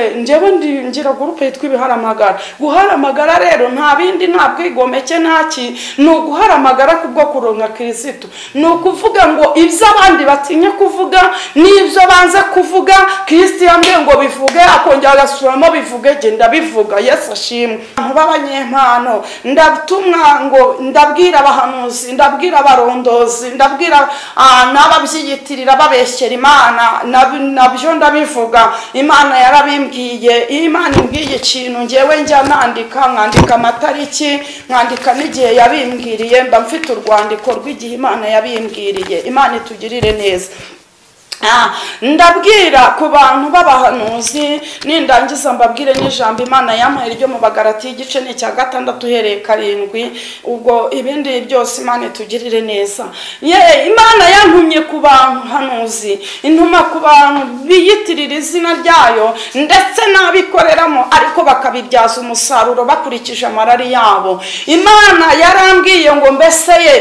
njyewe ngira gurupe yitwa ibiharamagara guharamagara rero nta bindi nta bwigomeke nta kintu ni uguharamagara kubwo kuronka kirisitu ni ukuvuga ngo ibyo abandi batinya kuvuga n'ibyo banze kuvuga kirisitu yambwiye ngo bivuge akongera agasubiramo bivuge genda bivuga yesu ashimwe abantu b'abanyempano ndatumwa ngo ndabwira abahanuzi ndabwira abarondozi ndabwira n'ababyiyitirira babeshyera imana nabyo ndabivuga imana yarabivuga mbwiye imana imbwiye ikintu ngewe njya nandika nkandika amatariki nkandika n'igihe yabimbwiriye mba mfite urwandiko rw'igihe imana yabimbwiriye imana itugirire neza ndabwira ku bantu b'abahanuzi nindangiza mbabwire n'ijambo imana yamuhaye ryo mu bagarati igice ni icya gatandatu uhereye karindwi ubwo ibindi byose imana itugirire neza imana yantumye ku bantu hanuzi intuma ku bantu biyitirira izina ryayo ndetse n'abikoreramo ariko bakabibyaza umusaruro bakurikije amarari yabo imana yarambwiye ngo mbese ye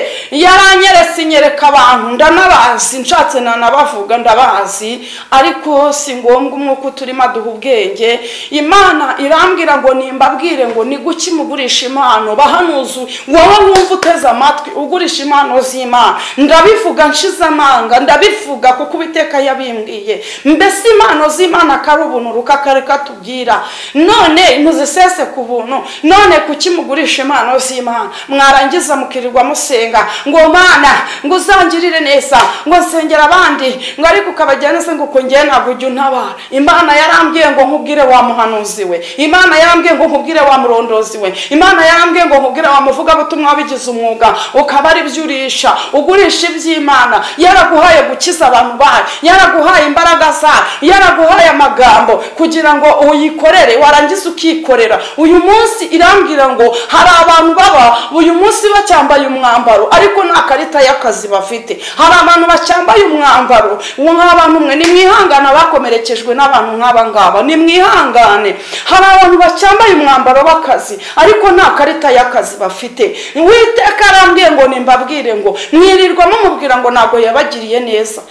yaranyeretse inyereka abantu ndanabazi nshatse nanabavuga ndabazi ariko si ngombwa umwuka uturimo aduha ubwenge imana irambwira ngo nimbabwire ngo ni guki mugurisha impano bahanuzu wowe wumva uteze amatwi ugurisha impano z'imana ndabivuga nshize amanga ndabivuga kuko ubiteka yabimbwiye mbese impano z'imana kari ubuntu rukakareka tubwira none muzisese ku buntu none kuki mugurisha impano z'imana mwarangiza mukirirwa musenga ngo mana ngo uzangirire neza ngo nsengera abandi ngo ariko ukabajyana neza ngo ukongere ntabwo ujya untabara imana yarambwiye ngo nkubwire wa muhanuzi we imana yarambwiye ngo nkubwire wa murondozi we imana yarambwiye ngo nkubwire wa muvugabutumwa wabigize umwuga ukaba ari byo urisha ugurisha iby'imana yaraguhaye gukiza abantu bayo yaraguhaye imbaraga zayo yaraguhaye amagambo kugira ngo uyikorere warangiza ukikorera uyu munsi irambwira ngo hari abantu baba uyu munsi bacyambaye umwambaro ariko nta karita y'akazi bafite hari abantu bacyambaye umwambaro uwo nk'aba n'umwe ni mwihangana bakomerekejwe n'abantu nk'aba ngaba ni mwihangane hari abantu bacyambaye umwambaro w'akazi ariko nta karita y'akazi bafite witeka arambwiye ngo nimbabwire ngo mwirirwa mumubwira ngo ntabwo yabagiriye neza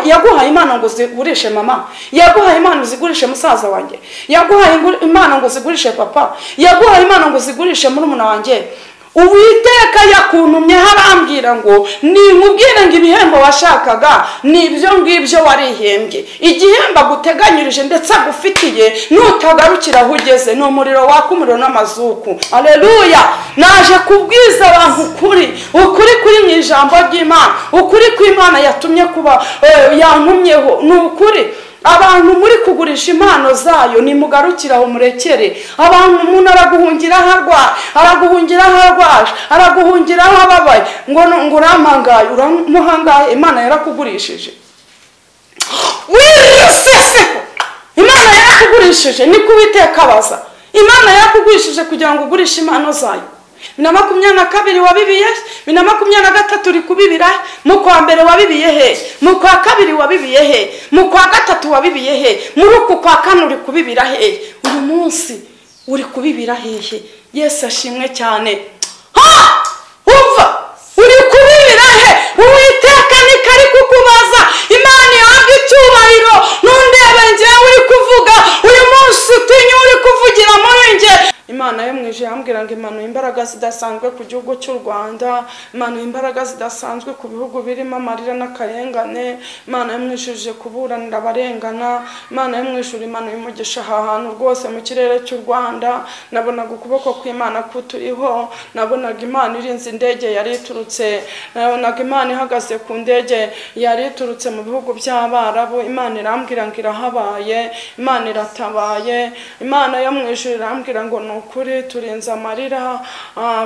yaguhaye impano ngo zigurishe mama yaguhaye impano zigurishe musaza wanjye yaguhaye impano ngo zigurishe papa yaguhaye impano ngo zigurishe murumuna wanjye uwiteka yakuntumye harambwira ngo nimubwire ngo ibihembo washakaga ni ibyo ngibyo warihembye igihembo aguteganyirije ndetse agufitiye nutagarukira aho ugeze ni umuriro waka umuriro n'amazuku aleluya naje kubwiza abantu ukuri ukuri kuri mu ijambo ry'imana ukuri kw'imana yatumye kuba yantumyeho ni ukuri abantu muri kugurisha impano zayo nimugarukire aho murekere abantu umuntu araguhungira aho arwaye araguhungira aho arwaje araguhungira aho ababaye ngo ngo uramuhangaye uramuhangaye imana yarakugurishije wiseseho imana yarakugurishije niko uwiteka abaza imana yarakugurishije kugira ngo ugurishe impano zayo bibiri na makumyabiri na kabiri wabibiye bibiri na makumyabiri na gatatu uri kubibira mu kwa mbere wabibiye he mu kwa kabiri wabibiye he mu kwa gatatu wabibiye he muri uku kwa kane uri kubibira he uyu munsi uri kubibira hehe yesu ashimwe cyane ha umva uri kubibira he uwiteka nikari kukubaza imana ihabwa icyubahiro ntundebe ngewe uri kuvuga uyu munsi utinye uri kuvugira muri nge imana yo mu ijoro yambwira ngo imanuye imbaraga zidasanzwe ku gihugu cy'u rwanda imanuye imbaraga zidasanzwe ku bihugu birimo amarira n'akarengane imana yo mu ijoro ije kuburanira abarengana imana yo mu ijoro imanuye umugisha aha hantu rwose mu kirere cy'u rwanda nabonaga ukuboko kw'imana kuturiho nabonaga imana irinze indege yari iturutse nabonaga imana ihagaze ku ndege yari iturutse mu bihugu by'abarabu imana irambwira ngo irahabaye imana iratabaye imana yo mu ijoro irambwira ngo ni ukuri turenze amarira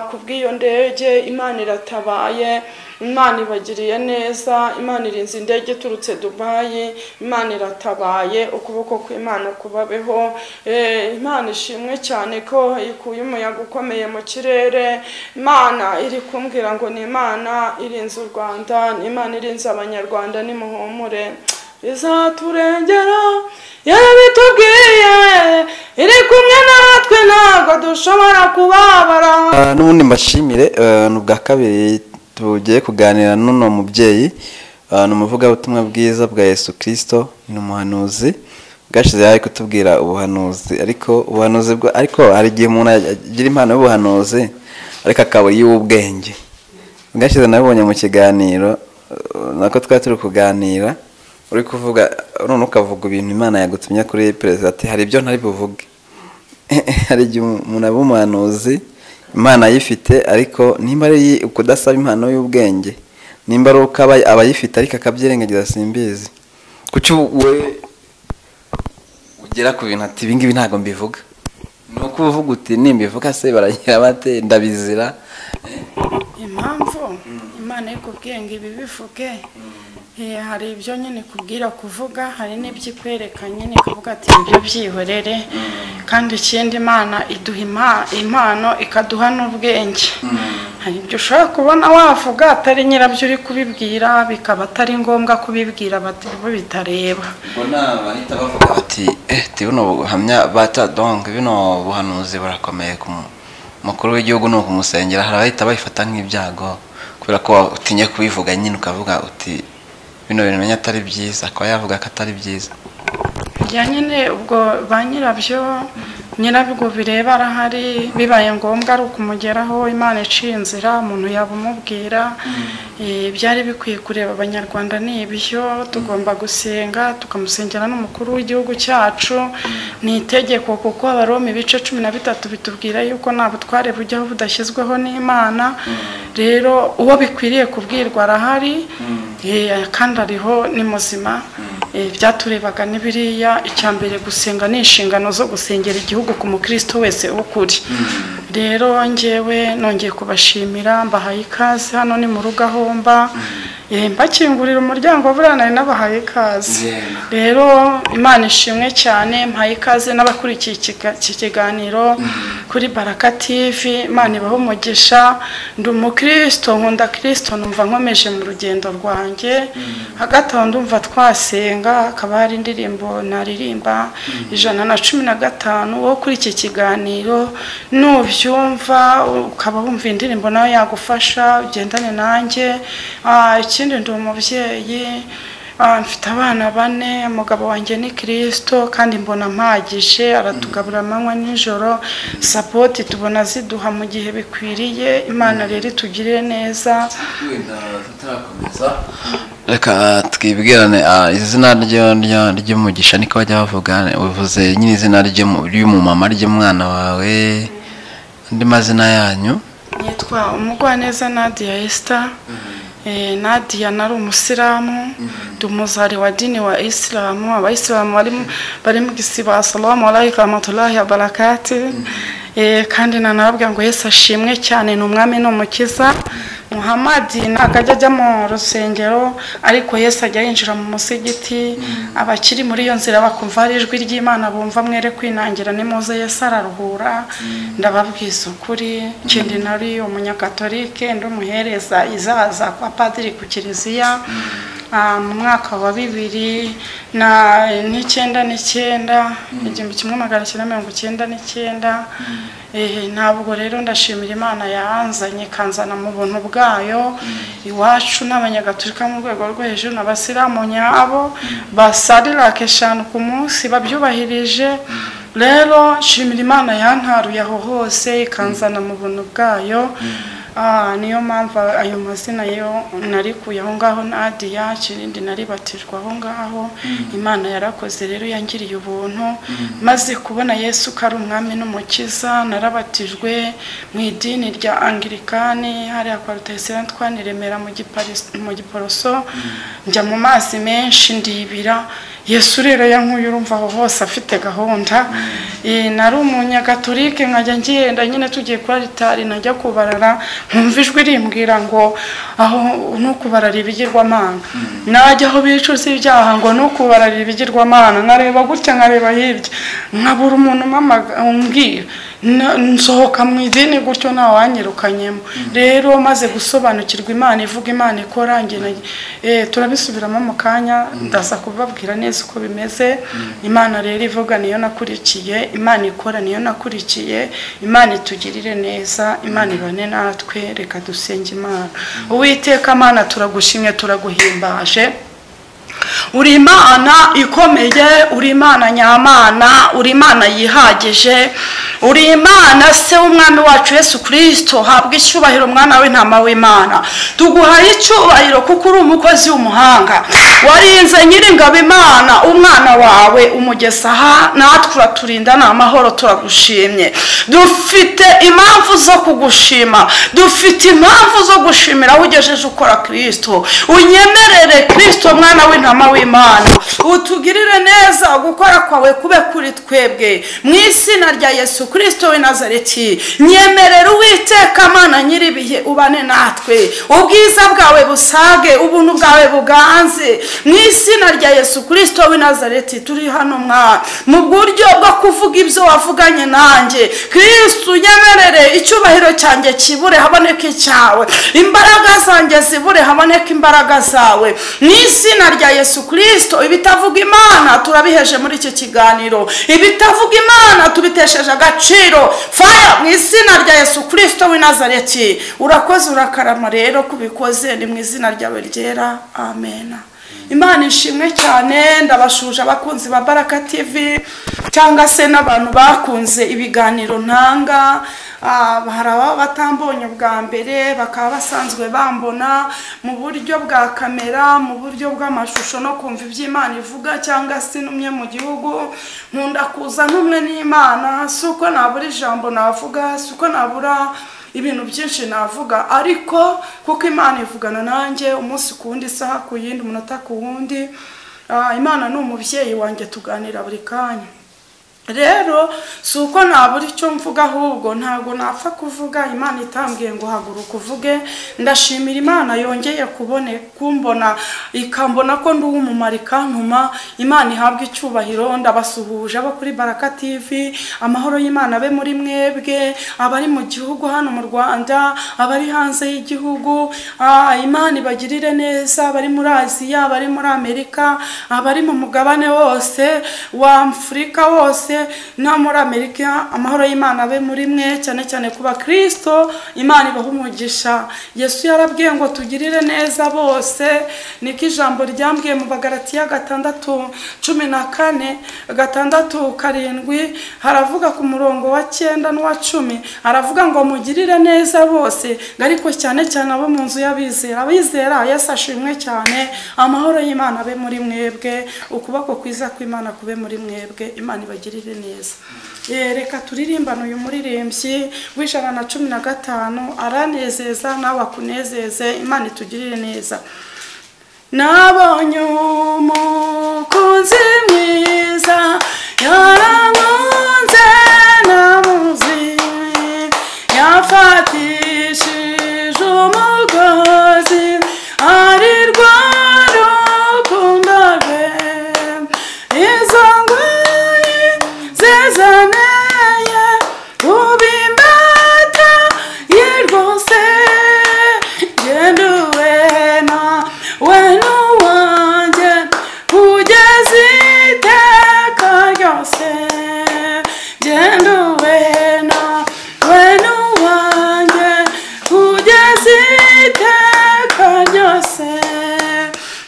ku bw'iyo ndege imana iratabaye imana ibagiriye neza imana irinze indege iturutse dubayi imana iratabaye ukuboko kw'imana kubabeho imana ishimwe cyane ko ikuye umuyaga ukomeye mu kirere imana iri kumbwira ngo ni imana irinze u rwanda ni imana irinze abanyarwanda nimuhumure izaturengera yarabitubwiye iri kumwe natwe ntabwo dushobora kubabara n'ubundi mbashimire ni ubwa kabiri tugiye kuganira n'uno mubyeyi ni umuvugabutumwa bwiza bwa yesu kirisito ni umuhanuzi bwashize yari kutubwira ubuhanuzi ariko ubuhanuzi bwa ariko hari igihe umuntu agira impano y'ubuhanuzi ariko akabura iy'ubwenge bwashize nabibonye mu kiganiro eh, nako twari turi kuganira uri kuvuga none ukavuga ibintu imana yagutumye kuri perezida ati hari ibyo ntari buvuge hari igihe umuntu aba umuhanuzi imana ayifite ariko nimba ari iyi- kudasaba impano y'ubwenge nimba ari uko aba aba ayifite ariko akabyirengagiza simbizi kuki we ugera ku bintu ati ibi ngibi ntabwo mbivuga ni uko uba uvuga uti nimbivuga se baragira bate ndabizira impamvu imana iri kubwenge ibi bivuge Eh, hari ibyo nyine ikubwira kuvuga hari n'ibyo ikwereka nyine ikavuga ati ibyo byihorere kandi ikindi imana iduha impa- impano ikaduha n'ubwenge hari ibyo ushobora kubona wavuga atari nyirabyo uri kubibwira bikaba atari ngombwa kubibwira bati- bo bitareba ubwo ni abahita bavuga bati eh ti buno buhamya bata donk bino buhanuzi burakomeye ku mu- mukuru w'igihugu ni ukumusengera hari abahita babifata nk'ibyago kubera ko utinye kubivuga nyine ukavuga uti bino bintu menya atari byiza akaba yavuga ko atari byiza ya nyine ubwo ba nyirabyo nyirabwo bireba arahari bibaye ngombwa ari ukumugeraho imana iciye inzira umuntu yabumubwira Eh, byari bikwiye kureba abanyarwanda ni ibyo tugomba gusenga tukamusengera n'umukuru w'igihugu cyacu ni itegeko kuko abaroma ibice cumi na bitatu bitubwira yuko nta butware bujyaho budashyizweho n'imana rero uwo bikwiriye kubwirwa arahari Eh, kandi ariho ni muzima Eh, byaturebaga n'ibiriya icya mbere gusenga ni inshingano zo gusengera igihugu ku mukristo wese ukuri rero ngewe nongeye kubashimira mbahaye ikaze hano ni mu rugo aho mba Eh, mbakingurira umuryango buriya nari nabahaye ikaze Yego. rero imana ishimwe cyane mbahaye ikaze n'abakurikiye ikiga- iki kiganiro kuri baraka tv imana ibaho umugisha ndi umukristo nkunda kristo numva nkomeje mu rugendo rwanjye hagati aho ndumva twasenga hakaba hari indirimbo naririmba ijana na cumi na gatanu wo kuri iki kiganiro nubyumva ukaba wumva indirimbo nawe yagufasha ugendane nanjye Ah, ikindi ndi umubyeyi Ah, mfite abana bane umugabo wanjye ni kirisito kandi mbona mpagije aratugabura amanywa nijoro sapoti tubona ziduha mu gihe bikwiriye imana rero itugirire neza reka twibwirane ah, izina ryo- ryo- ry'umugisha niko bajya bavuga uvuze nyine izina ry'umu- ry'umumama ry'umwana wawe andi mazina yanyu nitwa umugwaneza nadia esita nadia nari umusilamu ndi umuzari wa dini wa isilamu abayisilamu bari mu- bari mu gisiba salamu alaykum rahmatulahi wa barakati Eh, kandi nanababwira ngo yesu ashimwe cyane ni umwami ni umukiza muhamadi ntabwo ajya ajya mu rusengero ariko yesu ajya yinjira mu musigiti abakiri muri iyo nzira bakumva hari ijwi ry'imana bumva mwere kwinangira nimuze yesu araruhura ndababwiza ukuri ikindi nari umunyakatolike ndi umuhereza izaza kwa padiri ku kiliziya Ah, mu mwaka wa bibiri na n'icyenda n'icyenda igihumbi kimwe magana cyenda mirongo icyenda n'icyenda Eh, ntabwo rero ndashimira imana yanzanye ikanzana mu buntu bwayo iwacu n'abanyagatolika mu rwego rwo hejuru n'abasilamu nyabo basarirake eshanu ku munsi babyubahirije rero nshimira imana yantaruye aho hose ikanzana mu buntu bwayo Ah, niyo mpamvu ayo mazina yo narikuye aho ngaho nadiya ikirindi naribatijwe aho ngaho imana yarakoze rero yangiriye ubuntu maze kubona yesu ko ari umwami n'umukiza narabatijwe mu idini rya angirikani hariya kwa rutayisirani twaniremera mu Giparis- mu giporoso njya mu mazi menshi ndibira yesu rero yankuye urumva aho hose afite gahunda Eh, nari umunyagatolike nkajya ngenda nyine tugiye kuri alitari najya kubarara nkumva ijwi rimbwira ngo aho nukubarara ibigirwamana najya aho bicuza ibyaha ngo nukubarara ibigirwamana nkareba gutya nkareba hirya nkabura umuntu umpamaga- umbwira Na- nsohoka mu idini gutyo ntawanyirukanyemo rero maze gusobanukirwa imana ivuga imana ikora njye na- eh, turabisubiramo mu kanya ndaza kubabwira neza uko bimeze imana rero ivuga niyo nakurikiye imana ikora niyo nakurikiye imana itugirire neza imana ibane natwe reka dusenge imana uwiteka mana turagushimye turaguhimbaje uri imana ikomeye uri imana nyamana uri imana yihagije uri imana se w'umwami wacu yesu kirisito habwa icyubahiro umwana w'intama w'imana tuguhaye icyubahiro kuko uri umukozi w'umuhanga warinze nyir'ingabo imana umwana wawe umugesa aha natwe uraturinda ni amahoro turagushimye dufite impamvu zo kugushima dufite impamvu zo gushimira aho ugejeje ukora kirisito unyemerere kirisito mwana w'intama w'imana utugirire neza gukora kwawe kube kuri twebwe mu izina rya yesu kirisito w'i nazareti nyemerera uwiteka amana nyir'ibihe ubane natwe ubwiza bwawe busage ubuntu bwawe buganze mu izina rya yesu kirisito w'i nazareti turi hano mwana mu buryo bwo kuvuga ibyo wavuganye nanjye kirisito unyemerere icyubahiro cyanjye kibure haboneke icyawe imbaraga zanjye zibure haboneke imbaraga zawe mu izina rya yesu kirisito ibitavuga imana turabiheje muri iki kiganiro ibitavuga imana tubitesheje agaciro faya mu izina rya yesu kirisito w'i nazareti urakoze urakarama rero kubikoze ni mu izina ryawe ryera amena imana ishimwe cyane ndabashuje abakunzi ba baraka TV cyangwa se n'abantu bakunze ibiganiro ntanga Ah, hari ababa batambonye bwa mbere bakaba basanzwe bambona mu buryo bwa kamera mu buryo bw'amashusho no kumva iby'imana ivuga cyangwa se n'umwe mu gihugu nkunda kuza n'umwe n'imana si uko nabura ijambo navuga si uko nabura ibintu byinshi navuga ariko kuko imana ivugana nanjye umunsi ku wundi isaha ku yindi umunota ku wundi Ah, imana ni umubyeyi wanjye tuganira buri kanya rero si uko nabura icyo mvuga ahubwo ntabwo napfa kuvuga imana itambwiye ngo haguruka uvuge ndashimira imana yongeye kubone kumbona ikambona ko ndi uw'umumaro ikantuma imana ihabwa icyubahiro ndabasuhuje abo kuri baraka TV amahoro y'imana abe muri mwebwe abari mu gihugu hano mu rwanda abari hanze y'igihugu ah, imana ibagirire neza abari muri aziya abari muri amerika abari mu mugabane wose wa afurika wose hose no muri amerika amahoro y'imana abe muri mwe cyane cyane ku bakristo imana ibaha umugisha yesu yarabwiye ngo tugirire neza bose niko ijambo ryambwiye mu bagaratiya gatandatu cumi na kane gatandatu karindwi haravuga ku murongo wa cyenda n'uwa cumi haravuga ngo mugirire neza bose ariko cyane cyane abo mu nzu y'abizera abizera yesu ashimwe cyane amahoro y'imana abe muri mwebwe ukuboko kwiza kw'imana kube muri mwebwe imana ibagire tugirire neza Eh, reka turirimbane uyu muririmbyi w'ijana na cumi na gatanu aranezeza nawe akunezeze imana itugirire neza nabonye umukunzi mwiza yarankunze namuzi yafatishije umugozi ari rwa rukundo rwe izo ngoyi zizaneye ubimbata yirwose genda uwena wena uwanjye kugeza iteka ryose genda uwena wena uwanjye kugeza iteka ryose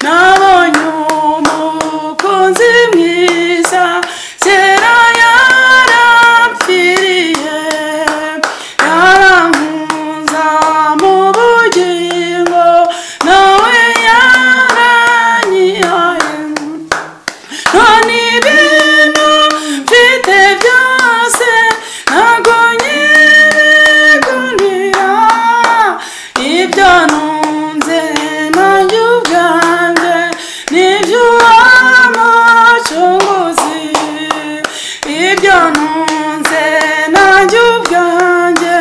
nabonye umukunzi mwiza kera yarapfiriye yarankunza mu bugingo nawe yaranyihaye none ibintu mfite byose ntabwo nyibigunira ibyo ntunze nanjye ubwanjye nibyo umucunguzi ibyo ntunze nanjye ubwanjye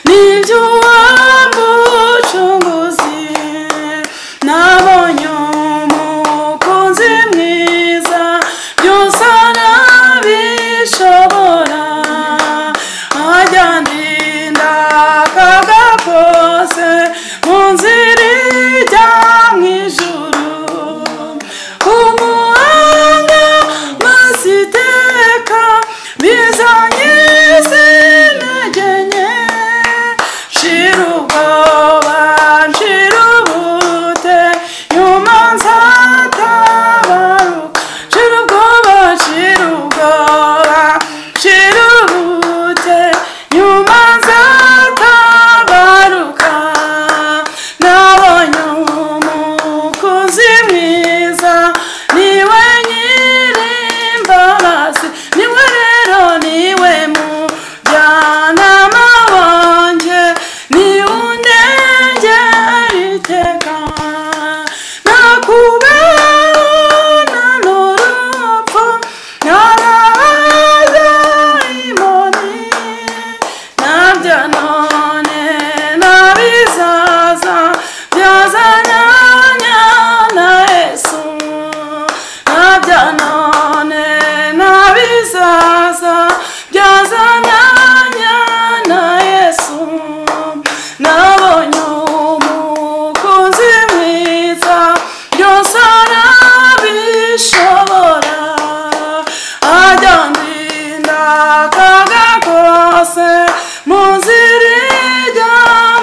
nibyo umucunguzi nabonye umukunzi mwiza byose arabishobora ajya ndinda akaga kose mu nzira ijya mu ijuru umuhanga maze iteka bizanye mwashakaga kose muzirijya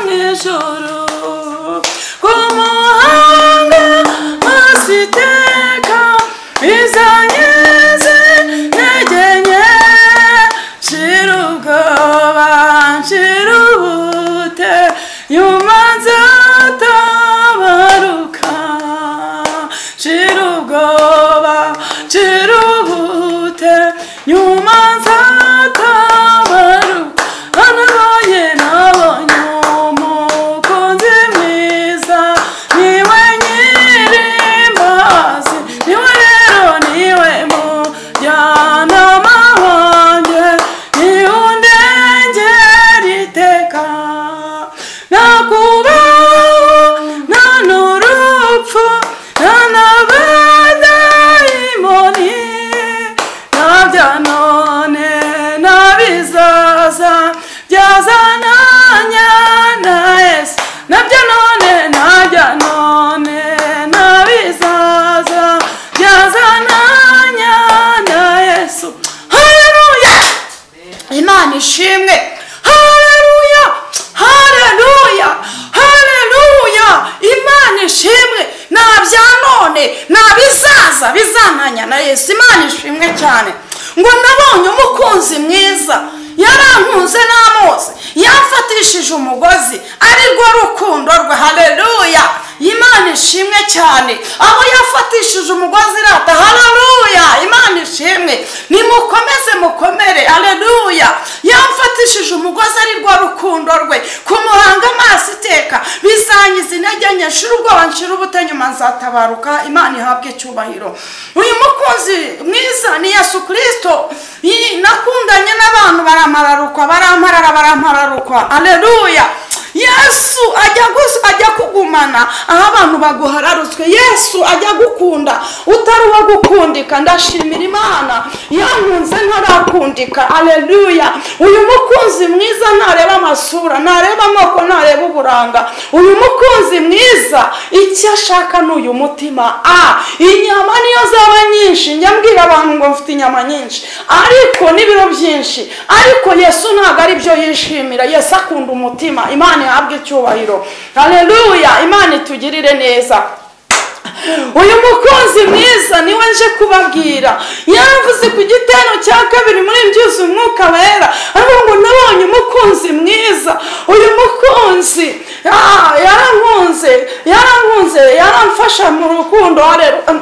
mu ijuru ku muhanga maso iteka izanyeze intege nke nshira ubwoba nshira ubute nyuma nzatabaruka nshira ubwoba nshira ubute nyuma nzatabaruka hano nabonye nabonye umukunzi mwiza niwe nyirimbazi niwe rero niwe mujyanama wanjye niwe undengera iteka nta kubaho nta n'urupfu nta n'abadayimoni nta bya none nta bizaza byazananya na yesu na bya none na bya none nta bizaza byazananya na yesu haleluya imana ishimwe hareruya hareruya hareruya imana ishimwe nta bya none nta bizaza bizananya na yesu imana ishimwe cyane ngo nabonye umukunzi mwiza yarankunze n'amazi yamfatishije umugozi ari rwo rukundo rwe hareruya imana ishimwe cyane aho yafatishije umugozi irata hareruya imana ishimwe nimukomeze mukomere hareruya yamfatishije umugozi ari rwo rukundo rwe kumuhanga amaso iteka bizangiza intege nke nshira ubwoba nshira ubute nyuma nzatabaruka imana ihabwe icyubahiro uyu mukunzi mwiza ni yesu kirisito nakundanye n'abantu baramararukwa baramparara barampararukwa hareruya yesu ajya gus- ajya kugumana aho abantu baguhararutswe yesu ajya gukunda utari uwo gukundika ndashimira imana yankunze ntarakundika aleluya uyu mukunzi mwiza ntareba amasura ntareba amoko ntareba uburanga uyu mukunzi mwiza icyo ashaka ni uyu mutima a inyama niyo zaba nyinshi njya mbwira abantu ngo mfite inyama nyinshi ariko n'ibiro byinshi ariko yesu ntabwo ari byo yishimira yesu akunda umutima imana ihabwe icyubahiro haleluya imana itugirire neza uyu mukunzi mwiza niwe nje kubabwira yaravuze ku gitero cya kabiri muri mbyuzi umwuka wera aravuga ngo nabonye umukunzi mwiza uyu mukunzi ah, yarankunze yarankunze yaramfasha mu rukundo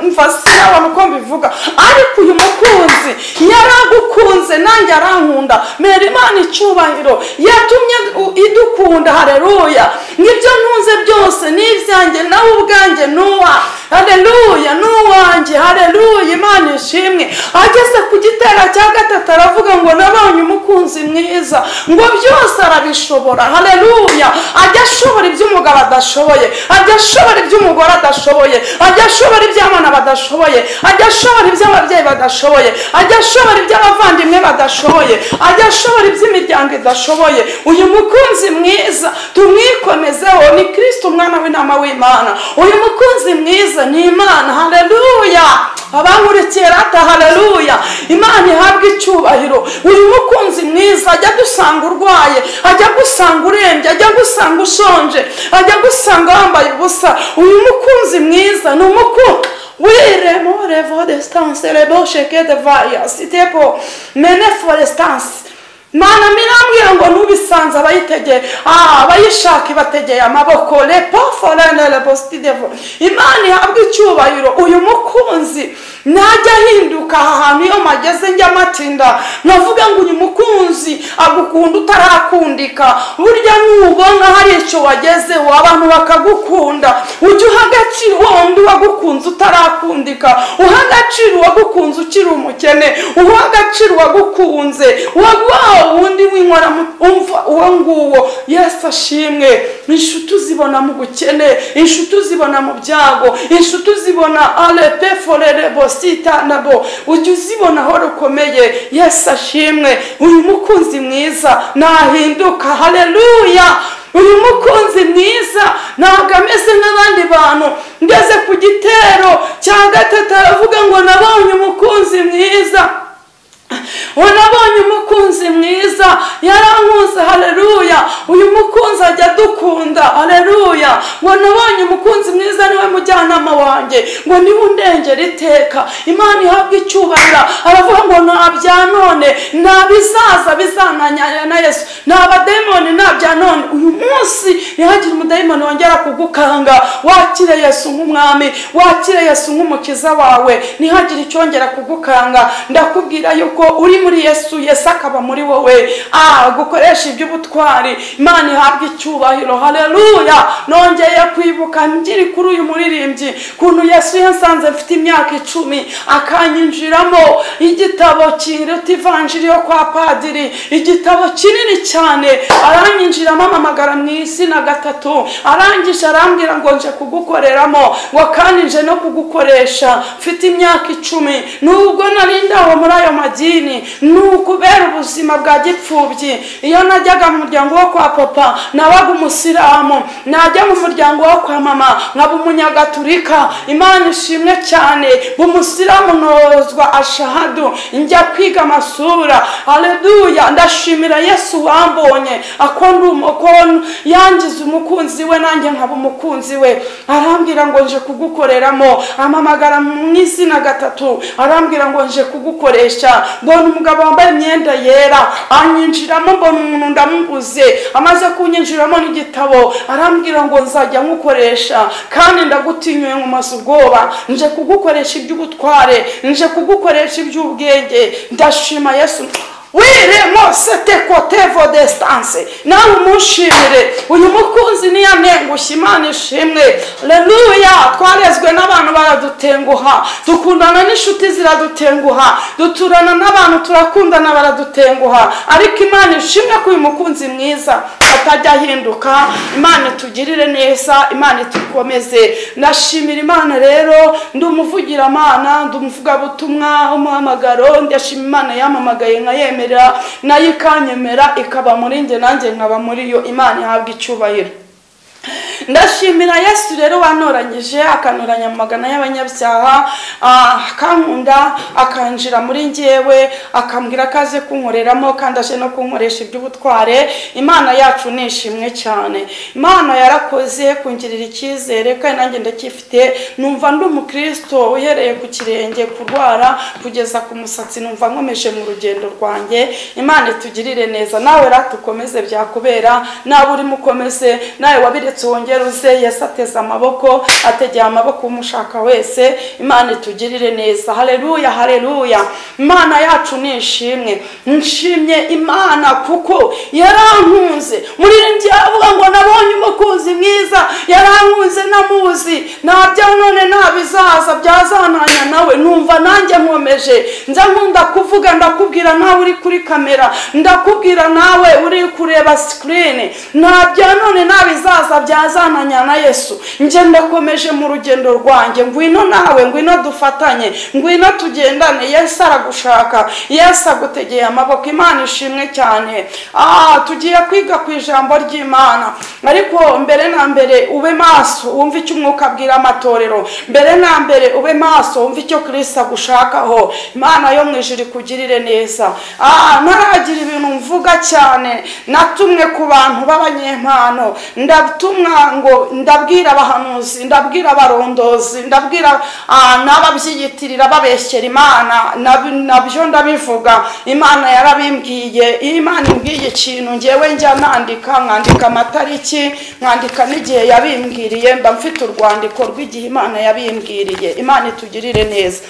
mva sinabona uko mbivuga ariko uyu mukunzi yaragukunze nanjye arankunda mera imana icyubahiro yatumye u- idukunda hareruya n'ibyo ntunze byose n'ibyanjye nawe ubwanjye n'uwa hareruya n'uwanjye hareruya imana ishimwe ageze ku gitera cya gatatu aravuga ngo nabonye umukunzi mwiza ngo byose arabishobora hareruya ajya ashobora ibyo umugabo adashoboye ajya ashobora ibyo umugore adashoboye ajya ashobora iby'abana badashoboye ajya ashobora iby'ababyeyi badashoboye ajya ashobora iby'abavandimwe badashoboye ajya ashobora iby'imiryango idashoboye uyu mukunzi mwiza tumwikomezeho ni kirisito umwana w'inama w'imana uyu mukunzi mwiza ni imana hareruya abankurikiye rata hareruya imana ihabwe icyubahiro uyu mukunzi mwiza ajya agusanga urwaye ajya agusanga urembye ajya agusanga ushonje ajya agusanga wambaye ubusa uyu mukunzi mwiza ni umukunzi wiremo revo desitanse rebo sheke de vayasi tepo mene foresitanse mana mirambwira ngo nubisanze abayitegeye ah, abayishaka ibategeye amaboko lepo forene lepostidevo imana ihabwe icyubahiro uyu mukunzi najya ahinduka aha hantu iyo mageze njya matinda nkavuga ngo uyu mukunzi agukunda utarakundika burya nubona hari icyo wagezeho abantu bakagukunda ujye uha agaciro wa wundi wagukunze utarakundika uha agaciro uwagukunze ukiri umukene uha agaciro uwagukunze wa wundi w'inkora umva uwo nguwo yesu ashimwe inshuti uzibona mu bukene inshuti uzibona mu byago inshuti uzibona arepe forere bosita nabo ujye uzibona aho rukomeye yesu ashimwe uyu mukunzi mwiza nahinduka hareruya uyu mukunzi mwiza ntabwo ameze nk'abandi bantu ngeze ku gitero cya gatatu aravuga ngo nabonye umukunzi mwiza wanabonye umukunzi mwiza yarankunze hareruya uyu mukunzi ajya adukunda hareruya ngo nabonye umukunzi mwiza niwe mujyanama wanjye ngo niwe undengera iteka imana ihabwe icyubahiro aravuga ngo nta bya none nta bizaza bizananya na yesu nta badayimoni nta bya none uyu munsi ntihagire umudayimoni wongera kugukanga wakire yesu nk'umwami wakire yesu nk'umukiza wawe ntihagire icyongera kugukanga ndakubwira yuko uri muri yesu yesu akaba muri wowe ah gukoresha iby'ubutwari imana ihabwe icyubahiro hareruya nongeye kwibuka ngiri kuri uyu muririmbyi kuntu yesu yasanze mfite imyaka icumi akanyinjiramo igitabo kiruta ivanjiri yo kwa padiri igitabo kinini cyane aranyinjiramo amamagara mu izina gatatu arangije arambwira ngo nje kugukoreramo ngo kandi nje no kugukoresha mfite imyaka icumi nubwo narindawe muri ayo madini ni ukubera ubuzima bwa gipfubyi iyo najyaga mu muryango wo kwa papa nabaga umusiramu najya mu muryango wo kwa mama nkaba umunyagatulika imana ishimwe cyane umusiramu nozwa ashahadu njya kwiga amasura hareruya ndashimira yesu wambonye akunda umukono yangiza umukunzi we nanjye nkaba umukunzi we arambwira ngo nje kugukoreramo amamagara mu izina gatatu arambwira ngo nje kugukoresha mbona umugabo wambaye imyenda yera anyinjiramo mbona umuntu ndamubuze amaze kunyinjiramo n'igitabo arambwira ngo nzajya nkukoresha kandi ndagutinyuye mu mazu ubwoba nje kugukoresha iby'ubutware nje kugukoresha iby'ubwenge ndashima yesu wiremo sete vo desitanse nawe umushimire uyu mukunzi niyo anengushye imana ishimwe reruya twarezwe n'abantu baradutenguha dukundana n'inshuti ziradutenguha duturana n'abantu turakundana baradutenguha ariko imana ishimwe ko uyu mukunzi mwiza atajya ahinduka imana itugirire neza imana itukomeze ndashimira imana rero ndi umuvugiramana ndi umuvugabutumwa umuhamagaro ndashima imana yamamagaye nka yemwe nayo ikanyemera ikaba muri njye nanjye nkaba muri yo imana ihabwa icyubahiro ndashimira yesu rero wanoranyije akanoranya amagana y'abanyabyaha akankunda akanjira muri ngewe akambwira ko aze kunkoreramo kandi aje no kunkoresha iby'ubutware imana yacu ni ishimwe cyane imana yarakoze kungirira icyizere kandi nanjye ndacyifite numva ndi umukristo uhereye ku kirenge kurwara kugeza ku musatsi numva nkomeje mu rugendo rwanjye imana itugirire neza nawe ratukomeze byakubera nawe urimo ukomeze nawe wabiretse wongere uze yesu ateze amaboko ategeye amaboko umushaka wese imana itugirire neza hareruya hareruya imana yacu ni ishimwe nshimye imana kuko yarankunze muri njye avuga ngo nabonye umukunzi mwiza yarankunze namuzi ntabya none ntabizaza byazananya nawe numva nanjye nkomeje nza nkunda kuvuga ndakubwira nawe uri kuri kamera ndakubwira nawe uri kureba sikirini ntabya none ntabizaza byazananya na yesu ngenda komeje mu rugendo rwanjye ngwino nawe ngwino dufatanye ngwino tugendane yesu aragushaka yesu agutegeye amaboko imana ishimwe cyane aha tugiye kwiga ku ijambo ry'imana ariko mbere na mbere ube maso wumve icyo umwuka abwira amatorero mbere na mbere ube maso wumve icyo kirisita agushakaho imana yo mu ijoro ikugirire neza aha ntaragira ibintu mvuga cyane natumwe ku bantu b'abanyempano ndatumwa ngo ndabwira abahanuzi ndabwira abarondozi ndabwira n'ababyiyitirira babeshyera imana nabyo ndabivuga imana yarabimbwiye iyo imana imbwiye ikintu ngewe njya nandika nkandika amatariki nkandika n'igihe yabimbwiriye mba mfite urwandiko rw'igihe imana yabimbwiriye imana itugirire neza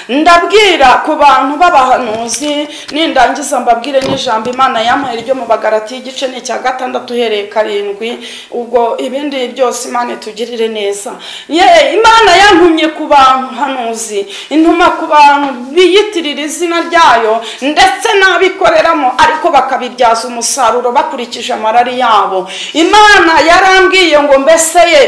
ndabwira ku bantu b'abahanuzi nindangiza mbabwire n'ijambo imana yamuhaye ryo mu bagarati igice ni icya gatandatu uhereye karindwi ubwo ibindi byose imana itugirire neza imana yantumye ku bahanuzi intuma ku bantu biyitirira izina ryayo ndetse n'abikoreramo ariko bakaba bakabibyaza umusaruro bakurikije amarari yabo imana yarambwiye ngo mbese ye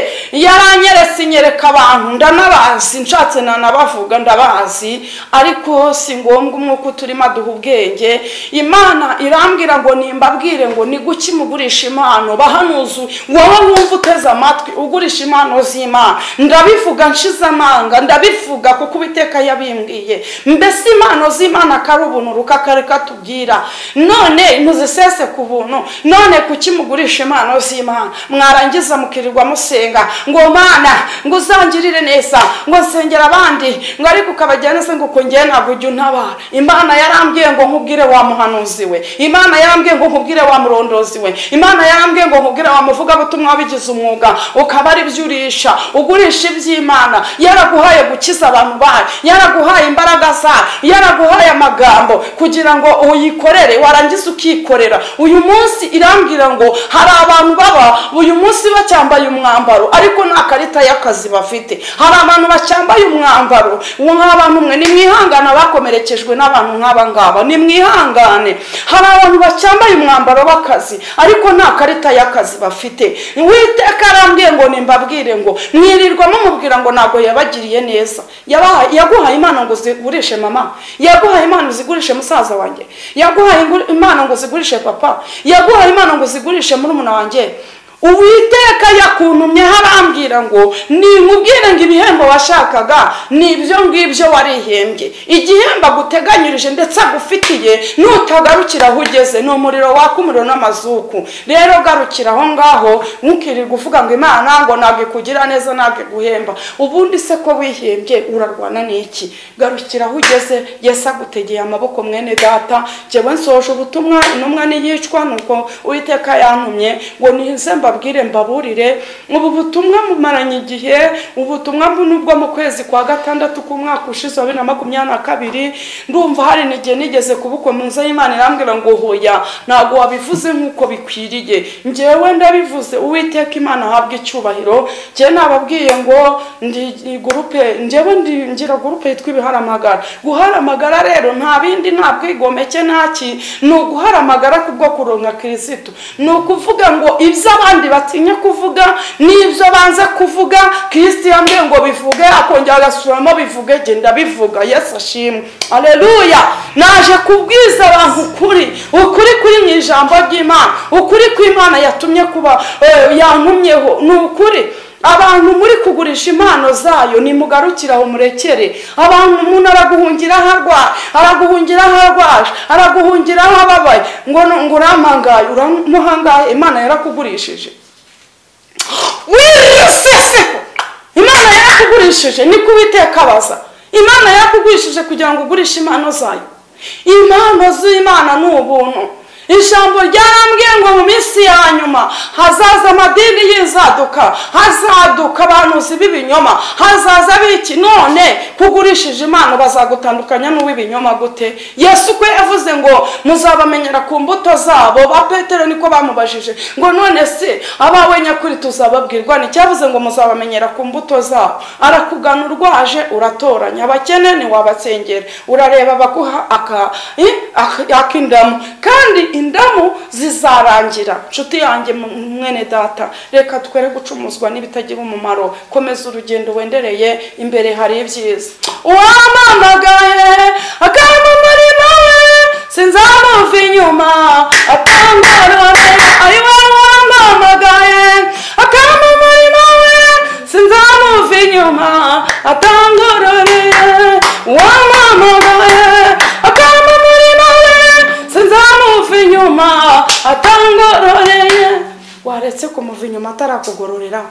yaranyeretse inyereka abantu ndanabazi nshatse nanabavuga ndabazi ariko si ngombwa umwuka uturimo aduha ubwenge imana irambwira ngo nimbabwire ngo ni guki mugurisha impano bahanuzu wowe wumva uteze amatwi ugurisha impano z'imana ndabivuga nshize amanga ndabivuga kuko ubiteka yabimbwiye mbese impano z'imana akari ubuntu rukakareka tubwira none muzisese ku buntu none kuki mugurisha impano z'imana mwarangiza mukirirwa musenga ngo mana ngo uzangirire neza ngo nsengera abandi ngo ariko ukabajyana neza ngo uko ngewe ntabwo ujya untabara imana yarambwiye ngo nkubwire wa muhanuzi we imana yarambwiye ngo nkubwire wa murondozi we imana yarambwiye ngo nkubwire wa muvugabutumwa wabigize umwuga ukaba ari byo urisha ugurisha iby'imana yaraguhaye gukiza abantu bayo yaraguhaye imbaraga zayo yaraguhaye amagambo kugira ngo uyikorere warangiza ukikorera uyu munsi irambwira ngo hari abantu baba uyu munsi bacyambaye umwambaro ariko nta karita y'akazi bafite hari abantu bacyambaye umwambaro uwo nk'aba numwe nimwihangane abakomerekejwe n'abantu nk'aba ngaba nimwihangane hari abantu bacyambaye umwambaro w'akazi ariko nta karita y'akazi bafite witeka arambwiye ngo nimbabwire ngo mwirirwa mumubwira ngo ntabwo yabagiriye neza Yabahaye- yaguhaye impano ngo uzigurishe mama yaguhaye impano uzigurishe musaza wanjye yaguhaye ingu- impano ngo uzigurishe papa yaguhaye impano ngo uzigurishe murumuna wanjye uwiteka yakuntumye harambwira ngo nimubwire ngo ibihembo washakaga ni ibyo ngibyo warihembye igihembo aguteganyirije ndetse agufitiye nutagarukira aho ugeze ni umuriro waka umuriro n'amazuku rero garukira aho ngaho ntukirirwe uvuga ngo imana ngo ntabwo ikugira neza ntabwo iguhemba ubundi se ko wihembye urarwana n'iki garukira aho ugeze yesi agutegeye amaboko mwene data jyewe nsoje ubutumwa intumwa ntiyicwa nuko uwiteka yantumye ngo nize mbabwire mbaburire ubu butumwa mumaranye igihe ubutumwa mbu nubwo mu kwezi kwa gatandatu k'umwaka ushize wa bibiri na makumyabiri na kabiri ndumva hari n'igihe nigeze kubukomuza y'imana irambwira ngo hoya ntabwo wabivuze nk'uko bikwiriye njyewe ndabivuze uwiteka imana ahabwa icyubahiro njyewe nababwiye ngo ndi gurupe njyewe ndi ngira gurupe yitwa ibiharamagara guharamagara rero nta bindi nta bwigomeke nta ki ni uguharamagara kubwo kuronka kirisitu ni ukuvuga ngo ibyo abandi batinya kuvuga n'ibyo banza kuvuga kirisitu yambwiye ngo bivuge akongera agasubiramo bivuge genda bivuga yesu ashimwe aleluya naje kubwiza abantu ukuri ukuri kuri mu ijambo ry'imana ukuri kw'imana yatumye kuba eh, yantumyeho ni ukuri abantu muri kugurisha impano zayo nimugarukire aho murekere abantu umuntu araguhungira aho arwaye araguhungira aho arwaje araguhungira aho ababaye ngo ngo uramuhangaye uramuhangaye imana yarakugurishije wiseseho imana yarakugurishije niko uwiteka abaza imana yarakugurishije kugira ngo ugurishe impano zayo impano z'imana ni ubuntu ijambo ryarambwiye ngo mu minsi ya nyuma hazaza amadini y'inzaduka hazaduka abantuzi b'ibinyoma hazaza biki none kugurishije impano bazagutandukanya n'uw'ibinyoma gute yesu kwe yavuze ngo muzabamenyera ku mbuto zabo ba petero niko bamubajije ngo none se abawe nyakuri tuzababwirwa ni cyavuze ngo muzabamenyera ku mbuto zabo arakugana urwaje uratoranya abakene ntiwabatsengera urareba baguha aka- i- ak- ak'indamu kandi indamu zizarangira nshuti yanjye mu- mwene data reka twere gucumuzwa n'ibitagira umumaro komeza urugendo wendereye imbere hari ibyiza uwampamagaye akaba muri mawe sinzamuva inyuma atangorore ari wowe wampamagaye akaba muri mawe sinzamuva inyuma atangorore wampamagaye akaba muri mawe sinzamuva inyuma atangororeye waretse kumuva inyuma atarakugororera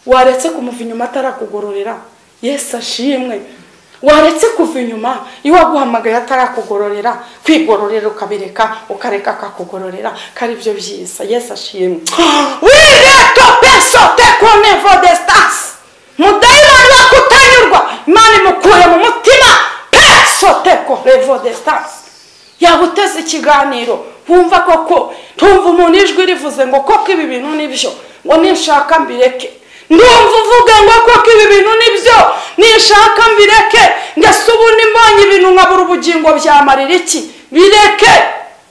waretse kumuva inyuma atarakugororera yesu ashimwe waretse kuva inyuma iyo waguhamagaye atarakugororera kwigororera ukabireka ukareka akakugororera kari byo byiza yesu ashimwe wireka peso tekonevo desitasi mudayimani bakutanyurwa imana imukuye mu mutima peso tekonevo desitasi yaguteze ikiganiro wumva koko ntumva umuntu ijwi rivuze ngo koko ibi bintu nibyo ngo ninshaka mbireke ndumva uvuga ngo koko ibi bintu nibyo ninshaka mbireke ndetse ubu mbonye ibintu nkabura ubugingo byamarira iki bireke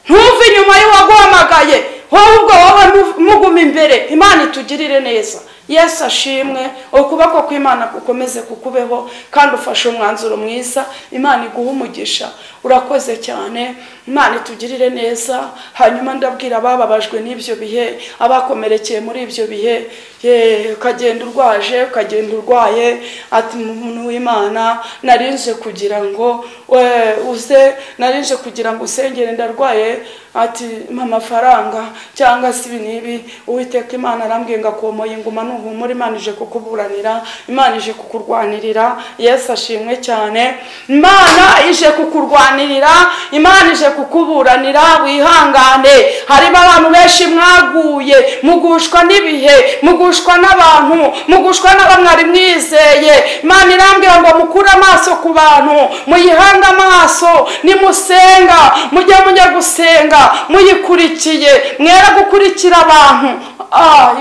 ntuve inyuma y'uwaguhamagaye wowe ubwo wowe muguma imbere imana itugirire neza yesu ashimwe ukuboko kw'imana gukomeze kukubeho kandi ufashe umwanzuro mwiza imana iguha umugisha urakoze cyane imana itugirire neza hanyuma ndabwira abababajwe n'ibyo bihe abakomerekeye muri ibyo bihe ye ukagenda urwaje ukagenda urwaye ati umuntu w'imana narinje kugira ngo we uze narinje kugira ngo usengere ndarwaye ati mpa amafaranga cyangwa se ibi n'ibi uwiteka imana arambwiye ngo akomoye inguma n'uhumura imana ije kukuburanira imana ije kukurwanirira yesu ashimwe cyane imana ije kukurwanirira imana ije kukuburanira wihangane harimo abantu benshi mwaguye mugushwa n'ibihe mugushwa n'abantu mugushwa n'abamwari mwizeye imana irambwira ngo mukure amaso ku bantu muyihange amaso nimusenga mujye mujya gusenga muyikurikiye mwera gukurikira abantu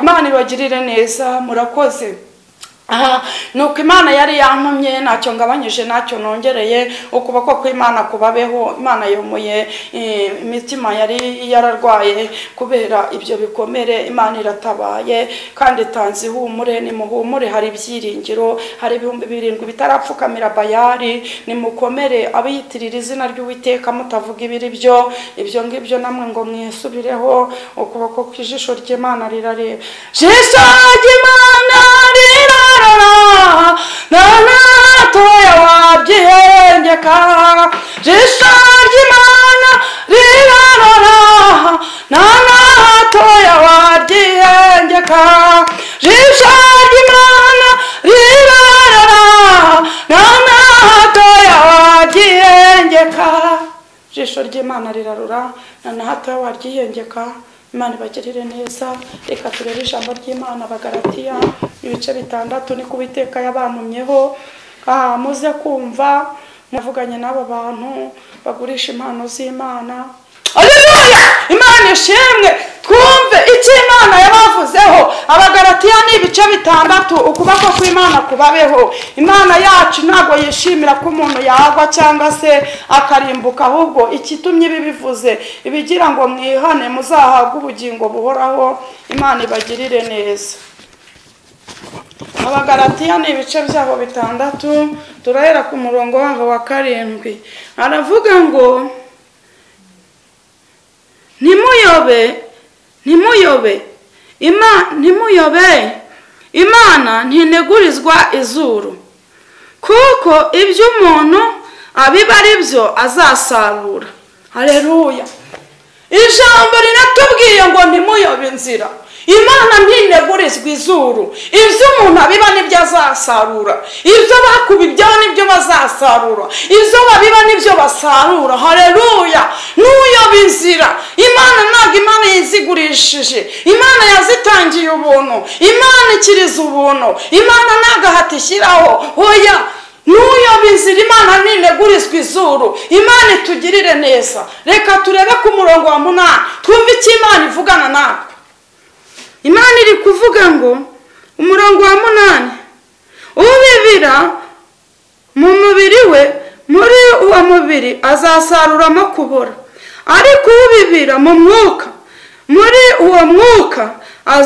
imana ibagirire neza murakoze nuko imana yari yantumye ntacyo ngabanyije ntacyo nongereye ukuboko kw'imana kubabeho imana yomoye imitima yari yararwaye kubera ibyo bikomere imana iratabaye kandi itanze ihumure nimuhumure hari ibyiringiro hari ibihumbi birindwi bitarapfukamira bayari nimukomere abiyitirira izina ry'uwiteka mutavuga ibiri byo ibyo ngibyo namwe ngo mwisubireho ukuboko kw'ijisho ry'imana rirareba jisho ry'imana rirareba ntoya wabyihengeka jisho ry'imana rirarora ntoya wabyihengeka jisho ry'imana rirarora ntoya wabyihengeka jisho ry'imana rirarora ntoya waryihengeka imana ibagirire neza reka turebe ijambo ry'imana bagaratiya ibice bitandatu ni kubiteka yabantumyeho aha muze kumva muvuganye n'aba bantu bagurisha impano z'imana Haleluya! Imana ishimwe twumve icyo Imana yabavuzeho abagaratiya ni ibice bitandatu ukuboko kw'Imana kubabeho Imana yacu ntabwo yishimira ko umuntu yagwa cyangwa se akarimbuka ahubwo ikitumye ibi bivuze ibigira ngo mwihane muzahabwe ubugingo buhoraho Imana ibagirire neza abagaratiya ni ibice byabo bitandatu turahera ku murongo wabo wa karindwi aravuga ngo ntimuyobe ntimuyobe ntimuyobe imana ntinegurizwa izuru kuko ibyo umuntu abiba ari byo azasarura hareruya ijambo riratubwiye ngo ntimuyobe inzira imana ntinegurizwa izuru ibyo umuntu abiba nibyo azasarura ibyo bakubibyaho nibyo bazasarura ibyo babiba nibyo basarura hareruya n'uyoba inzira imana ntabwo imana yizigurishije imana yazitangiye ubuntu imana ikiriza ubuntu imana ntabwo ahatishyiraho hoya n'uyoba inzira imana ntinegurizwa izuru imana itugirire neza reka turebe ku murongo wa munani twumve icyo imana ivugana natwe imana iri kuvuga ngo umurongo wa munani ubibira mu mubiri we muri uwo mubiri azasaruramo kubora ariko ubibira mu mwuka muri uwo mwuka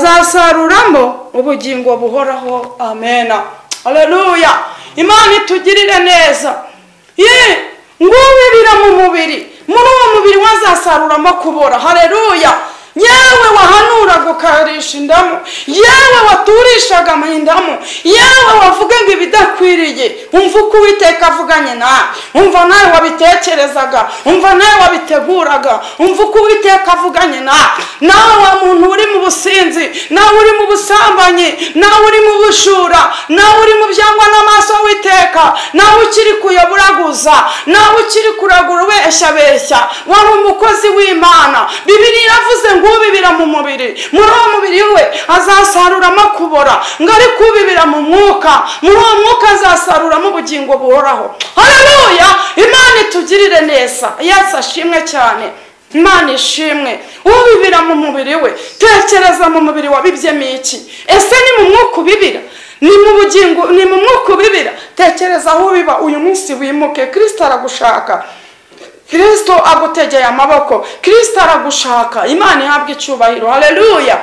azasaruramo ubugingo buhoraho amena aleluya imana itugirire neza ye ngo ubibira mu mubiri muri uwo mubiri we azasaruramo kubora hareruya yewe wahanuraga ukarisha indamu yewe waturishaga indamu yewe wavugaga ibidakwiriye umva uko uwiteka avuganye nawe umva nawe wabitekerezaga umva nawe wabiteguraga umva uko uwiteka avuganye nawe nawe wa muntu uri mu businzi nawe uri mu busambanyi nawe uri mu bujura nawe uri mu byangwa n'amaso witeka nawe ukiri kuyoburaguza nawe ukiri kuragura ubeshya beshya wari umukozi w'imana bibiri iravuze ngo ubibira mu mubiri muri uwo mubiri we azasaruramo kubora ngo ariko ubibira mu mwuka muri uwo mwuka azasaruramo ubugingo buhoraho hareruya imana itugirire neza yesu ashimwe cyane imana ishimwe ubibira mu mubiri we tekereza mu mubiri wabibyemo iki ese ni mu mwuka ubibira ni mu bugingo ni mu mwuka ubibira tekereza aho ubiba uyu munsi wimuke kirisita aragushaka kirisito agutegeye amaboko kirisito aragushaka imana ihabwa icyubahiro hareruya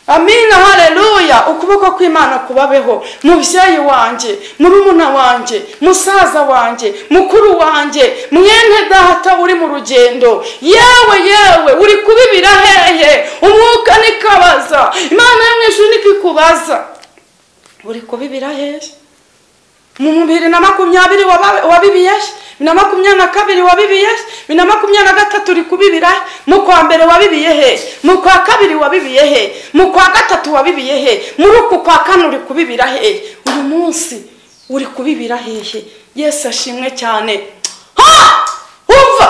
amina hareruya ukuboko kw'imana kubabeho mubyeyi wanjye murumuna wanjye musaza wanjye mukuru wanjye mwene data uri mu rugendo yewe yewe uri kubibira hehe umwuka nikabaza imana yo mu ijuru niko ikubaza uri kubibira hehe mu bibiri na makumyabiri wabibiye bibiri na makumyabiri na kabiri wabibiye bibiri na makumyabiri na gatatu uri kubibira mu kwa mbere wabibiye he mu kwa kabiri wabibiye he mu kwa gatatu wabibiye he muri uku kwa kane uri kubibira he uyu munsi uri kubibira hehe yesu ashimwe cyane ha umva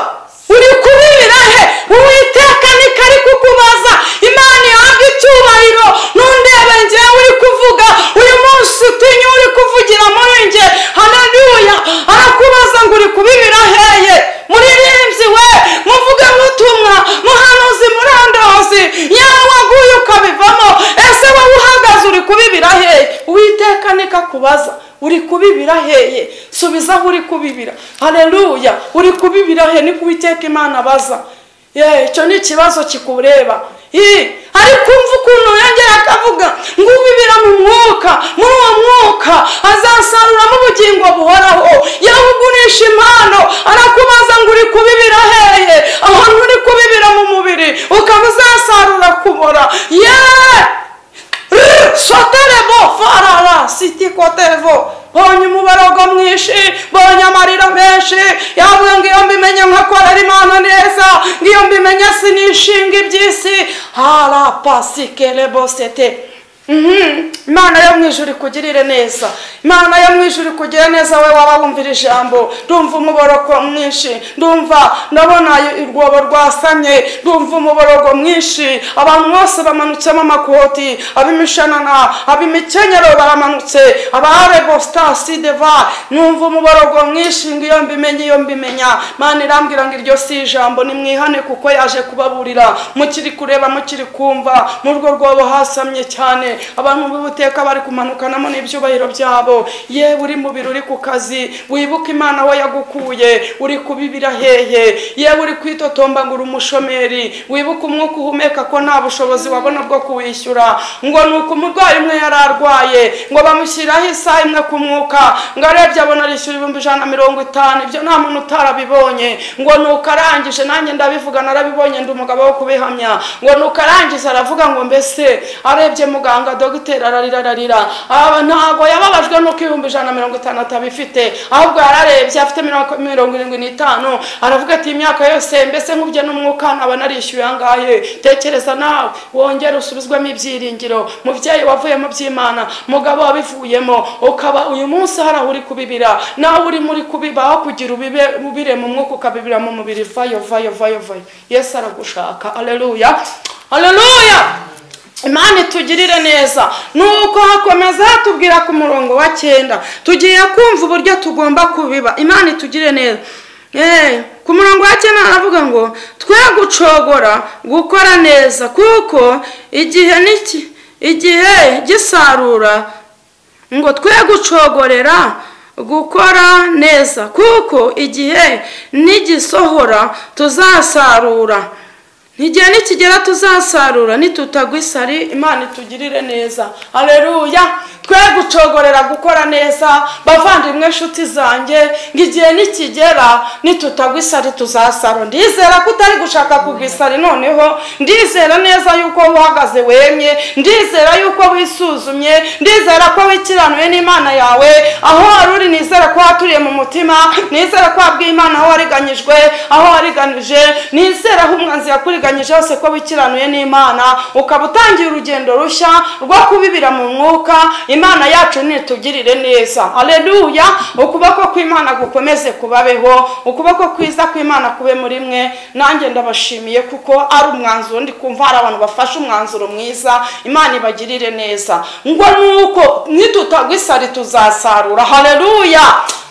uri kubibira he uwiteka niko ari kukubaza imana ihabwa icyubahiro ntundebe ngewe uri kuvuga uyu munsi utinya uri kuvugira muri nge haleluya arakubaza ngo uri kubibira heye muririmbyi we muvuge nk'utumwa muhanuzi murandozi yewe waguye ukabivamo ese wowe uhagaze uri kubibira heye uwiteka niko akubaza uri kubibira heye subiza aho uri kubibira hareruya uri kubibira he niko uwiteka imana abaza yewe icyo ni ikibazo kikureba ariko umva ukuntu yongera akavuga ngo ubibira mu mwuka muri uwo mwuka azasaruramo ubugingo buhoraho yagugurisha impano arakubaza ngo uri kubibira heye ahantu uri kubibira mu mubiri ukaba uzasarura kubora yeee soterebo farara siti kotevo bonye umuborogo mwinshi bonye amarira menshi yavuga ngo iyo mbimenye nkakorera imana neza ngiyo mbimenye sinishinga iby'isi harapasikerebo sete imana yo mu ijuru ikugirire neza imana yo mu ijuru ikugire neza wowe waba wumvira ijambo ndumva umuborogo mwinshi ndumva ndabona urwobo rwasamye ndumva umuborogo mwinshi abantu bose bamanutsemo amakoti ab'imishanana ab'imikenyero baramanutse abarebo sitasi deva numva umuborogo mwinshi ngo iyo mbimenye iyo mbimenya imana irambwira ngo iryo si ijambo nimwihane kuko yaje kubaburira mukiri kureba mukiri kumva mu rwo rwobo hasamye cyane abantu b'ubuteka bari kumanukanamo n'ibyubahiro byabo yewe uri mu biro uri ku kazi wibuke imana we yagukuye uri kubibira hehe yewe uri kwitotomba ngo uri umushomeri wibuke umwuka uhumeka ko nta bushobozi wabona bwo kuwishyura ngo ni uko umurwayi umwe yari arwaye ngo bamushyiraho isaha imwe ku mwuka ngo arebye abona arishyura ibihumbi ijana na mirongo itanu ibyo nta muntu utarabibonye ngo ni uko arangije nanjye ndabivuga narabibonye ndi umugabo wo kubihamya ngo ni uko arangije aravuga ngo mbese arebye muganga muganga dogiteri ararira ararira ntabwo yababajwe nuko ibihumbi ijana na mirongo itanu atabifite ahubwo yararebye afite mirongo irindwi n'itanu aravuga ati imyaka yose mbese nk'ubyo n'umwuka nkaba narishyuye angahe tekereza nawe wongere usubizwemo ibyiringiro mubyeyi wavuyemo by'imana mugabo wabivuyemo ukaba uyu munsi hari aho uri kubibira nawe urimo uri kubibaho kugira ubibe ubire mu mwuka ukabibira mu mubiri vayo vayo vayo vayo yesu aragushaka aleluya aleluya imana itugirire neza nuko hakomeza hatubwira ku murongo wa cyenda tugiye kumva uburyo tugomba kubiba imana itugire neza ku murongo wa cyenda aravuga ngo twe gucogora gukora neza kuko igihe igihe gisarura ngo twe gucogorera gukora neza kuko igihe nigisohora tuzasarura n'igihe nikigera tuzasarura nitutagwa isari imana itugirire neza hareruya twe gucogorera gukora neza bavandimwe inshuti zanjye ngo igihe nikigera nitutagwa isari tuzasarura ndizera ko utari gushaka kugwa isari noneho ndizera neza yuko uhagaze wemye ndizera yuko wisuzumye ndizera ko wikiranuye n'imana yawe aho wari uri nizera ko waturiye mu mutima nizera ko wabwiye imana aho wariganyijwe aho wariganije nizera aho umwanzi yakuriye hose ko wikiranuye n'imana ukaba utangiye urugendo rushya rwo kubibira mu mwuka imana yacu nitugirire neza hareruya ukuboko kw'imana gukomeze kubabeho ukuboko kwiza kw'imana kube muri mwe nanjye ndabashimiye kuko ari umwanzuro ndi kumva hari abantu bafashe umwanzuro mwiza imana ibagirire neza ngo nuko nitutagwa isari tuzasarura hareruya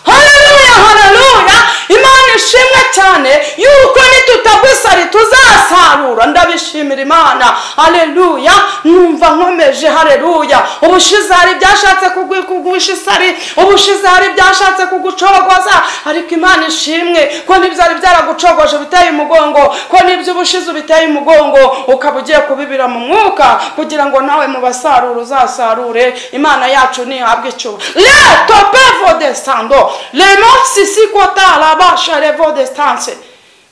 hareruya hareruya imana ishimwe cyane yuko nitutagwa isari tuzasarura ndabishimira imana imana hareruya numva nkomeje hareruya ubushize hari ibyashatse kuguhisha isari ubushize hari ibyashatse kugucogoza ariko imana ishimwe ko n'ibyari byaragucogoje biteye umugongo ko n'ibyo ubushize biteye umugongo ukaba ugiye kubibira mu mwuka kugira ngo nawe mu basarura uzasarure imana yacu ntihabwe icyuba leto pevo desando lemo sisi kota rabasha revo destance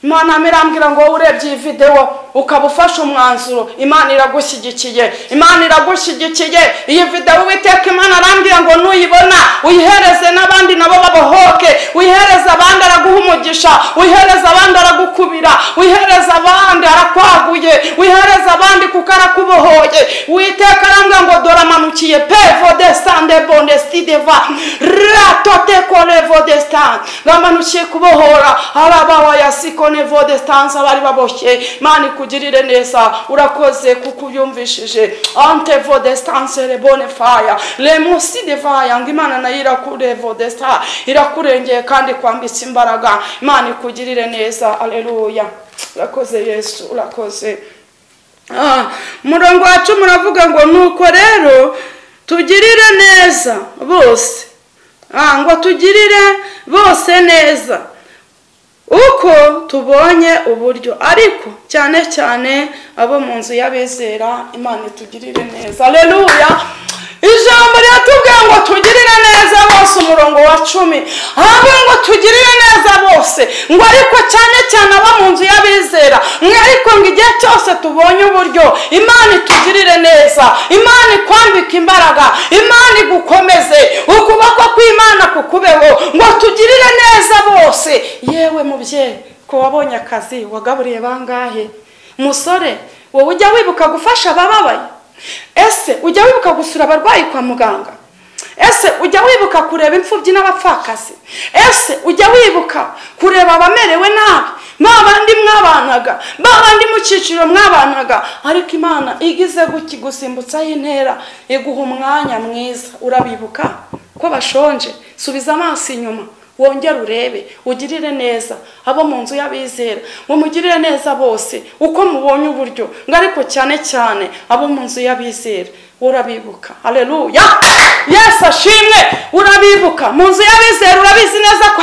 imana mirambwira ngo urebye iyi videwo ukaba ufashe umwanzuro imana iragushyigikiye imana iragushyigikiye iyi videwo uwiteka imana arambwira ngo nuyibona uyihereze n'abandi nabo babohoke uyihereze abandi araguha umugisha uyihereze abandi aragukubira uyihereze abandi arakwaguye uyihereze abandi kuko arakubohoye uwiteka arambwira ngo dore amanukiye pevo desitande bondestideva ratoteko desitande ramanukiye kubohora arabawayasiko nevo desitance abari baboshye mani ikugirire neza urakoze kuko uyumvishije antevo desitance rebone faya remusi devaya ngo imana nayo irakurevo desita irakurengeye kandi kwambitse imbaraga imana ikugirire neza aleluya urakoze yesu urakoze murongo wacu muravuga ngo nuko rero tugirire neza bose ngo tugirire bose neza uko tubonye uburyo ariko cyane cyane abo mu nzu y'abizera imana itugirire neza aleluya ijambo riratubwira ngo tugirire neza bose umurongo wa cumi ahubwo ngo tugirire neza bose ngo ariko cyane cyane abo mu nzu y'abizera mwe ariko ngo igihe cyose tubonye uburyo imana itugirire neza imana ikwambike imbaraga imana igukomeze ukuboko kw'imana kukubeho ngo tugirire neza bose yewe mubyeyi ko wabonye akazi wagaburiye bangahe musore wowe ujya wibuka gufasha abababaye ese ujya wibuka gusura abarwayi kwa muganga ese ujya wibuka kureba imfubyi n'abapfakazi ese ujya wibuka kureba abamerewe nabi bandi mwabanaga bandi mu cyiciro mwabanaga ariko imana igize gusimbutsaho intera iguha umwanya mwiza urabibuka ko bashonje subiza amaso inyuma wongere urebe ugirire neza abo mu nzu y'abizera mumugirire neza bose uko mubonye uburyo ngo ariko cyane cyane abo mu nzu y'abizera urabibuka hareruya yesu ashimwe urabibuka mu nzu y'abizera urabizi neza ko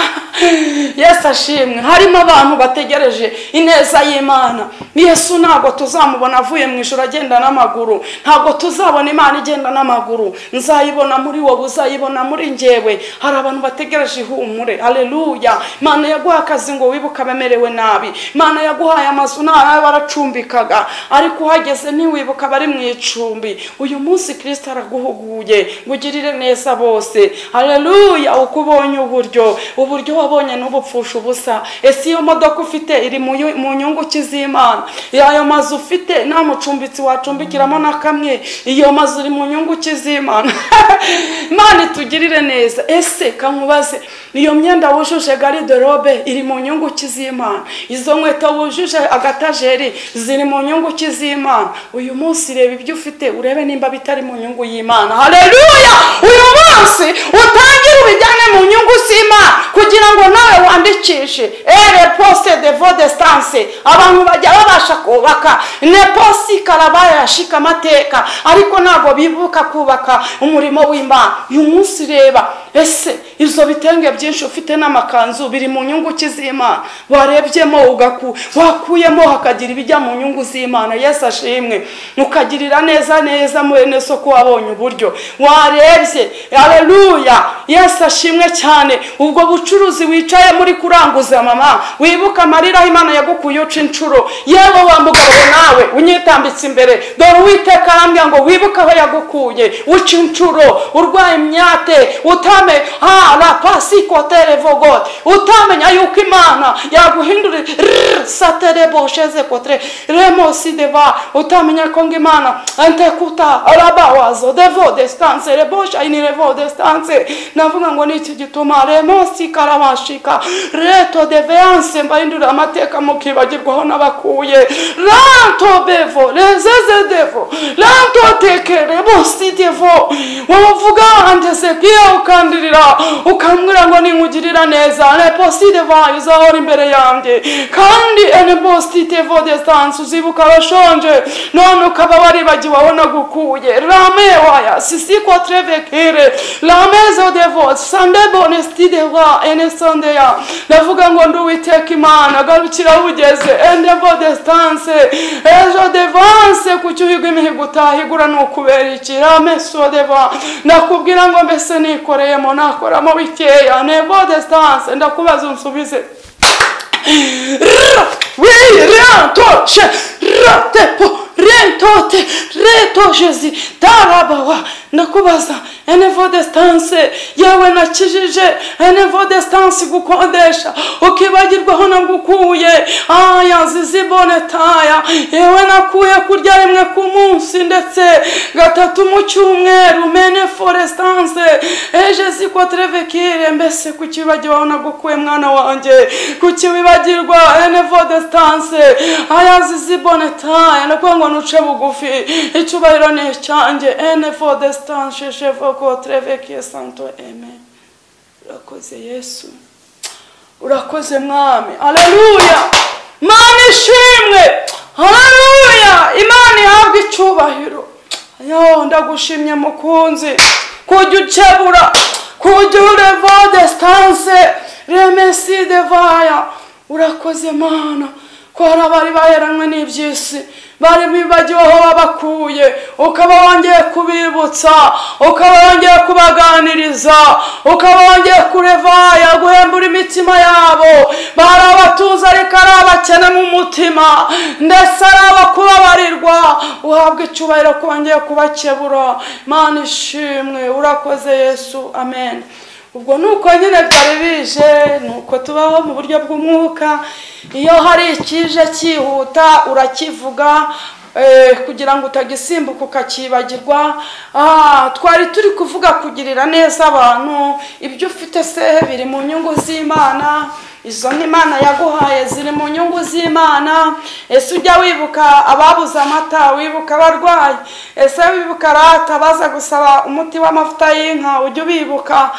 yesu ashimwe harimo abantu bategereje ineza y'imana yesu ntabwo tuzamubona avuye mu ijoro agenda n'amaguru ntabwo tuzabona imana igenda n'amaguru nzayibona muri wowe uzayibona muri ngewe hari abantu bategereje ihumure hareruya imana yaguha akazi ngo wibuke abamerewe nabi imana yaguhaye amazu nawe baracumbikaga ariko uhageze ntiwibuke abari mu icumbi uyu munsi kirisita araguhuguye ngo ugirire neza bose hareruya uko ubonye uburyo uburyo wabonye n'ubupfusha ubusa ese iyo modoka ufite iri mu nyungu z'imana ayo mazu ufite nta mucumbitsi wacumbikiramo na kamwe iyo mazu iri mu nyungu z'imana imana itugirire neza ese kankubaze niyo myenda wujuje garide robe iri mu nyungu z'imana izo nkweto wujuje agatajeri ziri mu nyungu z'imana uyu munsi reba ibyo ufite urebe nimba bitari mu nyungu y'imana hareruya uyu munsi utangire ubijyane mu nyungu z'imana kugira ngo nawe wandikishe ere posite de vodesitanse abantu bajya babasha kubaka ne posi karabaya yashika amateka ariko ntabwo bibuka kubaka umurimo w'imana uyu munsi reba ese izo bitenge byinshi ufite n'amakanzu biri mu nyungu z'imana warebyemo ugaku wakuyemo hakagira ibijya mu nyungu z'imana yesu ashimwe mukagirira neza neza mwene soko wabonye uburyo warebye aleluya yesu ashimwe cyane ubwo bucuruzi wicaye muri kuranguza mama wibuka amarira imana yagukuye uca inshuro yewe wa mugabo nawe unyitambitse imbere dore uwiteka arambwira ngo wibuke aho yagukuye uca inshuro urwaye imyate utame ha rapasi kotere vogote utamenya yuko imana yaguhindurira satere bosheze kotere remosi deva utamenya ko ngo imana antekuta arabawazo devo destance rebosha ini revo destance navuga ngo niki gituma remosi karabashika reto deveance mbahindurira amateka mukibagirwaho n'abakuye ranto bevo rezeze devo ranto teke rebosi devo wavuga andeze pia ukandirira ukambwira ngo ninkugirira neza reposite vayi uzahora imbere yanjye kandi eneposite vo desitanse uzibuka abashonje none ukaba waribagiwe aho nagukuye rame waya sisi kotre vekire rame zo devote sande bonesiti dewa enesonde ya ndavuga ngo ndi uwiteka imana garukira wugeze ende vo desitanse ejo devanse kuki uhiga imihigo utahigura ni ukubera iki rame so deva ndakubwira ngo mbese nikoreyemo nakoramo bikeya nevo desitanse ndakubaza unsubize Ra, oui rentoche ratepo rentote retoshezi tarabawa ndakubaza enevo desitanse yewe nakijije enevo desitanse gukodesha ukibagirwaho nagukuye aya zizibone taya yewe nakuye kurya rimwe ku munsi ndetse gatatu mu cyumweru mene foresitanse eje ziko trevekire mbese kuki wibagirwaho nagukuye mwana wanjye kuki wibagirwa enevo desitanse aya zizibone taya ndakuye ngo nuce bugufi icyubahiro ni icyanjye enevo desitanse shefu kotre veke santo eme urakoze yesu urakoze mwami aleluya mana ishimwe aleluya imana ihabwa icyubahiro yo ndagushimye mukunzi kujya ukebura kujya ureva desitanse remesi devaya urakoze mana ko hari abari baheranwe n'iby'isi bari bibagiwe aho wabakuye ukaba wongeye kubibutsa ukaba wongeye kubaganiriza ukaba wongeye kurevaya guhembura imitima yabo bari abatuza ariko ari abakene mu mutima ndetse ari abakubabarirwa uhabwa icyubahiro ko wongeye kubakebura mana ishimwe urakoze yesu amen ubwo ni uko nyine byari bije ni uko tubaho mu buryo bw'umwuka iyo hari ikije cyihuta urakivuga kugira ngo utagisimbuka ukakibagirwa twari turi kuvuga kugirira neza abantu ibyo ufite se biri mu nyungu z'imana izo n'imana yaguhaye ziri mu nyungu z'imana ese ujya wibuka ababuze amata wibuka abarwayi ese wibuka rata baza gusaba umuti w'amavuta y'inka ujya ubibuka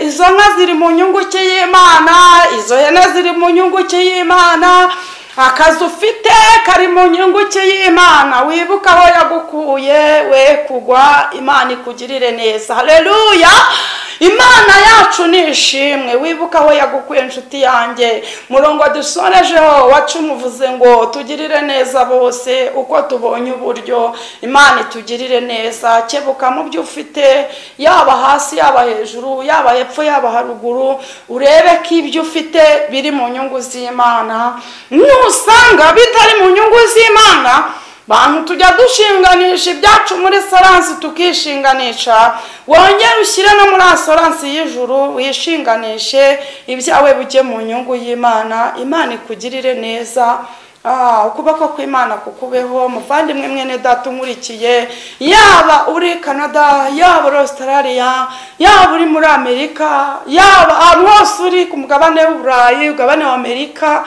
izo nka ziri mu nyungu y'imana izo hene ziri mu nyungu y'imana akazi ufite kari mu nyunguke y'imana wibuka aho yagukuye we kugwa imana ikugirire neza hareruya imana yacu ni ishimwe wibuka aho yagukuye inshuti yanjye murongo dusorejeho wacumuvuze ngo tugirire neza bose uko tubonye uburyo imana itugirire neza kebuka mu byo ufite yaba hasi yaba hejuru yaba hepfo yaba haruguru urebe ko ibyo ufite biri mu nyungu z'imana nusanga bitari mu nyungu z'imana bantu tujya dushinganisha ibyacu muri soransi tukishinganisha wongere ushyire no muri asoransi y'ijuru wishinganishe ibyawe bijye mu nyungu y'imana imana ikugirire neza ukuboko kw'imana kukubeho muvandimwe mwene data umurikiye yaba uri canada yaba uri australia yaba uri muri amerika yaba ahantu hose uri ku mugabane w'uburayi umugabane wa amerika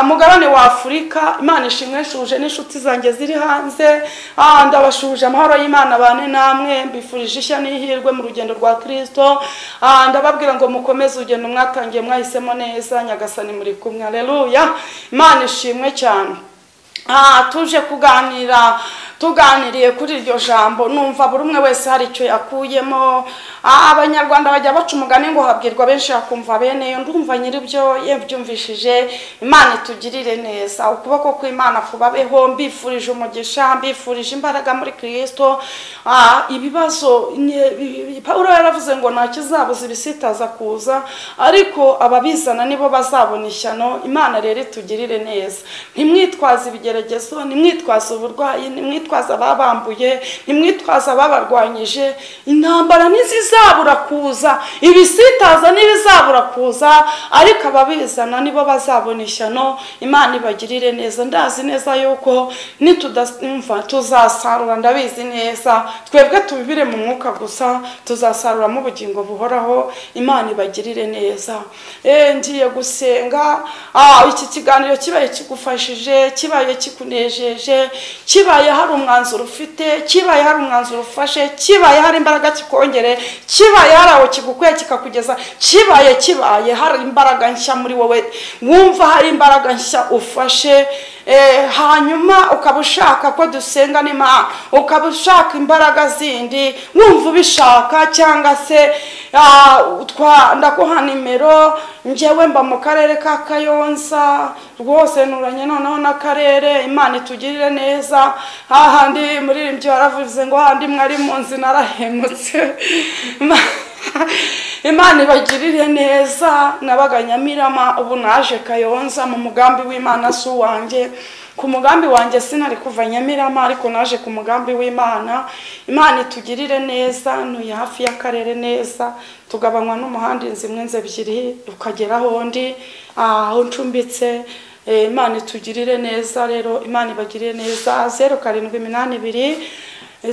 mugabane wa afurika imana ishimwe shuje n'inshuti zanjye ziri hanze ndabashuje amahoro y'imana bane namwe mbifurije ishya n'ihirwe mu rugendo rwa kirisito ndababwira ngo mukomeze urugendo mwatangiye mwahisemo neza nyagasani muri kumwe areruya imana ishimwe cyane tuje kuganira tuganiriye kuri iryo jambo numva buri umwe wese hari icyo yakuyemo abanyarwanda bajya baca umugani ngo habwirwa benshi bakumva bene yo ndumva nyiribyo yabyumvishije imana itugirire neza ukuboko kw'imana kubabeho mbifurije umugisha mbifurije imbaraga muri kirisito ibibazo paul yaravuze ngo nta kizabuza ibisitaza kuza ariko ababizana nibo bazabona ishyano imana rero itugirire neza ntimwitwaze ibigeragezo ntimwitwaze uburwayi ntimwitwaze ababambuye ntimwitwaze ababarwanyije intambara n'iziza bizabura kuza ibisitaza n'ibizabura kuza ariko ababizana nibo bazabona ishyano imana ibagirire neza ndazi neza yuko nitudumva tuzasarura ndabizi neza twebwe tubibire mu mwuka gusa tuzasaruramo ubugingo buhoraho imana ibagirire neza ngiye gusenga iki kiganiro kibaye kigufashije kibaye kikunejeje kibaye hari umwanzuro ufite kibaye hari umwanzuro ufashe kibaye hari imbaraga kikongere kibaye hari aho kigukwiye kikakugeza kibaye kibaye hari imbaraga nshya muri wowe wumva hari imbaraga nshya ufashe eh, hanyuma ukaba ushaka ko dusenga n'imana ukaba ushaka imbaraga zindi wumva ubishaka cyangwa se ah, twa- ndaguha nimero njyewe mba mu karere ka kayonza rwose nturanye noneho n'akarere imana itugirire neza hahandi umuririmbyi waravuze ngo hahandi mwari mu nzu narahemutse imana ibagirire neza nabaga nyamirama ubu naje kayonza mu mugambi w'imana si uwanjye ku mugambi wanjye sinari kuva nyamirama ariko naje ku mugambi w'imana imana itugirire neza ntuye hafi y'akarere neza tugabanywa n'umuhanda inzu imwe inzu ebyiri ukagera aho undi aho ncumbitse Eh, imana itugirire neza rero imana ibagirire neza zeru karindwi iminani ibiri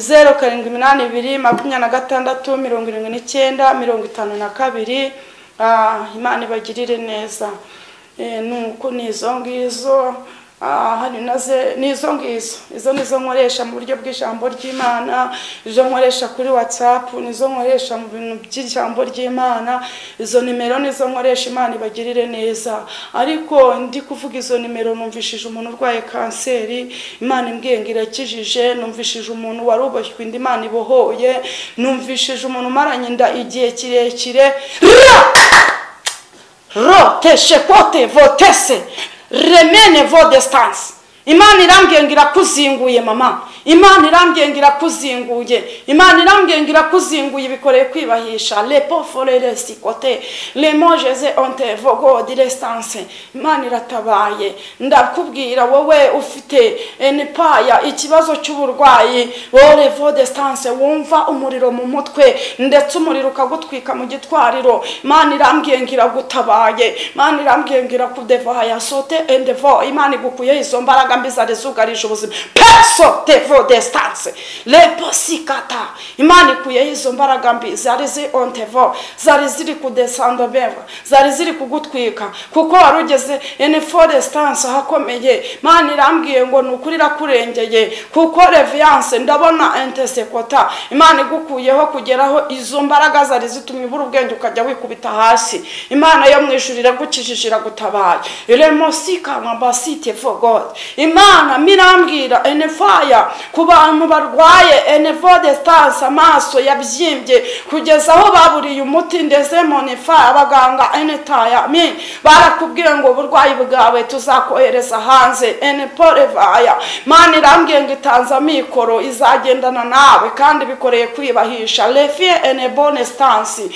zeru karindwi iminani ibiri makumyabiri na gatandatu mirongo irindwi n'icyenda mirongo itanu na kabiri Ah, imana ibagirire neza Eh, nuko ni izo ngizo Ah, hari naze ni izo ngizo izo ni zo nkoresha mu buryo bw'ijambo ry'imana izo nkoresha kuri whatsapp nizo nkoresha mu bintu by'ijambo ry'imana izo nimero nizo nkoresha imana ibagirire neza ariko ndi kuvuga izo nimero numvishije umuntu urwaye kanseri imana imbwiye ngo irakijije numvishije umuntu wari uboshywe inda imana ibohoye numvishije umuntu umaranye inda igihe kirekire roteshe kote votese remene vo distance imana irambwiye ngo irakuzinguye mama imana irambwiye ngo irakuzinguye imana irambwiye ngo irakuzinguye ibikoreye kwibahisha lepo forere sikote lemojeze onte vogo distance imana iratabaye ndakubwira wowe ufite enipaya ikibazo cy'uburwayi wore vo distance wumva umuriro mu mutwe ndetse umuriro ukagutwika mu gitwariro imana irambwiye ngo iragutabaye imana irambwiye ngo irakudeva yasote endevo imana igukuyeho izo mbaraga mbi zari zugarije ubuzima peso devo distance leposikata imana ikuyeho izo mbaraga mbi zari zi ontevo zari ziri kudesanda beva zari ziri kugutwika kuko wari ugeze ene forestance ahakomeye imana irambwiye ngo ni ukuri irakurengeye kuko reviance ndabona entesekota imana igukuyeho kugeraho izo mbaraga zari zitumye ubura ubwenge ukajya wikubita hasi imana yo mu ijuru iragukijije iragutabaye remosikanywa basite for god imana mirambwira enefaya ku bantu barwaye enevodestanse amaso yabyimbye kugeza aho baburiye umuti ndeze monefaya abaganga enetaya mi barakubwiye ngo uburwayi bwawe tuzakohereza hanze eneporevaya imana irambwiye ngo itanze mikoro izagendana nawe kandi bikoreye kwibahisha refie enebonestansi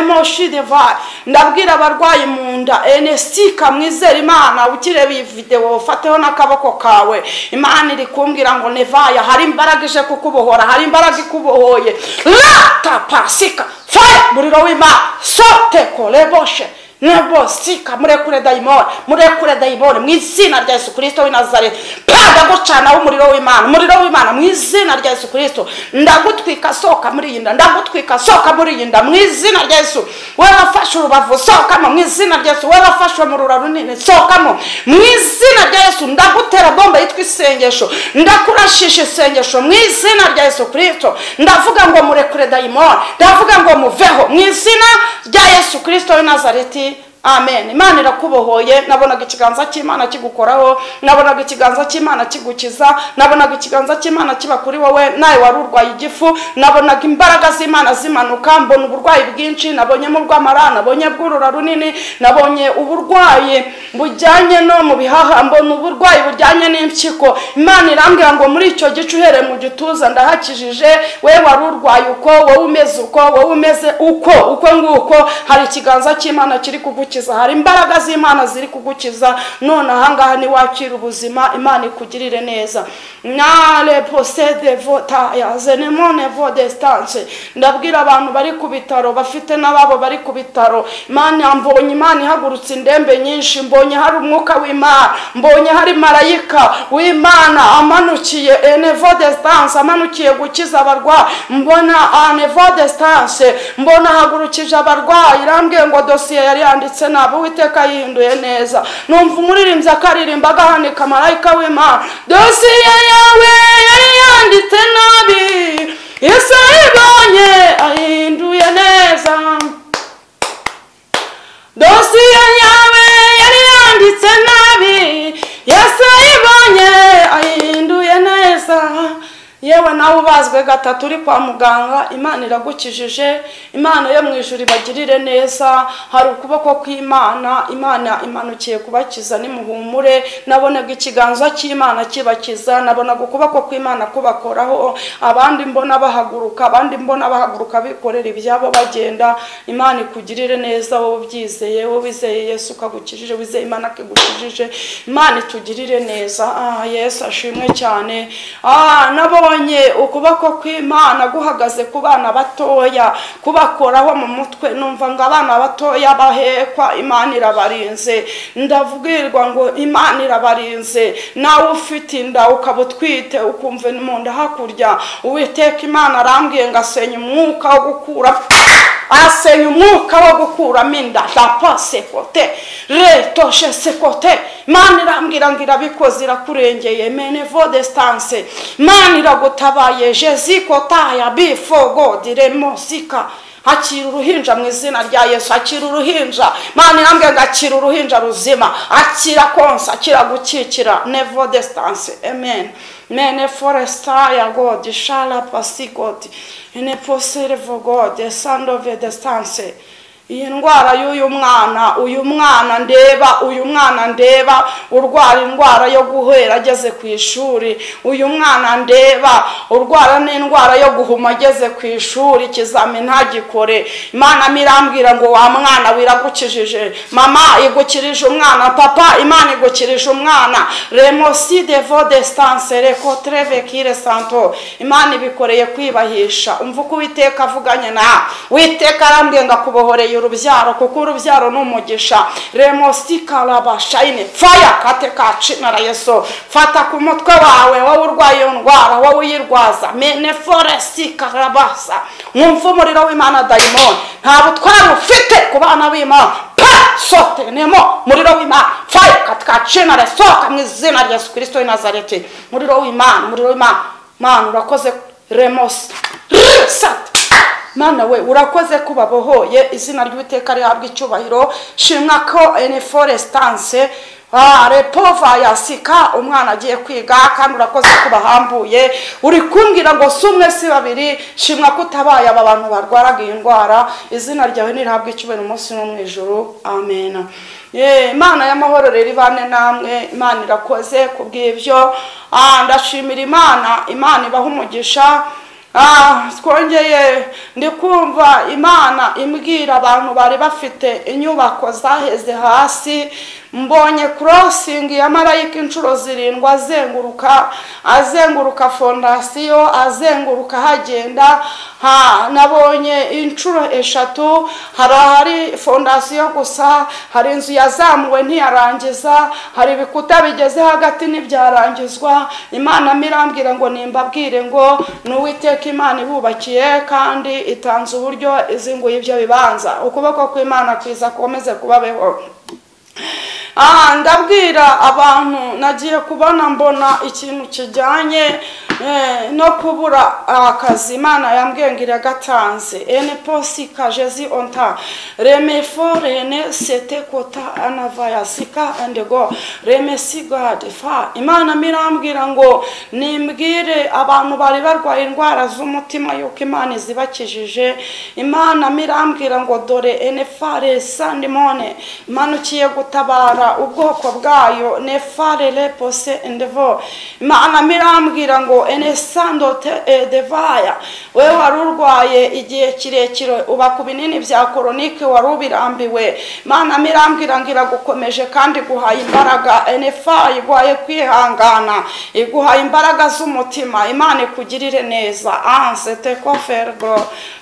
remoshideva ndabwira abarwayi mu nda enesika mwizere imana ukireba iyi videwo ufateho n'akaboko kawe imana iri kumbwira ngo nevaya hari imbaraga ije kukubohora hari imbaraga ikubohoye rata pasika faya muriro w'imana sote koreboshe nebo sika murekure dayimoni murekure dayimoni mu izina rya yesu kirisito w'i nazareti pa ndagucanaho umuriro w'imana umuriro w'imana mu izina rya yesu kirisito ndagutwika sohoka muri iyi nda ndagutwika sohoka muri iyi nda mu izina rya yesu wowe wafashe urubavu sohokamo mu izina rya yesu wowe wafashe mu rura runini sohokamo mu izina rya yesu ndagutera bomba yitwa isengesho ndakurashisha isengesho mu izina rya yesu kirisito ndavuga ngo murekure dayimoni ndavuga ngo muveho mu izina rya yesu kirisito w'i nazareti amen imana irakubohoye nabonaga ikiganza cy'imana kigukoraho nabonaga ikiganza cy'imana kigukiza nabonaga ikiganza cy'imana kiba kuri wowe nawe wari urwaye igifu nabonaga imbaraga z'imana zimanuka mbona uburwayi bwinshi nabonyemo ubw'amara nabonye bw'urura runini nabonye uburwayi bujyanye no mu bihaha mbona uburwayi bujyanye n'impyiko imana irambwira ngo muri icyo gice uhereye mu gituza ndahakijije we wari urwaye uko wowe umeze uko wowe umeze uko uko nguko hari ikiganza cy'imana kiri kugukiza hari imbaraga z'imana ziri kugukiza none ahangaha niwakira ubuzima imana ikugirire neza nare posede vota yazenemone vo destance ndabwira abantu bari ku bitaro bafite n'ababo bari ku bitaro imana mbonye imana ihagurutse indembe nyinshi mbonye hari umwuka w'imana mbonye hari marayika w'imana amanukiye enevo destance amanukiye gukiza abarwayi mbona anevo destance mbona ahagurukije abarwayi irambwiye ngo dosiye yari yanditse ntabwo uwiteka yihinduye neza numva umuririmbyi akaririmba agahanika marayika w'imana dosiye yawe yari yanditse ifite nabi ese ibonye ahinduye neza dosiye yawe yari yanditse nabi yese ibonye ahinduye neza yewe nawe ubazwe gatatu uri kwa muganga imana iragukijije imana yo mu ijuru ibagirire neza hari ukuboko kw'imana imana imanukiye kubakiza nimuhumure nabonaga ikiganza cy'imana kibakiza nabonaga ukuboko kw'imana kubakoraho abandi mbona bahaguruka abandi mbona bahaguruka bikorera ibyabo bagenda imana ikugirire neza wowe ubyizeye wowe wizeye yesu ukagukijije wizeye imana akigukijije imana itugirire neza ah yesu ashimwe cyane ah nabonye nabonye ukuboko kw'imana guhagaze ku bana batoya kubakoraho mu mutwe numva ngo abana batoya bahekwa imana irabarinze ndavugirwa ngo imana irabarinze nawe ufite inda ukaba utwite ukumva mu nda hakurya uwiteka imana arambwiye ngo asenye umwuka wo gukura asenya umwuka wo gukuramo inda dapa sekote retoshe sekote imana irambwira ngo irabikoze irakurengeye menevo desitanse imana iragutabaye jezi kotaya bifo godiremo sika akira uruhinja mu izina rya yesu akira uruhinja mani irambwira ngo akira uruhinja ruzima akira konsa akira gukikira nevo desitanse amen mene foresta ya god shala pasi god ene posere vo god sandove desitanse iyi ndwara y'uyu mwana uyu mwana ndeba uyu mwana ndeba urwara indwara yo guhera ageze ku ishuri uyu mwana ndeba urwara n'indwara yo guhuma ageze ku ishuri ikizami ntagikore imana mirambwira ngo wa mwana wiragukijije mama igukirije umwana papa imana igukirije umwana remoside vodesitanse reko terevekire santo imana ibikoreye kwibahisha umva uko uwiteka avuganye na witeka arambwiye ngo akubohoreye urubyaro kuko urubyaro ni umugisha remosi karaba shayine faya kate kaci na rayeso fata ku mutwe wawe wowe urwaye iyo ndwara wowe uyirwaza mene foresi karabasa mwumve umuriro w'imana dayimoni nta butware ufite ku bana b'imana pa sote nemo muriro w'imana faya kate kaci na rayeso mu izina rya yesu kirisito w'inazareti muriro w'imana muriro w'imana mana urakoze remosi sate mana we urakoze ko babohoye izina ry'uwiteka rihabwa icyubahiro shimwa ko ene foresitanse repova yasika umwana agiye kwiga kandi urakoze ko bahambuye uri kumbwira ngo si umwe si babiri shimwa ko utabaye aba bantu barwaraga iyi ndwara izina ryawe ntirihabwe icyubahiro umunsi no mu ijoro amen imana y'amahoro rero ibane namwe imana irakoze ku bw'ibyo ndashimira imana imana ibaha umugisha twongeye ndi kumva imana imbwira abantu bari bafite inyubako zaheze hasi mbonye korosingi ya marayika inshuro zirindwi azenguruka azenguruka fondasiyo azenguruka hagenda nabonye inshuro eshatu hari ahari fondasiyo gusa hari inzu yazamuwe ntiyarangiza hari ibikuta bigeze hagati ntibyarangizwa imana mirambwira ngo nimbabwire ngo ni uwiteka imana ibubakiye kandi itanze uburyo izinguye ibyo bibanza ukuboko kw'imana kwiza komeze kubabeho aha ndabwira abantu nagiye kubona mbona ikintu kijyanye no kubura akazi imana yambwiye ngo iragatanze ene posi kajezi onta remefo rene sete kota anavaya sika andego remesi gade fa imana mirambwira ngo nimbwire abantu bari barwaye indwara z'umutima yuko imana izibakijije imana mirambwira ngo dore ene fare sandimone imanukiye gutabara ubwoko bwayo nefare repose endevo imana mirambwira ngo enesando devaya wowe wari urwaye igihe kirekire uba ku binini bya koronike wari ubirambiwe imana mirambwira ngo iragukomeje kandi iguhaye imbaraga enefa iguhaye kwihangana iguhaye imbaraga z'umutima imana ikugirire neza ansete kofergo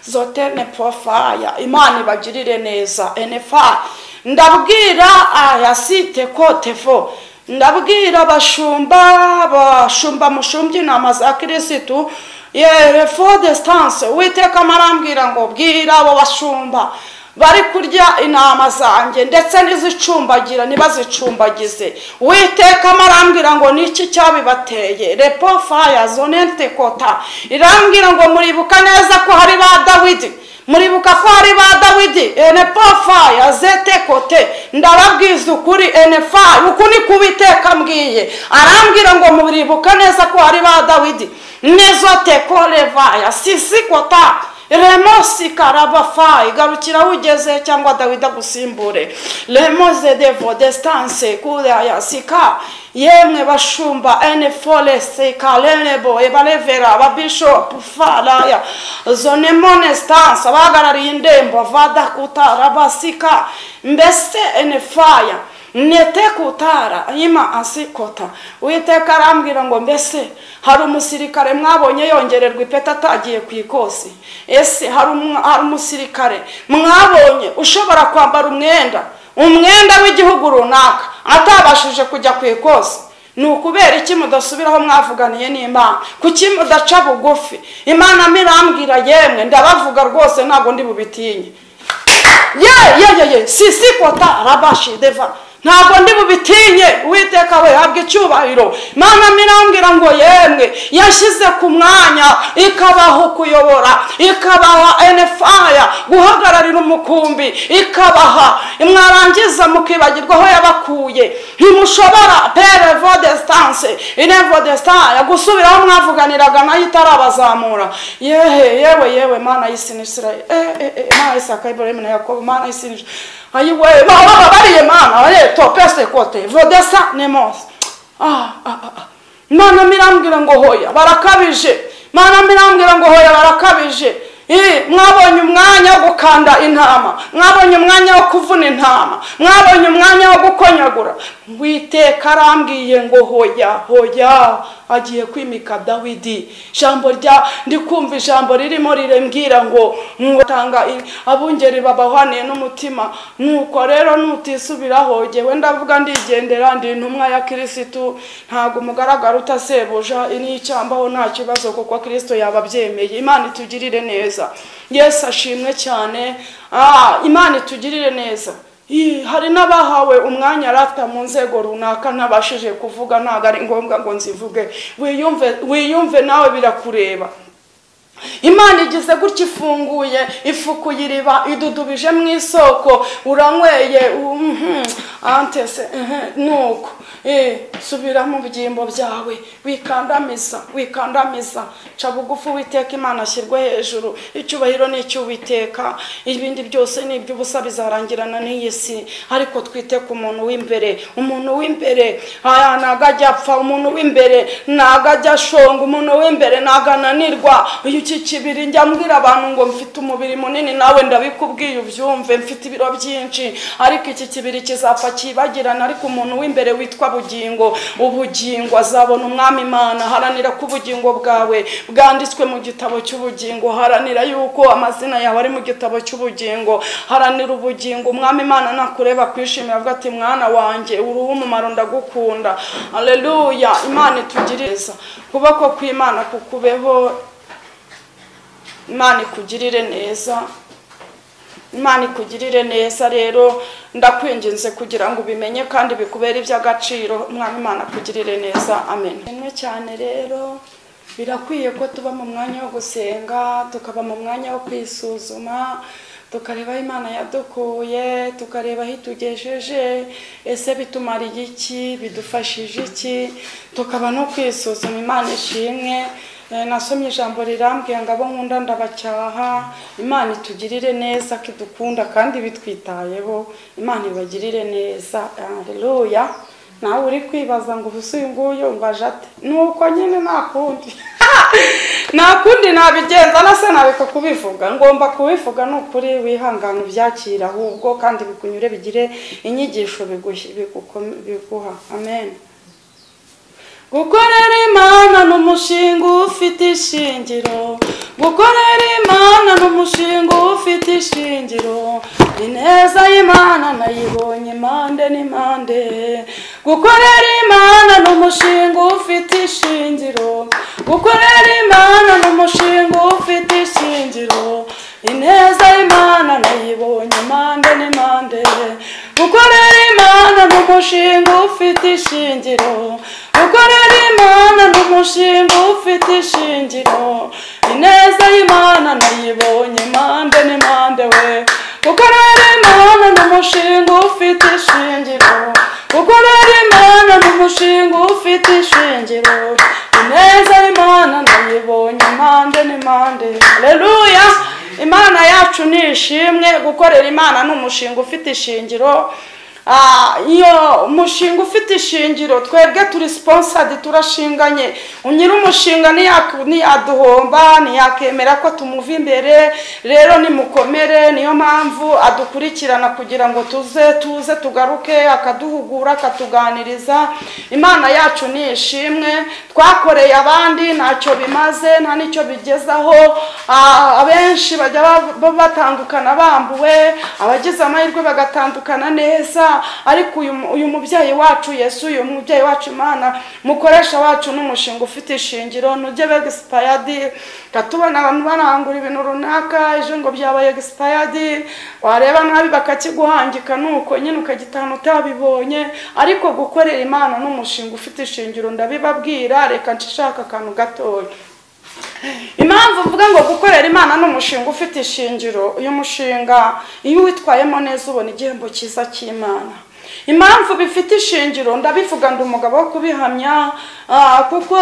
zote nepofaya imana ibagirire neza enefa ndabwira aya site kotefo ndabwira abashumba abashumba mushumbye intama za kirisitu yewe fo desitanse uwiteka amarambwira ngo bwira abo bashumba bari kurya intama zanjye ndetse n'izicumbagira ntibazicumbagize witeka arambwira ngo niki cyabibateye repo faya zonete kota irambwira ngo muribuka neza ko hari ba dawidi muribuka ko hari ba dawidi ene faya zete kote ndababwiza ukuri ene faya uku ni kubiteka mbwiye arambwira ngo muribuka neza ko hari ba dawidi nezote korevaya sisi kota remosi karabafa igarukira ugeze cyangwa dawida gusimbure remoze devo desitanse kuriya sika yemwe bashumba ene foresi karebo ebarevera ababishopu faraya zone monesitanse abahagarariye indembo vada kutara basika mbese ene faya nete kutara yima asi kota uwiteka arambwira ngo mbese hari umusirikare mwabonye yongererwa ipeti atagiye ku ikosi ese hari umusirikare mwabonye ushobora kwambara umwenda umwenda w'igihugu runaka atabashije kujya ku ikosi ni ukubera iki mudasubiraho mwavuganiye n'imana kuki mudaca bugufi imana mirambwira yemwe ndabavuga rwose ntabwo ndi bubitinye ye ye ye ye sisi kota rabashi deva ntabwo ndi bubitinye uwiteka we habwa icyubahiro mama mirambwira ngo yemwe yashyize ku mwanya ikabaho kuyobora ikabaha enefaya guhagararira umukumbi ikabaha mwarangiza mukibagirwa aho yabakuye ntimushobora pere vodesitanse inevodesitaya gusubira aho mwavuganiraga nayo itarabazamura yehe yewe yewe mana yisinisira mana yisaka ibrahim na yakobo mana yisinisira ayiwe baba bariye mana barebe topese kote vodesa nemosi imana mirambwira ngo hoya barakabije imana mirambwira ngo hoya barakabije mwabonye umwanya wo gukanda intama mwabonye umwanya wo kuvuna intama mwabonye umwanya wo gukonyagura witeka arambwiye ngo hoya hoya agiye kwimika dawidi ijambo rya ndikumva ijambo ririmo rirembwira ngo tanga abungeri babahaniye n'umutima nuko rero nutisubiraho ngewe ndavuga ndigendera ndi intumwa ya kirisitu ntabwo umugaragara utasebuja n'icyambaho nta kibazo kuko kirisito yababyemeye imana itugirire neza yesu ashimwe cyane imana itugirire neza hari n'abahawe umwanya arata mu nzego runaka ntabashije kuvuga ntabwo ari ngombwa ngo nzivuge wiyumve nawe birakureba imana igize gutya ifunguye ifukuye iriba idudubije mu isoko uranyweye antese nuko subiramo ibyimbo byawe wikandamiza wikandamiza ca bugufi uwiteka imana ashyirwe hejuru icyubahiro ni icy'uwiteka ibindi byose ni iby'ubusa bizarangirana n'iyi si ariko twite ku muntu w'imbere umuntu w'imbere ntago ajya apfa umuntu w'imbere ntago ajya ashonga umuntu w'imbere ntago ananirwa uyu iki kibiri njya mbwira abantu ngo mfite umubiri munini nawe ndabikubwiye ubyumve mfite ibiro byinshi ariko iki kibiri kizapfa kibagirana ariko umuntu w'imbere witwa bugingo ubugingo azabona umwami imana haranira ko ubugingo bwawe bwanditswe mu gitabo cy'ubugingo haranira yuko amazina yawe ari mu gitabo cy'ubugingo haranira ubugingo umwami imana nakureba kwishimira avuga ati mwana wanjye uruhu umumaro ndagukunda aleluya imana itugiriza kuboko kw'imana kukubeho imana ikugirire neza imana ikugirire neza rero ndakwinginze kugira ngo ubimenye kandi bikubere iby'agaciro umwana imana akugirire neza amen rimwe cyane rero birakwiye ko tuba mu mwanya wo gusenga tukaba mu mwanya wo kwisuzuma tukareba aho imana yadukuye tukareba aho itugejeje ese bitumariye iki bidufashije iki tukaba no kwisuzuma imana ishimwe nasomye ijambo rirambwiye ngo abo nkunda ndabacyaha imana itugirire neza ko idukunda kandi bitwitayeho imana ibagirire neza hareruya nawe uri kwibaza ngo ubu uyu nguyu mbaje ate nuko nyine nta kundi nta kundi nabigenza nase nabika kubivuga ngomba kubivuga ni ukuri wihangane ubyakira ahubwo kandi bikunyure bigire inyigisho biguha amen gukorera imana ni umushinga ufite ishingiro gukorera imana ni umushinga ufite ishingiro ineza y'imana nayibonye impande n'impande gukorera imana ni umushinga ufite ishingiro gukorera imana ni umushinga ufite ishingiro ineza y'imana nayibonye nayibonye impande n'impande gukorera imana ni umushinga ufite ishingiro gukorera imana ni umushinga ufite ishingiro ineza y'imana nayibonye impande n'impande we gukorera imana ni umushinga ufite ishingiro gukorera imana ni umushinga ufite ishingiro ineza y'imana nayibonye impande n'impande reruya imana yacu ni ishimwe gukorera imana ni umushinga ufite ishingiro Ah, iyo umushinga ufite ishingiro twebwe turi siponsadi turashinganye nyiri umushinga ntiyaduhomba ntiyakemera ko tumuva imbere rero nimukomere niyo mpamvu adukurikirana kugira ngo tuze tuze tugaruke akaduhugura akatuganiriza imana yacu ni ishimwe twakoreye abandi ntacyo bimaze nta n'icyo bigezaho Ah, abenshi bajya ba- batandukana bambuwe abagize amahirwe bagatandukana neza ariko uyu mu- uyu mubyeyi wacu yesu uyu mubyeyi wacu imana mukoresha wacu n'umushinga ufite ishingiro nujye begisipayadi katubona abantu barangura ibintu runaka ejo ngo byabaye egisipayadi wareba nabi bakakiguhangika nuko nyine ukagitahana utabibonye ariko gukorera imana n'umushinga ufite ishingiro ndabibabwira reka nshishake akantu gatoya impamvu uvuga ngo gukorera imana ni umushinga ufite ishingiro uyu mushinga iyo uwitwayemo neza ubona igihembo cyiza cy'imana impamvu bifite ishingiro ndabivuga ndi umugabo wo kubihamya ah, kuko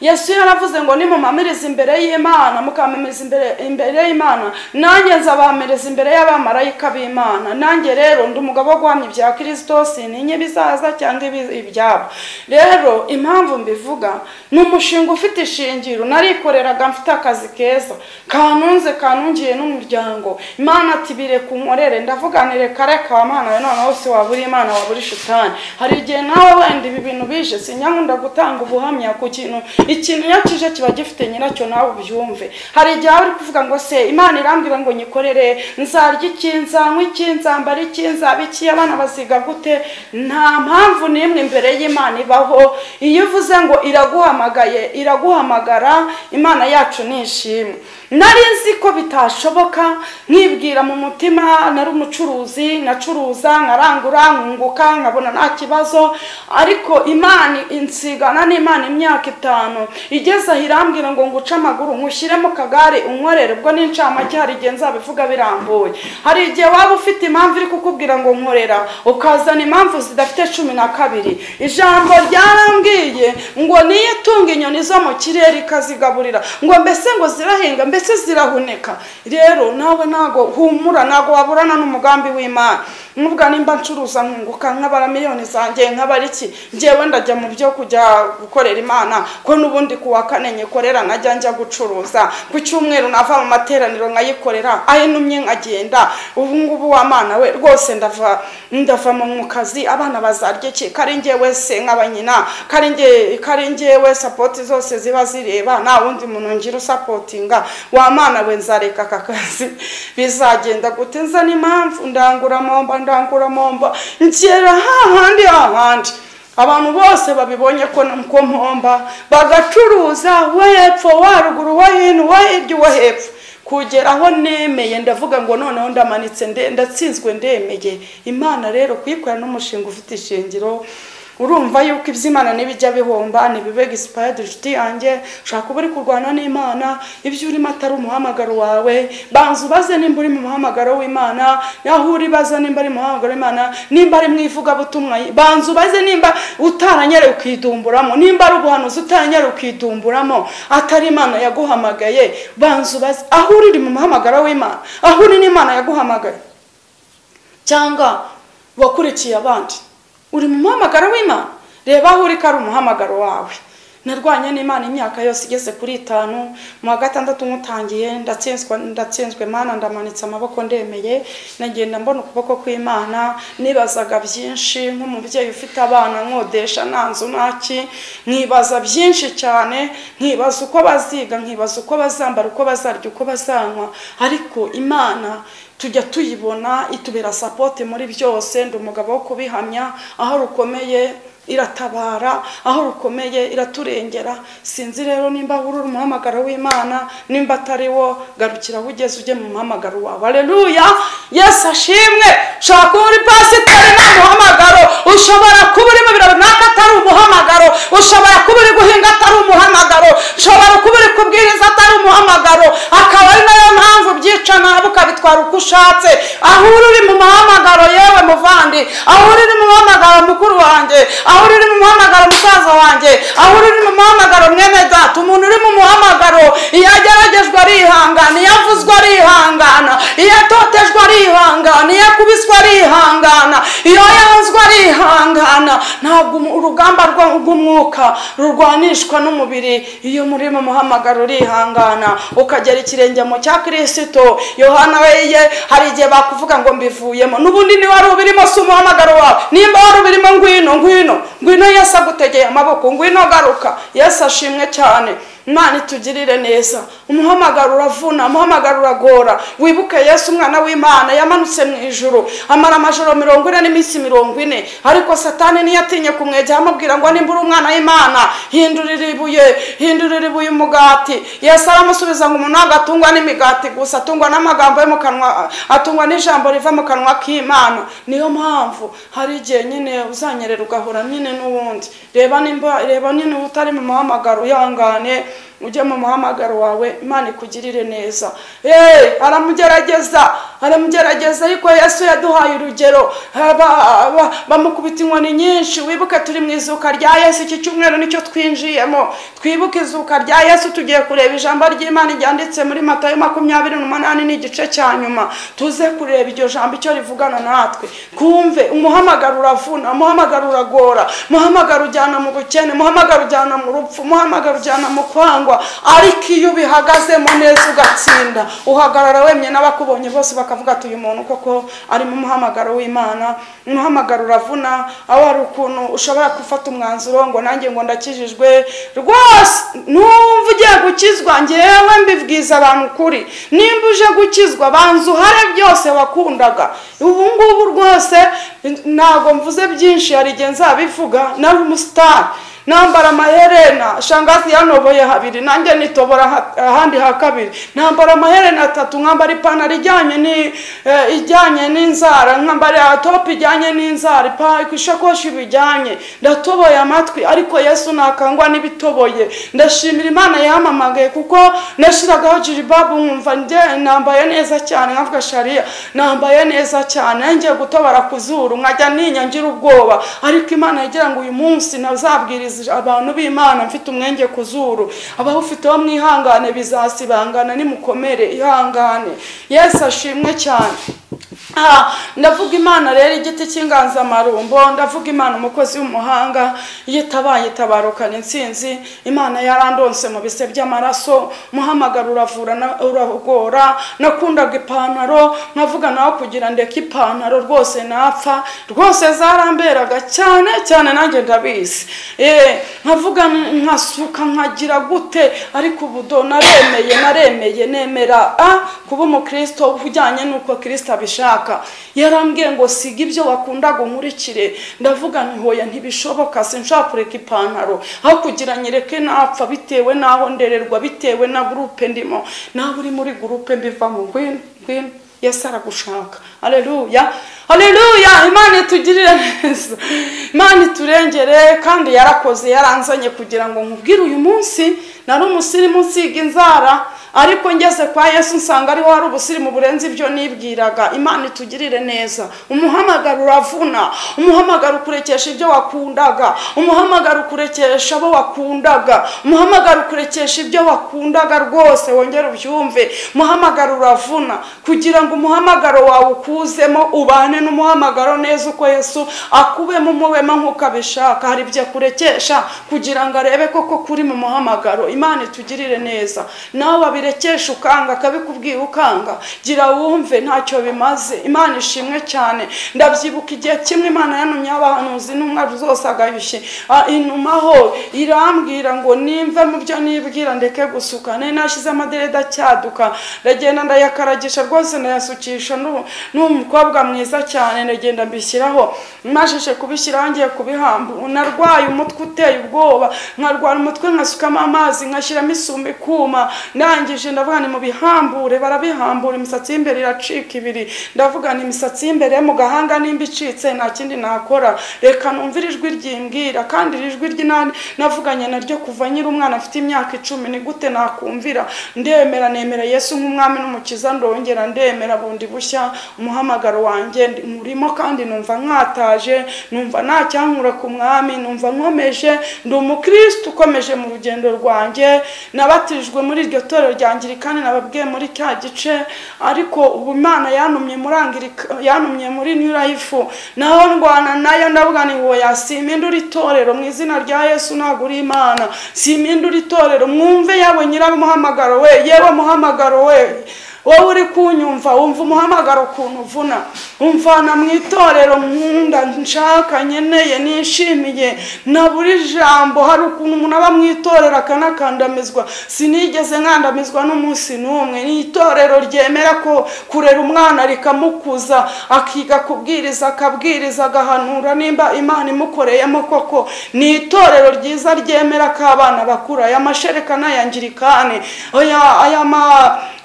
yesu yaravuze ngo nimumamiriza imbere y'imana mukamamiriza imbere imbere y'imana nanjye nzabamiriza imbere y'abamarayika b'imana nanjye rero ndi umugabo wo guhamya ibya kirisito sintinye ibizaza cyangwa ibi- ibyabo rero impamvu mbivuga ni umushinga ufite ishingiro narikoreraga mfite akazi keza kanunze kanungiye n'umuryango imana ati bireka unkorere ndavuganire kare ka mana we noneho wose wabura imana wabura ishitani hari igihe nawe wenda ibi bintu bije sinyakunda gutanga ubuhamya ku kintu ikintu iyo kije kiba gifite nyiracyo nawe ubyumve hari igihe waba uri kuvuga ngo se imana irambwira ngo nyikorere nzarya iki nzanywa iki nzambara iki nzaba iki abana baziga gute nta mpamvu n'imwe imbere y'imana ibaho iyo uvuze ngo iraguhamagaye iraguhamagara imana yacu ni ishimwe nari nzi ko bitashoboka nkibwira mu mutima nari umucuruzi nacuruza nkarangura nkunguka nkabona nta kibazo ariko imana insigana n'imana imyaka itanu igeze aho irambwira ngo nguce amaguru nkushyire mu kagare unkorere ubwo n'incamake hari igihe nzabivuga birambuye hari igihe waba ufite impamvu iri kukubwira ngo nkorera ukazana impamvu zidafite cumi na kabiri ijambo ryarambwiye ngo niyo itunga inyoni zo mu kirere ikazigaburira ngo mbese ngo zirahinga mbese zirahuneka rero nawe ntago humura ntago waburana n'umugambi w'imana nubwo nimba ncuruza nkunguka nk'abara miliyoni zanjye nk'abara iki ngewe ndajya mu byo kujya gukorera imana ko n'ubundi ku wa kane nyikorera najya njya gucuruza ku cyumweru nava mu materaniro nkayikorera aho intumye nkagenda ubu ngubu wa mwana we rwose ndava ndava mu kazi abana bazarya iki kari ngewe se nkaba nyina kari nge kari ngewe sapoti zose ziba zireba nta wundi muntu ngira usapotinga wa mwana we nzareka aka kazi bizagenda gute nza n'impamvu ndangura momba ndangura momba nshyira hahandi hahandi abantu bose babibonye ko ko mpomba bagacuruza uwo hepfo uwo ruguru uwo hino uwo hirya uwo hepfo kugera aho nemeye ndavuga ngo noneho ndamanitse nde- ndatsinzwe ndemeye imana rero kuyikorana n'umushinga ufite ishingiro urumva yuko iby'imana n'ibijya bihomba ntibibe gisipayidi inshuti yanjye ushaka uba uri kurwana n'imana ibyo urimo atari umuhamagaro wawe banza ubaze nimba uri mu muhamagaro w'imana aho uri baza nimba ari mu muhamagaro w'imana nimba ari mu ivugabutumwa banza ubaze nimba utaranyerewe ukidumburamo nimba ari ubuhanuzi utaranyerewe ukidumburamo atari imana yaguhamagaye banza ubaze aho uri uri mu muhamagaro w'imana aho uri n'imana yaguhamagaye cyangwa wakurikiye abandi uri mu muhamagaro w'imana reba aho uri ko ari umuhamagaro wawe narwanye n'imana imyaka yose igeze kuri itanu mu wa gatandatu nk'utangiye ndatsinzwe ndatsinzwe mana ndamanitse amaboko ndemeye nagenda mbona ukuboko kw'imana nibazaga byinshi nk'umubyeyi ufite abana nkodesha nta nzu nta ki nkibaza byinshi cyane nkibaza uko baziga nkibaza uko bazambara uko bazarya uko bazanywa ariko imana tujya tuyibona itubera sapote muri byose ndi umugabo wo kubihamya aho rukomeye iratabara aho rukomeye iraturengera sinzi rero nimba uri umuhamagaro w'imana nimba atari wo garukira aho ugeze ujye mu muhamagaro wawe aleluya yesu ashimwe ushobora kuba uri pasiteri nta muhamagaro ushobora kuba uri mu biro runaka atari umuhamagaro ushobora kuba uri guhinga atari umuhamagaro ushobora kuba uri kubwiriza atari umuhamagaro akaba ari nayo mpamvu byica nabi ukabitwara uko ushatse aho uri uri mu muhamagaro yewe muvandi aho uri uri mu muhamagaro mukuru wanjye aho uri uri mu muhamagaro musaza wanjye aho uri uri mu muhamagaro mwene data umuntu uri mu muhamagaro iyo ageragejwe arihangana iyo avuzwe arihangana iyo atotejwe arihangana iyo akubiswe arihangana iyo yanzwe arihangana ntabwo umu- urugamba rwo- rw'umwuka rurwanishwa n'umubiri iyo muri mu muhamagaro urihangana ukagera ikirenge mu cya kirisito yohana we ye hari igihe bakuvuga ngo mbivuyemo n'ubundi niba wari ubirimo si umuhamagaro wawe nimba wari ubirimo ngwino ngwino ngwino yesu agutegeye amaboko ngwino garuka yesu ashimwe cyane imana itugirire neza umuhamagaro uravuna umuhamagaro uragora wibuke yesu umwana w'imana yamanutse mu ijuru amara amajoro mirongo ine n'iminsi mirongo ine ariko satani ntiyatinye kumwegera amubwira ngo nimba uri umwana w'imana hindurira ibuye hindurira ibuye umugati yesu aramusubiza ngo umuntu ntabwo atungwa n'imigati gusa atungwa n'amagambo yo mu kanwa atungwa n'ijambo riva mu kanwa k'imana niyo mpamvu hari igihe nyine uzanyerera ugahura nyine n'uwundi reba nimba reba nyine utari mu muhamagaro uyangane ujye mu muhamagaro wawe imana ikugirire neza eee aramugerageza aramugerageza ariko yesu yaduhaye urugero Ha, ba- ba- bamukubita inkoni nyinshi wibuke turi mu izuka rya yesu iki cyumweru nicyo twinjiyemo twibuke izuka rya yesu tugiye kureba ijambo ry'imana ryanditse muri matayo makumyabiri n'umunani n'igice cya nyuma tuze kureba iryo jambo icyo rivugana natwe twumve umuhamagaro uravuna umuhamagaro uragora umuhamagaro ujyana mu bukene umuhamagaro ujyana mu rupfu umuhamagaro ujyana mu kwangwa ariko iyo ubihagazemo neza ugatsinda uhagarara wemye n'abakubonye bose bakavuga ati uyu muntu koko ari mu muhamagaro w'imana umuhamagaro uravuna aho hari ukuntu ushobora gufata umwanzuro ngo nanjye ngo ndakijijwe rwose numva ugiye gukizwa ngewe mbibwiza abantu ukuri nimba uje gukizwa banza uhare byose wakundaga ubu ngubu rwose ntabwo mvuze byinshi hari igihe nzabivuga nari umusitari nambara amaherena shangazi yanoboye habiri nanjye nitobora ha- ahandi ha kabiri nambara amaherena atatu nkambara ipantaro ijyanye ni eh, ijyanye n'inzara nkambara topu ijyanye n'inzara ipa- ishakoshi bijyanye ndatoboye amatwi ariko yesu nakangwa n'ibitoboye ndashimira imana yampamagaye kuko nashyiragaho jiribabu nkumva njye nambaye neza cyane nkavuga shariya nambaye neza cyane ngiye gutobora ku zuru nkajya ninya ngira ubwoba ariko imana yagira ngo uyu munsi nazabwiriza abantu b'imana mfite umwenge ku zuru abawufiteho mwihangane bizasibangana nimukomere ihangane yesu ashimwe cyane Ah, ndavuga imana rero igiti cy'inganzamarumbo ndavuga imana umukozi w'umuhanga iyo itabaye itabarukana insinzi imana yarandonse mu bise by'amaraso muhamagara uravura na- uragora nakundaga ipantaro nkavuga nawe kugira ndeke ipantaro rwose napfa rwose zaramberaga cyane cyane nanjye ndabizi Eh, nkavuga nkasuka nkagira gute ariko ubudo naremeye naremeye nemera ah, kuba umukristo ujyanye n'uko kristo abishaka yarambwiye ngo siga ibyo wakundaga unkurikire ndavuga nti hoya ntibishoboka sinshobora kureka ipantaro aho kugira nyereke napfa bitewe n'aho ndererwa bitewe na gurupe ndimo nawe uri muri gurupe mbivamo ngwino ngwino yesu aragushaka aleluya aleluya imana itugirire neza imana iturengere kandi yarakoze yaranzanye kugira ngo nkubwire uyu munsi nari umusirimu usiga inzara ariko ngeze kwa yesu nsanga ariho hari ubusirimu burenze ibyo nibwiraga imana itugirire neza umuhamagaro uravuna umuhamagaro ukurekesha ibyo wakundaga umuhamagaro ukurekesha abo wakundaga umuhamagaro ukurekesha ibyo wakundaga rwose wongere ubyumve umuhamagaro uravuna kugira ngo umuhamagaro wawe ukuzemo ubane n'umuhamagaro neza uko yesu akubemo umuwema nk'uko abishaka hari ibyo akurekesha kugira ngo arebe koko kuri mu muhamagaro imana itugirire neza nawe wabi wabirekesha ukanga akabikubwira ukanga gira wumve ntacyo bimaze imana ishimwe cyane ndabyibuka igihe kimwe imana yantumyeho abahanuzi n'umwari zose agayushye ah, intumaho irambwira ngo nimve mu byo nibwira ndeke gusuka nari nashyize amaderede acyaduka ndagenda ndayakaragisha rwose ndayasukisha n'u- n'umukobwa mwiza cyane ndagenda mbishyiraho mashije kubishyiraho ngiye kubihamba narwaye umutwe uteye ubwoba nkarwara umutwe nkasukamo amazi nkashyiramo isumba ikuma ndangije ndavuga ni mu bihambure barabihambura imisatsi y'imbere iracika ibiri ndavuga ni imisatsi y'imbere mu gahanga nimba icitse nta kindi nakora reka numvire ijwi ryimbwira kandi iri jwi ry'inani navuganye naryo kuva nyiri umwana afite imyaka icumi ni gute nakumvira ndemera nemera yesu nk'umwami n'umukiza ndongera ndemera bundi bushya umuhamagaro wanjye ndi- murimo kandi numva nkataje numva nta cyankura ku mwami numva nkomeje ndi umukristo ukomeje mu rugendo rwanjye nabatijwe muri iryo torero rya angirikani nababwiye muri cya gice ariko ubu imana yantumye muri angirika yantumye muri new life naho ndwana nayo ndavuga ni woya simpindura itorero mu izina rya yesu ntabwo uri imana simpindura itorero mwumve yabwe nyiramuhamagaro we yewe muhamagaro we wowe uri kunyumva wumva umuhamagaro ukuntu uvuna umvana mu itorero nkunda nshaka nkeneye nishimiye na buri jambo hari ukuntu umuntu aba mu itorero akanakandamizwa sinigeze nkandamizwa n'umunsi n'umwe ni itorero ryemera ko kurera umwana rikamukuza akiga kubwiriza akabwiriza agahanura nimba imana imukoreyemo koko ni itorero ryiza ryemera ko abana bakura aya mashereka n'ayangirikani aya aya ma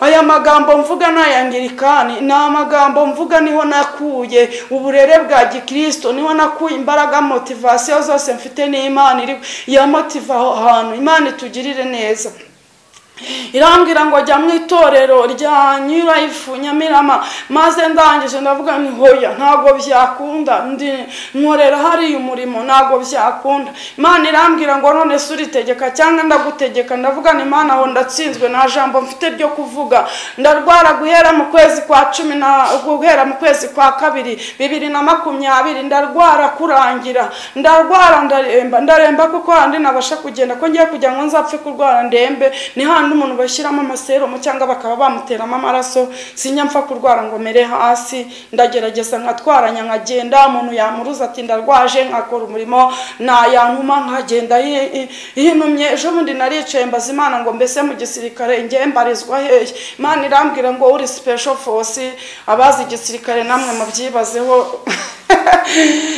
aya magambo mvuga ni ayangirikani ni amagambo mvuga niho nakuye uburere bwa gikristo niho nakuye imbaraga motivasiyo zose mfite n'imana iri ya motiva aho hantu imana itugirire neza irambwira ngo jya mu itorero rya new life nyamirama maze ndangije ndavuga ni hoya ntabwo byakunda ndi nkorera hariya umurimo ntabwo byakunda imana irambwira ngo none se uritegeka cyangwa ndagutegeka ndavuga ni imana aho ndatsinzwe nta jambo mfite ryo kuvuga ndarwara guhera mu kwezi kwa cumi na guhera mu kwezi kwa kabiri bibiri na makumyabiri ndarwara kurangira ndarwara ndaremba ndaremba kuko handi nabasha kugenda ko ngiye kugira ngo nzapfe kurwara ndembe ni handi umuntu bashyiramo amaserumu cyangwa bakaba bamuteramo amaraso sinya mpfa kurwara ngo mere hasi ndagerageza nkatwaranya nkagenda umuntu yamuruza ati ndarwaje nkakora umurimo nayantuma nkagenda yi- yi- yinumye ejo bundi naricaye mbaza imana ngo mbese mu gisirikare njye mbarizwa hehe imana irambwira ngo uri special force abazi igisirikare namwe mubyibazeho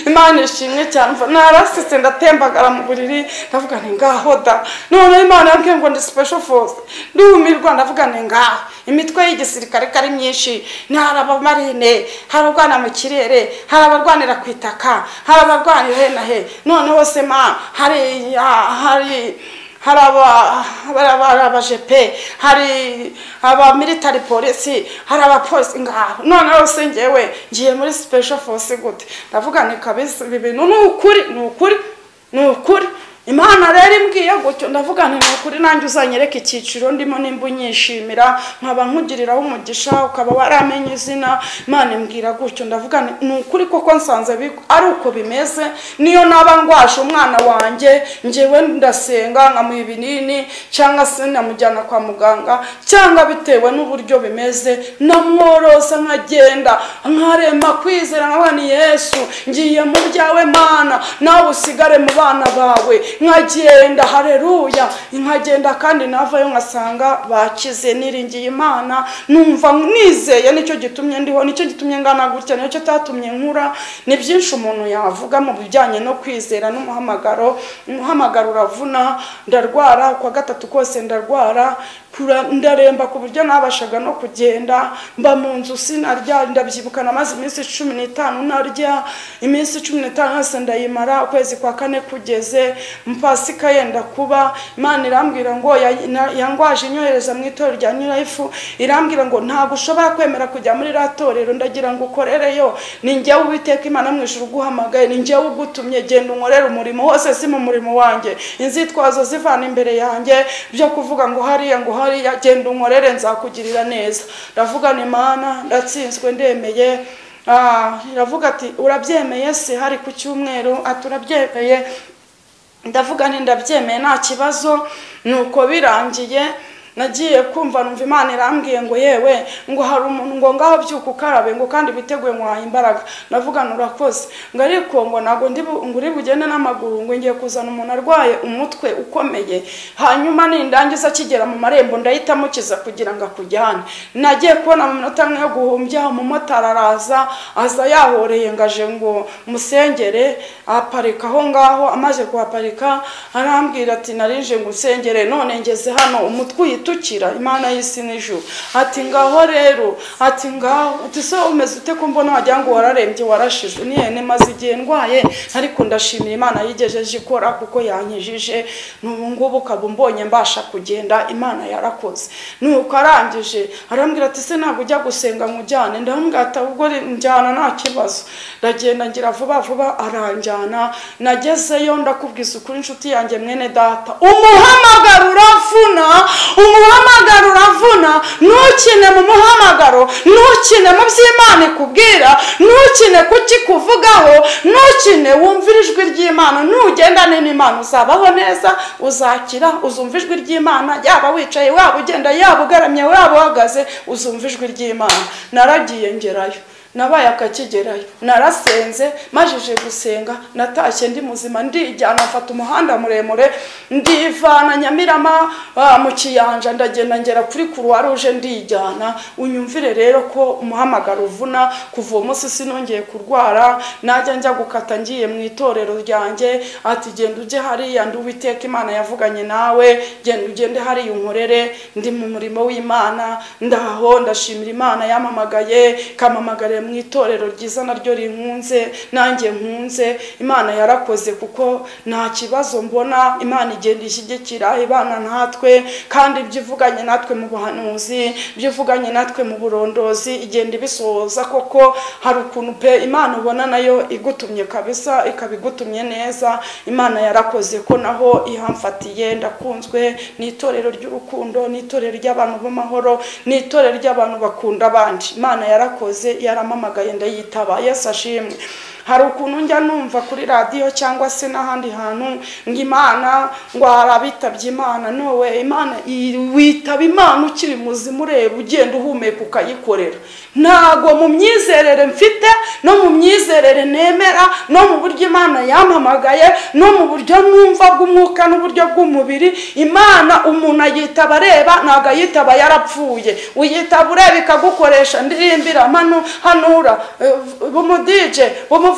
imana ishimwe cyane mva narasetse ndatembagara mu buriri ndavuga nti ngaho da noneho imana yabwiye ngo ndi special force ndumirwa ndavuga nti ngaho imitwe y'igisirikare ko ari myinshi ni hari abamarine hari abarwana mu kirere hari abarwanira ku itaka hari abarwanira he na he noneho se ma hari ah, hari hari aba- hari aba- hari abajepe hari abamilitari polisi hari abapolisi ngaho noneho se ngewe ngiye muri special force gute ndavuga ni kabisa ibi bintu ni ukuri ni ukuri ni ukuri imana rero imbwiye gutyo ndavuga nti ni ukuri nanjye uzanyereka icyiciro ndimo nimba unyishimira nkaba nkugiriraho umugisha ukaba waramenye izina imana imbwira gutyo ndavuga nti ni ukuri koko nsanze bi- ari uko bimeze niyo naba ndwaje umwana wanjye njyewe ndasenga nkamuha ibinini cyangwa se namujyana kwa muganga cyangwa bitewe n'uburyo bimeze namworosa nkagenda nkarema kwizera nkavuga ni yesu ngiye mu byawe mana nawe usigare mu bana bawe nkagenda hareruya nkagenda kandi navayo nkasanga bakize niringiye imana numva nizeye nicyo gitumye ndiho nicyo gitumye ngana gutya nicyo cyatumye nkura ni byinshi umuntu yavuga mu bijyanye no kwizera n'umuhamagaro umuhamagaro uravuna ndarwara kwa gatatu kose ndarwara kura- ndaremba ku buryo nabashaga no kugenda mba mu nzu sinarya ndabyibuka namaze iminsi cumi n'itanu narya iminsi cumi n'itanu yose ndayimara ukwezi kwa kane kugeze mpasika yenda kuba imana irambwira ngo ya- na- yangwaje inyohereza mu itorero rya new life irambwira ngo ntabwo ushobora kwemera kujya muri iriya torero ndagira ngo ukorereyo ni njyewe uwiteka imana mu ijuru uguhamagaye ni njyewe ugutumye genda unkorere umurimo wose si mu murimo wanjye inzitwazo zivana imbere yanjye byo kuvuga ngo hariya ngo hariya genda unkorere nzakugirira neza ndavugana imana ndatsinzwe ndemeye Ah, iravuga ati urabyemeye se hari ku cyumweru ati urabyemeye ndavuga nti ndabyemeye nta kibazo nuko birangiye nagiye kumva numva imana irambwiye ngo yewe ngo hari umuntu ngo ngaho byuka ukarabe ngo kandi witeguye ngo uhaye imbaraga navuga ngo urakoze ngo ariko ngo ntabwo ndi bu- ngo uri bugende n'amaguru ngo ngiye kuzana umuntu arwaye umutwe ukomeye hanyuma nindangiza akigera mu marembo ndahita amukiza kugira ngo akujyane nagiye kubona mu minota amwe yo guhumbya umumotari araza aza yahoreye ngo aje ngo musengere aparika aho ngaho amaze kuhaparika arambwira ati narije ngo usengere none ngeze hano umutwe uyitukira imana y'isi n'ijuru ati ngaho rero ati ngaho ati so umeze ute ko mbona wagira ngo wararembye warashize niyene maze igihe ndwaye ariko ndashimira imana yigejeje ikora kuko yankijije n'ubu ngubu ukaba umbonye mbasha kugenda imana yarakoze nuko arangije arambwira ati se ntabwo ujya gusenga ngo ujyane ndamubwira ati ahubwo ri- njyana nta kibazo ndagenda ngira vuba vuba aranjyana nagezeyo ndakubwiza ukuri inshuti yanjye mwene data umuhamagaro uravuna umuhamagaro uravuna ntukine mu muhamagaro ntukine mu by'imana ikubwira ntukine ku kikuvugaho ntukine wumvira ijwi ry'imana nugendane n'imana uzabaho neza uzakira uzumva ijwi ry'imana yaba wicaye waba ugenda yaba ugaramye waba uhagaze uzumva ijwi ry'imana naragiye ngerayo nabaye akakigerayo narasenze majije gusenga natashye ndi muzima ndijyana mfata umuhanda muremure ndivana nyamirama ah, mu kiyanja ndagenda ngera kuri kuruwa ruje ndijyana unyumvire rero ko umuhamagaro uvuna kuva uwo munsi sinongeye kurwara najya njya gukata ngiye mu itorero ryanjye ati genda ujye hariya ndi uwiteka imana yavuganye nawe genda ugende hariya unkorere ndi mu murimo w'imana ndaho ndashimira imana yampamagaye kamamagariye mu itorero ryiza naryo rinkunze nanjye nkunze imana yarakoze kuko nta kibazo mbona imana igenda ishyigikira ibana natwe kandi ibyo ivuganye natwe mu buhanuzi ibyo ivuganye natwe mu burondozi igenda ibisohoza koko hari ukuntu pe imana ubona nayo igutumye kabisa ikaba igutumye neza imana yarakoze ko naho ihamfatiye ndakunzwe ni itorero ry'urukundo ni itorero ry'abantu b'amahoro ni itorero ry'abantu bakunda abandi imana yarakoze yaramamagaye ndayitaba yesu ashimwe hari ukuntu njya numva kuri radiyo cyangwa se n'ahandi hantu ngo imana ngo hari abitabye imana nowe imana i- witaba imana ukiri muzima ureba ugenda uhumeka ukayikorera ntago mu myizerere mfite no mu myizerere nemera no mu buryo imana yampamagaye no mu buryo mwumva bw'umwuka n'uburyo bw'umubiri imana umuntu ayitaba areba ntago ayitaba yarapfuye uyitaba ureba ikagukoresha ndirimbira manu hanura eh, bumudije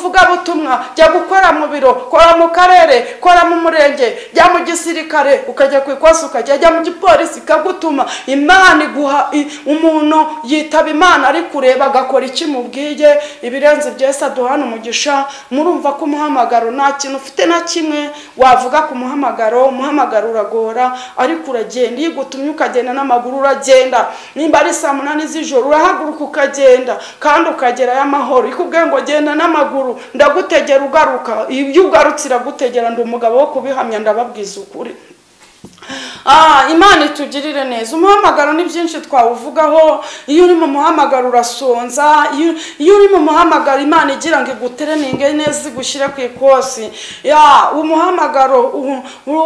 bumuvugabutumwa jya gukora mu biro kora mu karere kora mu murenge jya mu gisirikare ukajya ku ikosi ukajya jya mu gipolisi ikagutuma imana iguha i- umuntu yitaba imana ari kureba agakora iki mubwiye ibirenze byose aduhana umugisha murumva ko umuhamagaro nta kintu ufite na kimwe wavuga ku muhamagaro umuhamagaro uragora ariko uragenda iyo ugutumye ukagenda n'amaguru uragenda nimba ari saa munani z'ijoro urahaguruka ukagenda kandi ukagerayo amahoro ikubwiye ngo genda n'amaguru ndagutegera ugaruka ibyo ugarutse iragutegera ndi umugabo wo kubihamya ndababwiza ukuri Ah, imana itugirire neza umuhamagaro ni byinshi twawuvugaho iyo uri mu muhamagaro urasonza iyo- iyo uri mu muhamagaro imana igira ngo igutereninge neza igushyire ku ikosi ya umuhamagaro u-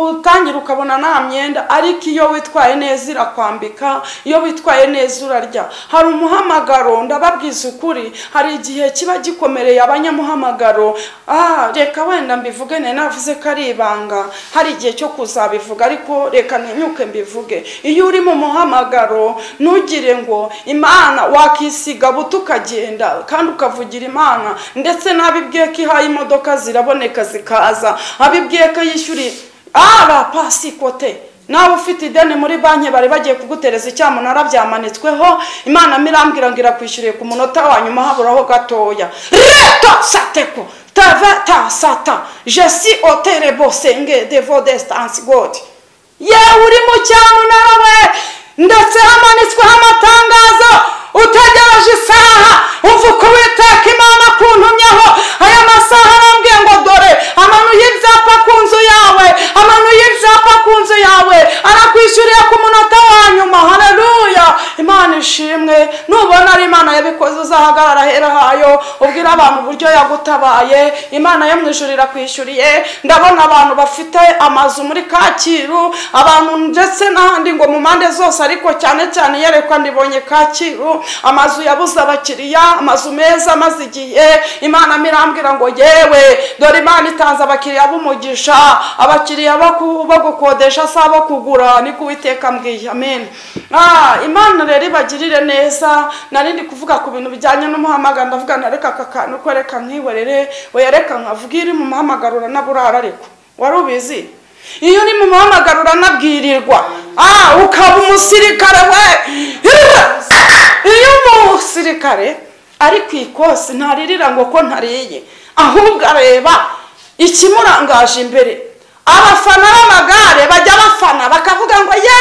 utangira ukabona nta myenda ariko iyo witwaye neza irakwambika iyo witwaye neza urarya hari umuhamagaro ndababwiza ukuri hari igihe kiba gikomereye abanyamuhamagaro ah reka wenda mbivuge nari navuze ko ari ibanga hari igihe cyo kuzabivuga ariko reka ntinyuke mbivuge iyo uri mu muhamagaro ntugire ngo imana wakisiga buto ukagenda kandi ukavugira imana ndetse n'abibwiye ko ihaye imodoka ziraboneka zikaza abibwiye ko yishyuriye ara pasi kote nawe ufite ideni muri banki bari bagiye kugutereza icyamunara byamanitsweho imana mirambwira ngo irakwishyuriye ku munota wa nyuma haburaho gatoya reto sateko tava ta sata jesi oterebo senge devo desitansi godi yewe uri mu cyamunara we ndetse hamanitsweho amatangazo utegereje isaha umva uko witeka imana kuntumyeho aya masaha arambwiye ngo dore amanuye ibyapa ku nzu yawe amanuye ibyapa ku nzu yawe arakwishyuriye ku munota wa nyuma haleluya imana ishimwe nubona ari imana yabikoze uzahagarara ahera hayo ubwire abwira abantu uburyo yagutabaye imana yo mu ijuru irakwishyuriye ndabona abantu bafite amazu muri kacyiru abantu ndetse n'ahandi ngo mu mpande zose ariko cyane cyane iyerekwa ndibonye kacyiru amazu yabuze abakiriya amazu meza amaze igihe imana mirambwira ngo yewe dore imana itanze abakiriya b'umugisha abakiriya bo ku- bo gukodesha si abo kugura niko uwiteka mbwiye amen Ah, imana rero ibagirire neza nari ndi kuvuga ku bintu bijyanye n'umuhamagaro ndavuga na reka aka kantu ko reka nkwihorere oya reka nkavuga iyo uri mu muhamagaro uranaburara ariko wari ubizi iyo uri mu muhamagaro uranabwirirwa ah, ukaba umusirikare we iyo umusirikare ari ku ikosi ntaririra ngo ko ntariye ahubwo areba ikimurangaje imbere abafana b'amagare bajya bafana bakavuga ngo ye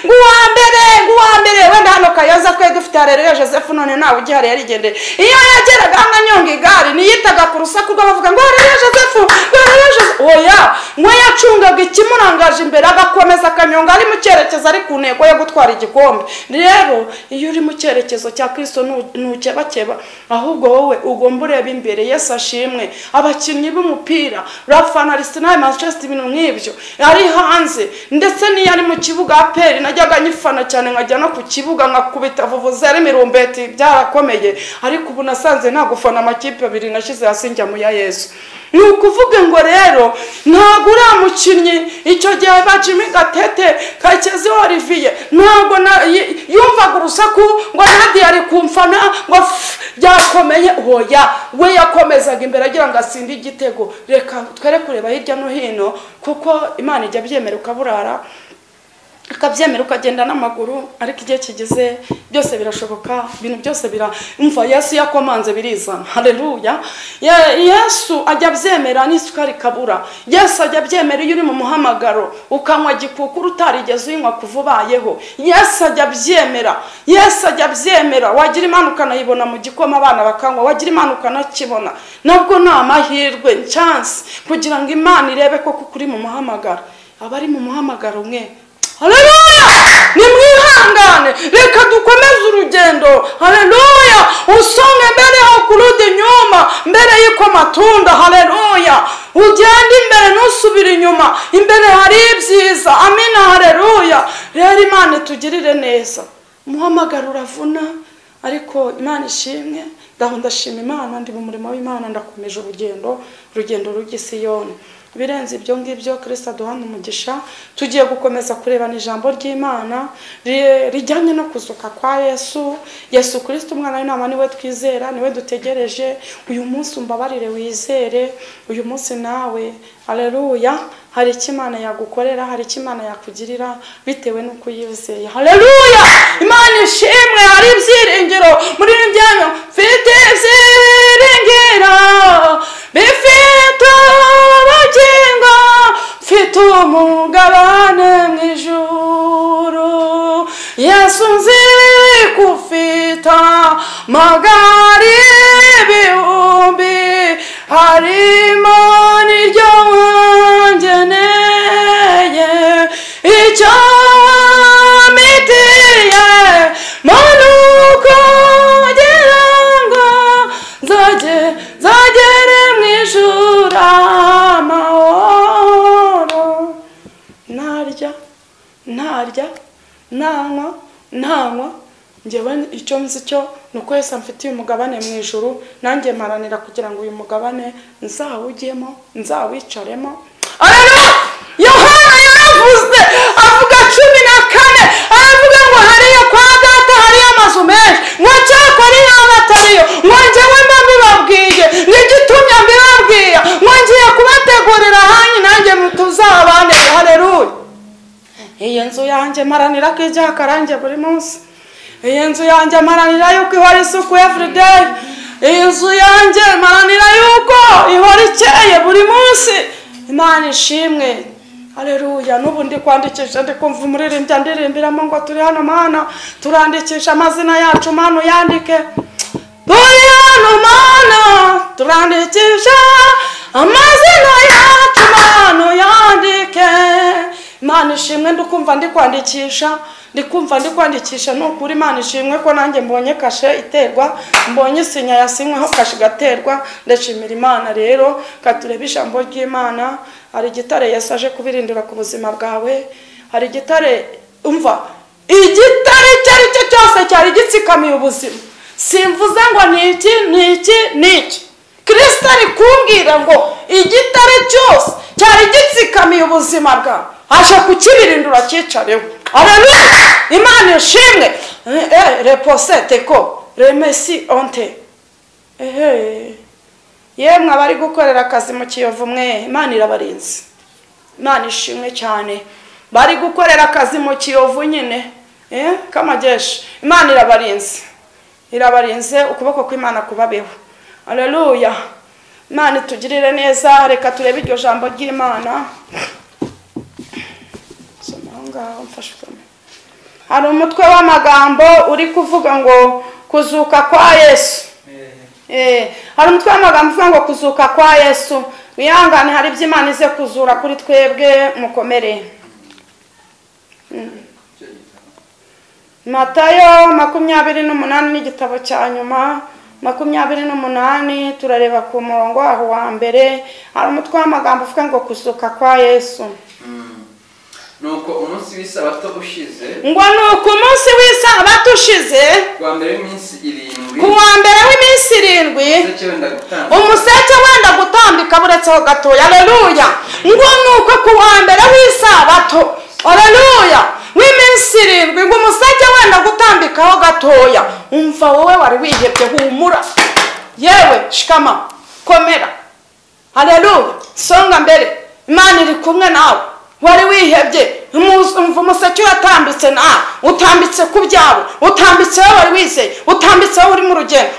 nguwa mbere nguwa mbere wenda hano kayoza twe dufite harereyo joseph none nawe ugihari yarigendeye iyo yageraga hano anyonga igare ntiyitaga ku rusaku rw'abavuga ngo harereyo joseph ngo harereyo joseph oya ngo yacungaga ikimurangaje imbere agakomeza akanyonga ari mu cyerekezo ari ku ntego yo gutwara igikombe rero iyo uri mu cyerekezo cya kirisito ntu- ntukebakeba ahubwo wowe ugomba ureba imbere yesu ashimwe abakinnyi b'umupira rafana arisenali manchester ibintu nk'ibyo ari hanze ndetse n'iyo ari mu kibuga aperi najyaga nyifana cyane nkajya no ku kibuga nkakubita vuvuze ari mirumbeti byarakomeye ariko ubu nasanze nta gufana amakipe abiri nashyize hasi njya mu ya yesu ni ukuvuga ngo rero ntabwo uriya mukinnyi icyo gihe bacimi gatete kakezi olivier ntabwo na- y- yumvaga urusaku ngo nadi ari kumfana ngo ff, byakomeye oya we yakomezaga imbere agira ngo asinde igitego reka twere kureba hirya no hino kuko imana ijya byemera ukaburara akabyemera ukagenda n'amaguru ariko igihe kigeze byose birashoboka ibintu byose bira umva yesu yakomanze birizana hareruya Ye- yesu ajya abyemera n'isukari ikabura yesu ajya abyemera iyo uri mu muhamagaro ukanywa gikukuru utarigeze uyinywa kuva ubayeho yesu ajya abyemera yesu ajya abyemera wagira imana ukanayibona mu gikoma abana bakanywa wagira imana ukanakibona nabwo ni amahirwe chansi kugira ngo imana irebe koko kuri mu muhamagaro abari mu muhamagaro mwe haleluya nimwihangane reka dukomeze urugendo haleluya usonge mbere ho kuruda inyuma mbere y'uko matunda haleluya ugende imbere ntusubire inyuma imbere hari ibyiza amina haleluya rero imana itugirire neza umuhamagaro uravuna ariko imana ishimwe ndaho ndashima imana ndi mu murimo w'imana ndakomeje urugendo urugendo rujya isiyoni ibirenze ibyo ngibyo kirisita aduhana umugisha tugiye gukomeza kurebana ijambo ry'imana ri- rijyanye no kuzuka kwa yesu yesu kirisita umwana w'inama niwe twizera niwe dutegereje uyu munsi umbabarire wizere uyu munsi nawe hareruya hari icyo imana yagukorera hari icyo imana yakugirira bitewe n'uko uyizeye hareruya imana ishimwe hari ibyiringiro muri ibi byanyu mfite ibyiringiro bifite ubugingo mfite umugabane mu ijuru yesu nzi ko ufite magari ibihumbi harimo n'iryo wangeneye icyo wamitiye muntu kugira ngo nzage nzagere mu ijuru amahoro narya ntarya ntanywa ntanywa ngewe icyo nzi cyo ni uko yose amfitiye umugabane mu ijuru nanjye maranira kugira ngo uyu mugabane nzawugemo nzawicaremo arara yohana yaravuze avuga cumi na kane aravuga ngo hariyo kwa data hariyo amazu menshi ngo cyakora iyo aba atariyo ngo ngewe mba mbibabwiye n'igitumye mbibabwira ngo ngiye kubategurira ahanyu nanjye mutuzabane hareruye iyi nzu yanjye maranira ko ijyaho akarange buri munsi iyi nzu yanjye maranira yuko ihora isuku everyday iyi nzu yanjye maranira yuko ihora ikeye buri munsi imana ishimwe hareruya n'ubu ndi kwandikisha ndi kumva umuririmbyi andirimbiramo ngo turi hano mana turandikisha amazina yacu mana uyandike turi hano mana turandikisha amazina yacu mana uyandike imana ishimwe ndikumva ndi kwandikisha ndikumva ndi kwandikisha ni ukuri imana ishimwe ko nanjye mbonye kashe iterwa mbonye isinya yasinyweho kashe igaterwa ndashimira imana rero katurebe ijambo ry'imana hari igitare Yesu aje kubirindira ku buzima bwawe hari igitare umva igitare icyo ari cyo cyose cyari gitsikamiye ubuzima simvuze ngo ni iki ni iki ni iki kirisita ari kumbwira ngo igitare cyose cyari gitsikamiye ubuzima bwawe aje kukibirindura cyicareho arabizi imana ishimwe reposete ko remesi onte ehe yemwe abari gukorera akazi mu kiyovu mwe imana irabarinze imana ishimwe cyane bari gukorera akazi mu kiyovu nyine k'amageshi imana irabarinze irabarinze ukuboko kw'imana kubabeho areruya imana itugirire neza reka turebe iryo jambo ry'imana hari umutwe w'amagambo uri kuvuga ngo kuzuka kwa yesu hari umutwe w'amagambo uvuga ngo kuzuka kwa yesu wihangane hari ibyo imana ize kuzura kuri twebwe mukomere matayo makumyabiri n'umunani n'igitabo cya nyuma makumyabiri n'umunani turareba ku murongo waho wa mbere hari umutwe w'amagambo uvuga ngo kuzuka kwa yesu nuko umunsi w'isabato ushize ngo ni uku munsi w'isabato ushize ku wa mbere w'iminsi irindwi ku wa mbere w'iminsi irindwi ndetse wenda gutanga umuseke wenda gutambika buretseho gatoya aleluya ngo ni uko ku wa mbere w'isabato aleluya w'iminsi irindwi ngo umuseke wenda gutambikaho gatoya umva wowe wari wihebye humura yewe shikama komera aleluya songa mbere imana iri kumwe nawe wari wihebye umva umuseke watambitse nawe utambitse ku byawe utambitseho wari wizeye utambitseho uri mu rugendo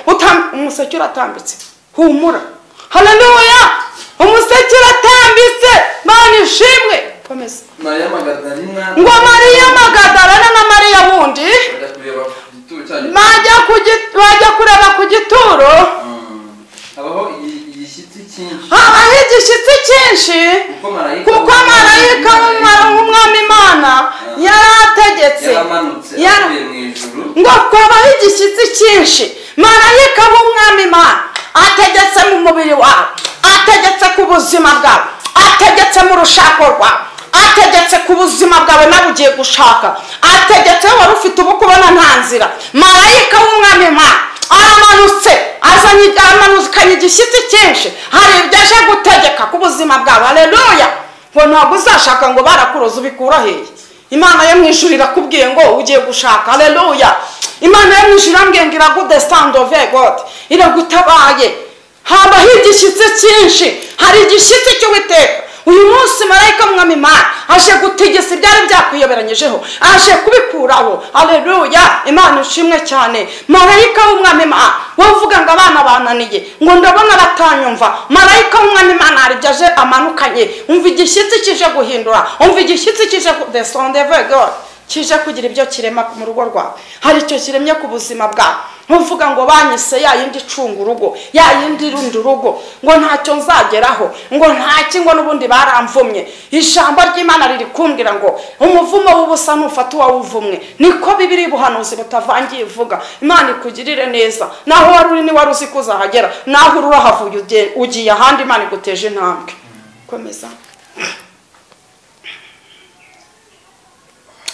umuseke uratambitse humura haleluya umuseke uratambitse mana ishimwe komeza mariya magadarina ngo mariya magadarana na mariya wundi bajya bajya kureba ku gituro cyayo ku gi- bajya kureba ku gituro Mm. habaho igi- igishyitsi cyinshi habaho igishyitsi cyinshi kuko marayika kuko marayika w'umwami w'umwami imana yari ategetse yaramanutse Yara- avuye mu ijuru ngo kubaho igishyitsi cyinshi marayika w'umwami imana ategetse mu mubiri wawe ategetse ku buzima bwawe ategetse mu rushako rwawe ategetse ku buzima bwawe nawe ugiye gushaka ategetse wari ufite ubu kubona nta nzira marayika w'umwami imana aramanutse azanye aramanukanye igishyitsi cyinshi hari ibyo aje gutegeka ku buzima bwawe aleluya ngo ntabwo uzashaka ngo barakuroze ubikura hehe imana yo mu ijuru irakubwiye ngo ugiye gushaka aleluya imana yo mu ijuru irambwiye ngo iragudestandove gode iragutabaye habaho igishyitsi cyinshi hari igishyitsi cy'uwiteka uyu munsi marayika mwami imana aje gutegesa ibyari byakwiyoberanyijeho aje kubikuraho aleluya imana ishimwe cyane marayika w'umwami imana wowe uvuga ngo abana bananiye ngo ndabona batanyumva marayika w'umwami imana hari ibyo aje amanukanye umva igishyitsi kije guhindura umva igishyitsi kije ku desondevegori kije kugira ibyo kirema mu rugo rwawe hari icyo kiremye ku buzima bwawe ntuvuga ngo banyise ya yindi icunga urugo ya yindi irunda urugo ngo ntacyo nzageraho ngo ntaki ngo n'ubundi baramvumye ijambo ry'imana riri kumbwira ngo umuvumo w'ubusa ntufata uwawuvumwe niko bibiri ubuhanuzi butavangiye ivuga imana ikugirire neza naho wari uri niwari uzi ko uzahagera naho uri urahavuye ugiye- ugiye ahandi imana iguteje intambwe komeza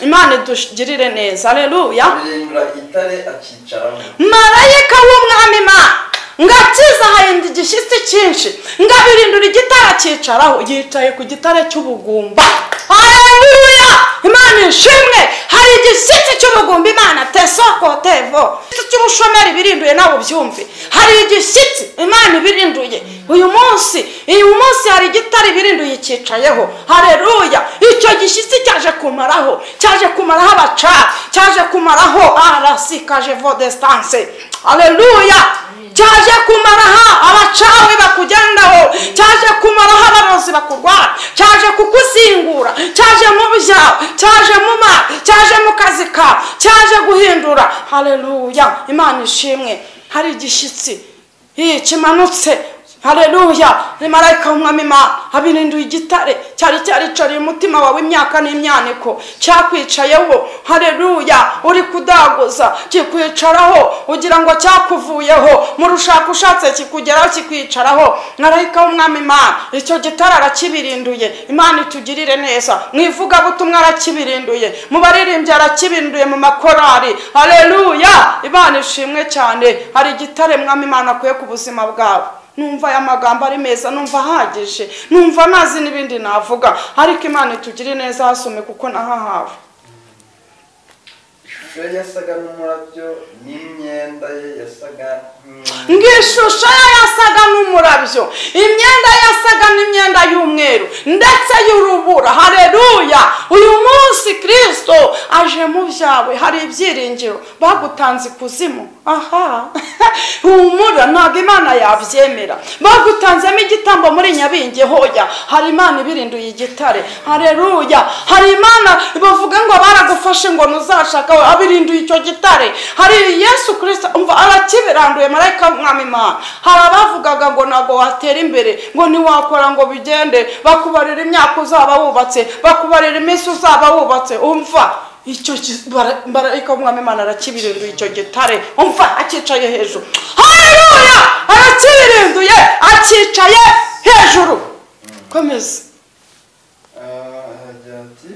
imana idugirire neza aleluya ahindura igitare akicaramo marayika w'umwami imana ngo akiza harinda igishyitsi cyinshi ngo abirindura igitare akicaraho yicaye ku gitare cy'ubugumba haleluya imana ishimwe hari igishyitsi cy'ubugumba imana tesokotevo igishyitsi cy'ubushomeri birinduye nawe ubyumve hari igishyitsi imana ibirinduye uyu munsi uyu munsi hari igitare birinduye cyicayeho haleluya icyo gishyitsi cyaje kumaraho cyaje kumaraho abacaca cyaje kumaraho arasikaje vodesitanse haleluya cyaje kumaraho abacawe bakugendaho cyaje kumaraho abarozi bakurwara cyaje kukuzingura cyaje mu byawe cyaje mu ma cyaje mu kazi kawe cyaje guhindura haleluya imana ishimwe hari igishyitsi Ih, kimanutse hareruya marayika w'umwami imana abirinduye igitare cyari cyaricariye umutima wawe imyaka n'imyaniko cyakwicayeho hareruya uri kudaguza kikwicaraho ugira ngo cyakuvuyeho mu rushaka ushatse kikugeraho kikwicaraho marayika w'umwami imana icyo gitare arakibirinduye imana itugirire neza mu ivugabutumwa arakibirinduye mu baririmbyi arakibirinduye mu makorari hareruya imana ishimwe cyane hari igitare mwami imana akuye ku buzima bwawe numva aya magambo ari meza numva ahagije numva ntazi n'ibindi navuga ariko imana itugire neza hasome kuko nahahawe ishusho ye yasaga n'umurabyo n'imyenda ye yasaga nk'imyenda ngishusho ye yasaga n'umurabyo imyenda ye yasaga n'imyenda y'umweru ndetse y'urubura hareruya uyu munsi kirisito aje mu byawe hari ibyiringiro bagutanze ikuzimu aha humura ntabwo imana yabyemera bagutanzemo igitambo muri nyabingi hoya hari imana ibirinduye igitare hareruya hari imana bavuga ngo baragufashe ngo ntuzashaka abirinduye icyo gitare hari yesu kirisita umva arakibiranduye marayika w'umwami imana hari abavugaga ngo ntabwo watera imbere ngo ntiwakora ngo bigende bakubarira imyaka uzaba wubatse bakubarira iminsi uzaba wubatse umva icyo ki- bara- marayika w'umwami imana arakibirinduye icyo gitare umva akicaye hejuru haleluya arakibirinduye akicaye hejuru komeza agira ati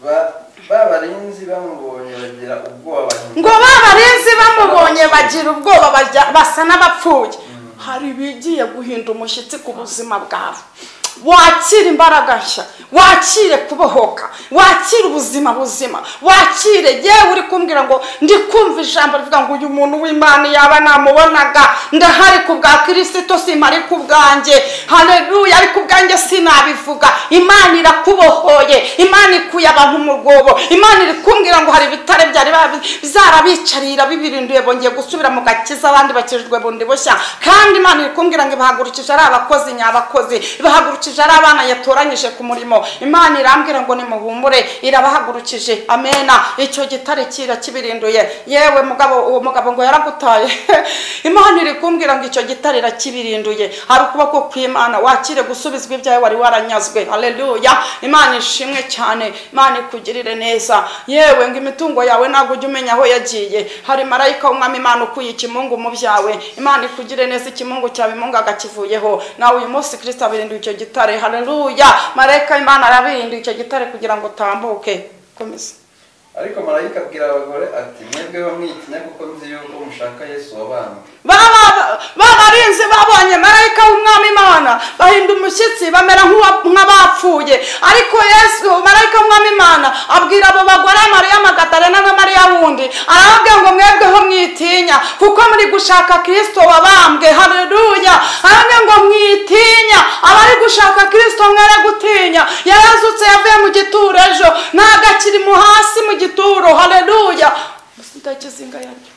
"Ba- ba barinzi bamubonye bagira ubwoba ngo ba barinzi bamubonye bagira ubwoba bajya- basa n'abapfuye hari ibigiye guhinda umushyitsi ku buzima bwawe wakire imbaraga nshya wakire kubohoka wakire ubuzima buzima wakire yewe uri kumbwira ngo ndi kumva ijambo rivuga ngo uyu muntu w'imana yaba namubonaga ndahari ku bwa kirisito simari ku bwanjye hareruya ariko ubwanjye sinabivuga imana irakubohoye imana ikuye abantu mu rwobo imana iri kumbwira ngo hari ibitare byari babi- byarabicarira bibirinduye bongeye gusubira mu gakiza abandi bakijwe bundi bushya kandi imana iri kumbwira ngo ibahagurukije ari abakozi nyabakozi ibahagurukije ari abana yatoranyije ku murimo imana irambwira ngo nimuhumure irabahagurukije amena icyo gitare kira kibirinduye yewe mugabo uwo mugabo ngo yaragutaye imana iri kumbwira ngo icyo gitare irakibirinduye hari ukuboko kw'imana wakire gusubizwa ibyawe wari waranyazwe haleluya imana ishimwe cyane imana ikugirire neza yewe ngo imitungo yawe ntabwo ujye umenya aho yagiye hari marayika w'umwami imana ukuye ikimungu mu byawe imana ikugire neza ikimungu cyawe imungu agakivuyeho nawe uyu munsi kirisito abirinduye icyo gitare haleluya marayika imana arabirinduye icyo gitare kugira ngo utambuke komeza ariko marayika abwira abagore ati mwebweho mwitinya kuko nzi yuko mushaka yesu wabambwe Baba- babarinzi babonye marayika w'umwami imana bahinda umushyitsi bamera nk'uwa- nk'abapfuye ariko yesu marayika w'umwami imana abwira abo bagore mariya magadarena na mariya wundi arababwira ngo mwebweho mwitinya kuko muri gushaka kirisito wabambwe hareruya arababwira ngo mwitinya abari gushaka kirisito mwere gutinya yarazutse yavuye mu gituro ejo ntabwo akiri mu hasi mu gituro hareruya ndakizinga yaryo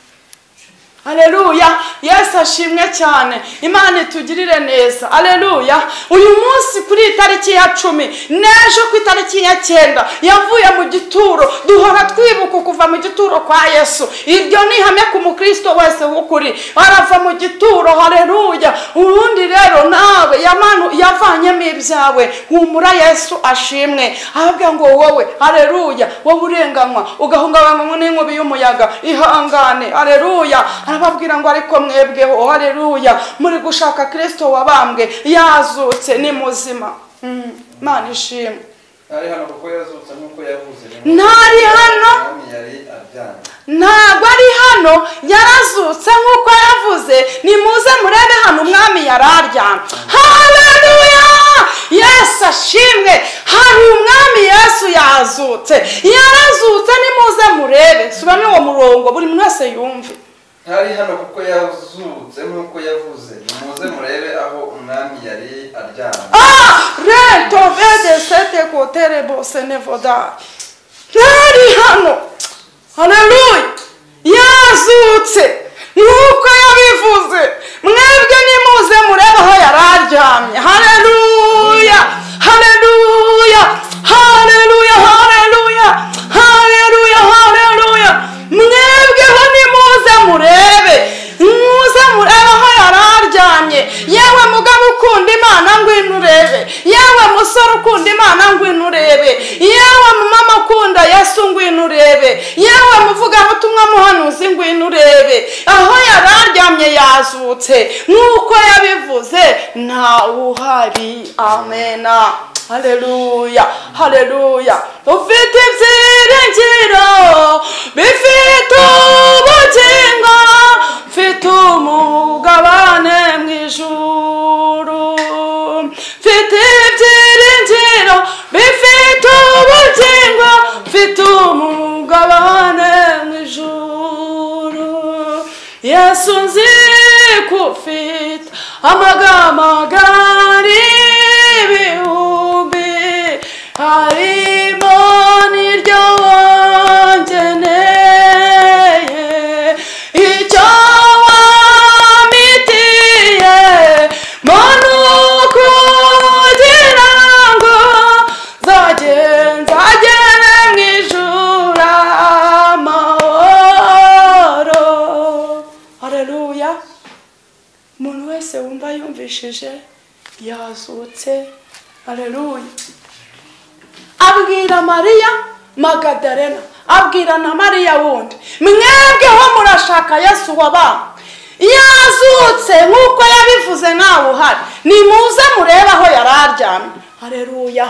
Aleluya Yesu ashimwe cyane Imana itugirire neza Aleluya uyu munsi kuri iyi tariki ya cumi n'ejo ku itariki ya cyenda yavuye mu gituro duhora twibuka kuva mu gituro kwa Yesu iryo ni ihame ku mukristo wese w'ukuri arava mu gituro Aleluya ubundi rero nawe yamanu yavanyemo ibyawe humura Yesu ashimwe ahabwa ngo wowe Aleluya wowe urenganywa ugahungabanywa n'inkubi y'umuyaga ihangane Aleluya arababwira ngo ariko mwebweho haleluya muri gushaka kirisito wabambwe yazutse ni muzima Mm, imana ishimwe ntari hano kuko yazutse nk'uko yavuze Ntari hano? umwami yari aryamye ntabwo ari hano yarazutse nk'uko yavuze nimuze murebe hano umwami yari aryamye haleluya yesu ashimwe hari umwami yesu yazutse yarazutse nimuze murebe suba n'uwo murongo buri muntu wese yumve ntari hano kuko yazutse nk'uko yavuze nimuze murebe aho umwami yari aryamye Ah, retove de sete kotere bose nevoda. Ntari hano. Haleluya. Yazutse. Nuko yabivuze. Mwebwe nimuze murebe aho yari aryamye. Haleluya. Haleluya. Haleluya. Haleluya. Haleluya. Haleluya. Mwebweho nimuze murebe. Muze murebe aho yari aryamye. urebe yewe mama akunda yesu ngwino urebe yewe muvugabutumwa muhanuzi ngwino urebe aho yari aryamye yazutse nk'uko yabivuze ntawe uhari amena Haleluya, haleluya. Ufite ibyiringiro, bifite ubugingo, mfite umugabane mu ijuru. Mfite ibyiringiro, bifite ubugingo, mfite umugabane mu ijuru. Yesu nzi ko ufite amagambo agari ibihumbi harimo n'iryo wangeneye icyo wamitiye muntu kugira ngo nzagenza agere mu ijuru amahoro hareruya umuntu wese wumva yumvishije yazutse hareruya abwira mariya magadarena abwira na mariya wundi mwebweho murashaka yesu wabambwe yazutse nk'uko yabivuze ntawe uhari nimuze murebe aho yari aryamye hareruya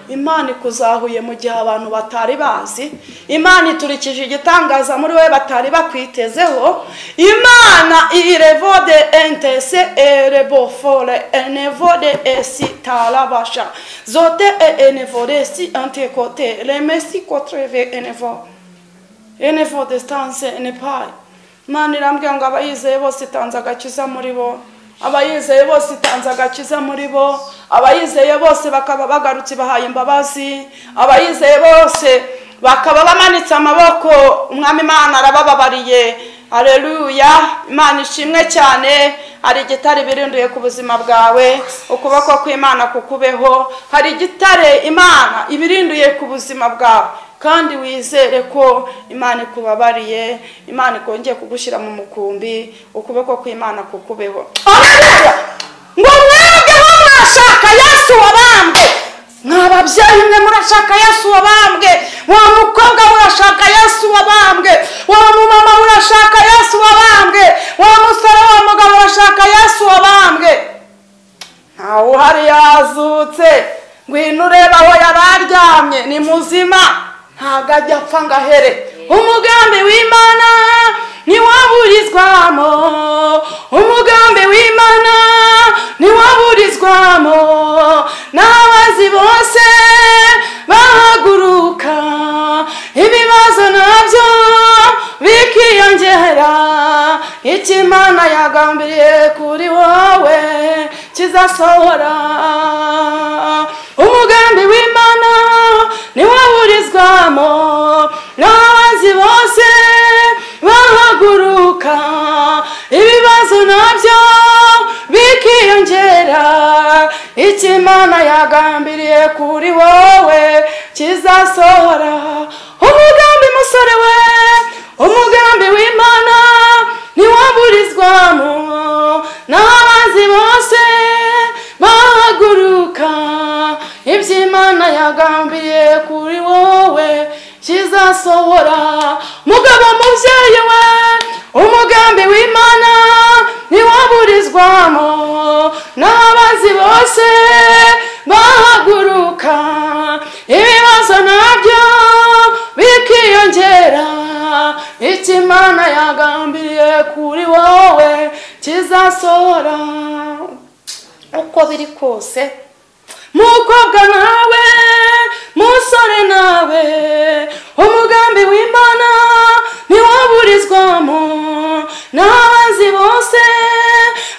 imana ikuzahuye mu gihe abantu batari bazi imana iturikije igitangaza muri we batari bakwitezeho imana irebo de entese erebo fore enevo de esi tarabasha zote e enevo resi antekote remesi kotreve enevo enevo de stanse nepali imana irambwira ngo abayizeye bose itanze agakiza muri bo abayizeye bose itanze agakiza muri bo abayizeye bose bakaba bagarutse bahaye imbabazi abayizeye bose bakaba bamanitse amaboko umwami imana arabababariye areruya imana ishimwe cyane hari igitare birinduye ku buzima bwawe ukuboko kw'imana kukubeho hari igitare imana ibirinduye ku buzima bwawe kandi wizere ko imana ikubabariye imana ikongeye kugushyira mu mukumbi ukuboko kw'imana kukubeho ngo mwebweho mwashaka yesu wabambwe mwa babyeyi mwe murashaka yesu wabambwe wa mukobwa murashaka yesu wabambwe wa mumama murashaka yesu wabambwe wa musore wa mugabo urashaka yesu wabambwe ntawe uhari yazutse ngwino urebe aho yari aryamye ni muzima ntabwo ajya apfa ngo ahere umugambi w'imana ntiwaburizwamo umugambi w'imana ntiwaburizwamo n'abazi bose bahaguruka ibibazo nabyo bikiyongera icyo imana yagambiriye kuri wowe kizasohora umugambi w'imana ntiwaburizwamo n'abazi bose bahaguruka ibibazo nabyo bikiyongera icyo imana yagambiriye kuri wowe kizasohora umugambi musore we umugambi w'imana ntiwaburizwamo n'abazi bose bahaguruka ibyo imana yagambiriye kuri wowe kizasohora mugabo mubyeyi we umugambi w'imana ntiwaburizwamo n'abazi bose bahaguruka ibibazo nabyo bikiyongera icyo imana yagambiriye kuri wowe kizasohora uko biri kose mukobwa nawe musore nawe umugambi w'imana ntiwaburizwamo n'abazi bose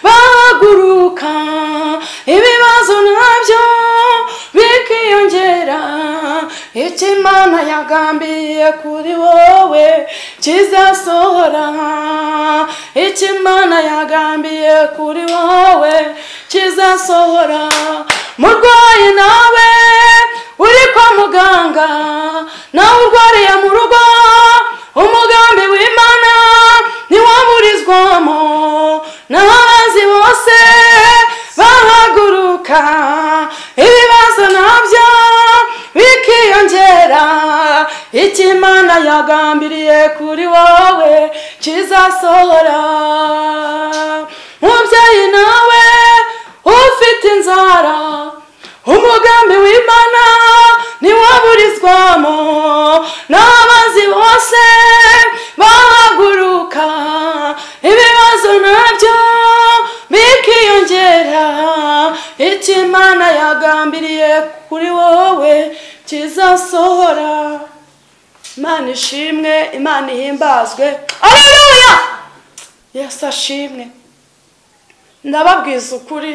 bahaguruka ibibazo nabyo bikiyongera icyo imana yagambiye kuri wowe kizasohora icyo imana yagambiye kuri wowe kizasohora murwayi nawe uri kwa muganga nawe urwariye mu rugo umugambi w'imana ntiwaburizwamo n'abazi bose bahaguruka ibibazo nabyo biki icyo imana yagambiriye kuri wowe kizasohora mubyeyi nawe ufite inzara umugambi w'imana ntiwaburizwamo n'abanzi bose bahaguruka ibibazo nabyo bikiyongera icyo imana yagambiriye kuri wowe kizasohora imana ishimwe imana ihimbazwe areruya yesu ashimwe ndababwiza ukuri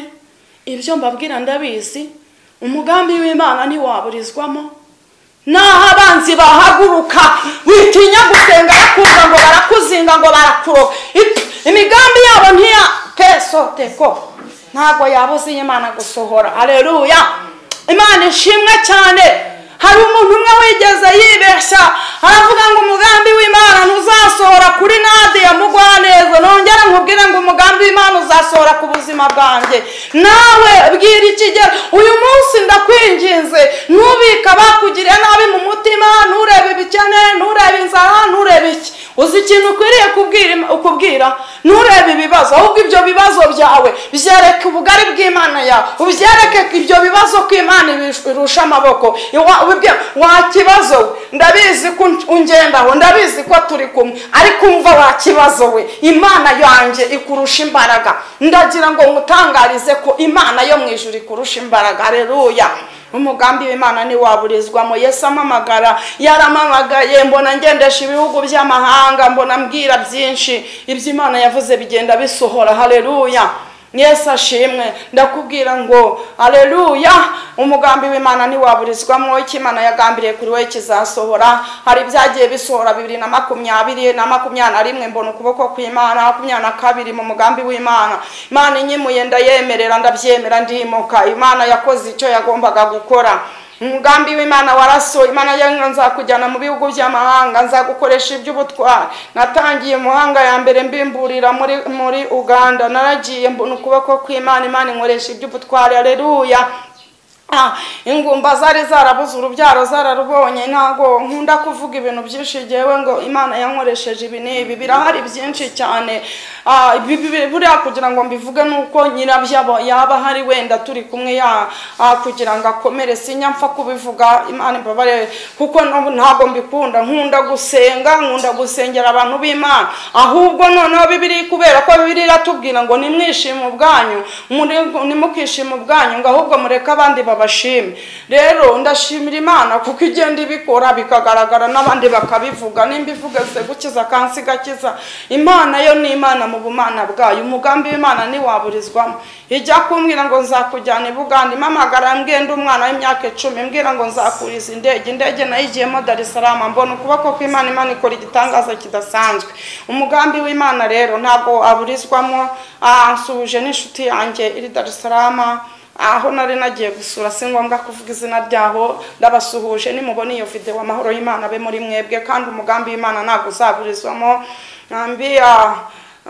ibyo mbabwira ndabizi umugambi w'imana ntiwaburizwamo naho abanzi bahaguruka witinya gusenga bakumva ngo barakuzinga ngo barakuroga Ip- imigambi yabo ntiya kesoteko ntabwo yabuze iyi Imana gusohora areruya imana ishimwe cyane hari umuntu umwe wigeze yibeshya aravuga ngo umugambi w'imana ntuzasohora kuri nadiya mugwaneza nongera nkubwire ngo umugambi w'imana uzasohora ku buzima bwanjye nawe bwira ikigero uyu munsi ndakwinginze ntubike abakugiriye nabi mu mutima nturebe ibikene nturebe inzara nturebe iki uzi ikintu ukwiriye kubwira ukubwira nturebe ibibazo ahubwo ibyo bibazo byawe byereke ubugari bw'imana yawe ubyereke ibyo bibazo ko imana irusha amaboko Iwa- ubibwira, wa kibazo we ndabizi ko ungendaho ndabizi ko turi kumwe ariko umva wa kibazo we imana yanjye ikurusha imbaraga ndagira ngo nkutangarize ko imana yo mu ijuru ikurusha imbaraga reruya umugambi w'imana ntiwaburizwamo yesu amamagara yaramamagaye mbona ngendesha ibihugu by'amahanga mbona mbwira byinshi ibyo imana yavuze bigenda bisohora hareruya yesu ashimwe ndakubwira ngo hareruya umugambi w'imana ntiwaburizwamo icyo imana yagambiriye kuri we kizasohora hari ibyagiye bisohora bibiri na makumyabiri na makumyabiri na rimwe mbona ukuboko kw'imana makumyabiri na kabiri mu mugambi w'imana imana inyimuye ndayemerera ndabyemera ndimuka imana yakoze icyo yagombaga gukora umugambi w'imana waraso imana yanyu nzakujyana mu bihugu by'amahanga nzagukoresha iby'ubutwari natangiye umuhanga ya mbere mbimburira muri muri uganda naragiye mbona ukuboko kw'imana imana inkoresha iby'ubutwari areruya Ah, ingumba zari zarabuze urubyaro zararubonye ntago nkunda kuvuga ibintu byinshi jewe ngo imana yankoresheje ibi n'ibi birahari byinshi cyane Ah, ibi- ibi- buriya kugira ngo mbivuge nuko nyirabyo aba- yaba ahari wenda turi kumwe ya ah, kugira ngo akomere sinya mpfa kubivuga imana imbabare kuko no- ntago mbikunda nkunda gusenga nkunda gusengera abantu b'imana ahubwo noneho bibiri kubera ko bibiri iratubwira ngo nimwishime ubwanyu muri- nimukishima ubwanyu ngo ahubwo mureke abandi babashime rero ndashimira imana kuko igenda ibikora bikagaragara n'abandi bakabivuga nimba ivuga se gukiza kansi igakiza imana yo ni imana mu bumana bwayo umugambi w'imana ntiwaburizwamo ijya kumbwira ngo nzakujyana i buganda imamagara mbwenda umwana w'imyaka icumi mbwira ngo nzakuriza indege indege nayo igiyemo dar es salaam mbona ukuboko kw'imana imana ikora igitangaza kidasanzwe umugambi w'imana rero ntabwo aburizwamo Ah, nsuhuje n'inshuti yanjye iri dar es salaam aho nari nagiye gusura si ngombwa kuvuga izina ryaho ndabasuhuje nimubona iyo videwo amahoro y'imana abe muri mwebwe kandi umugambi w'imana ntabwo uzaburizwamo mbia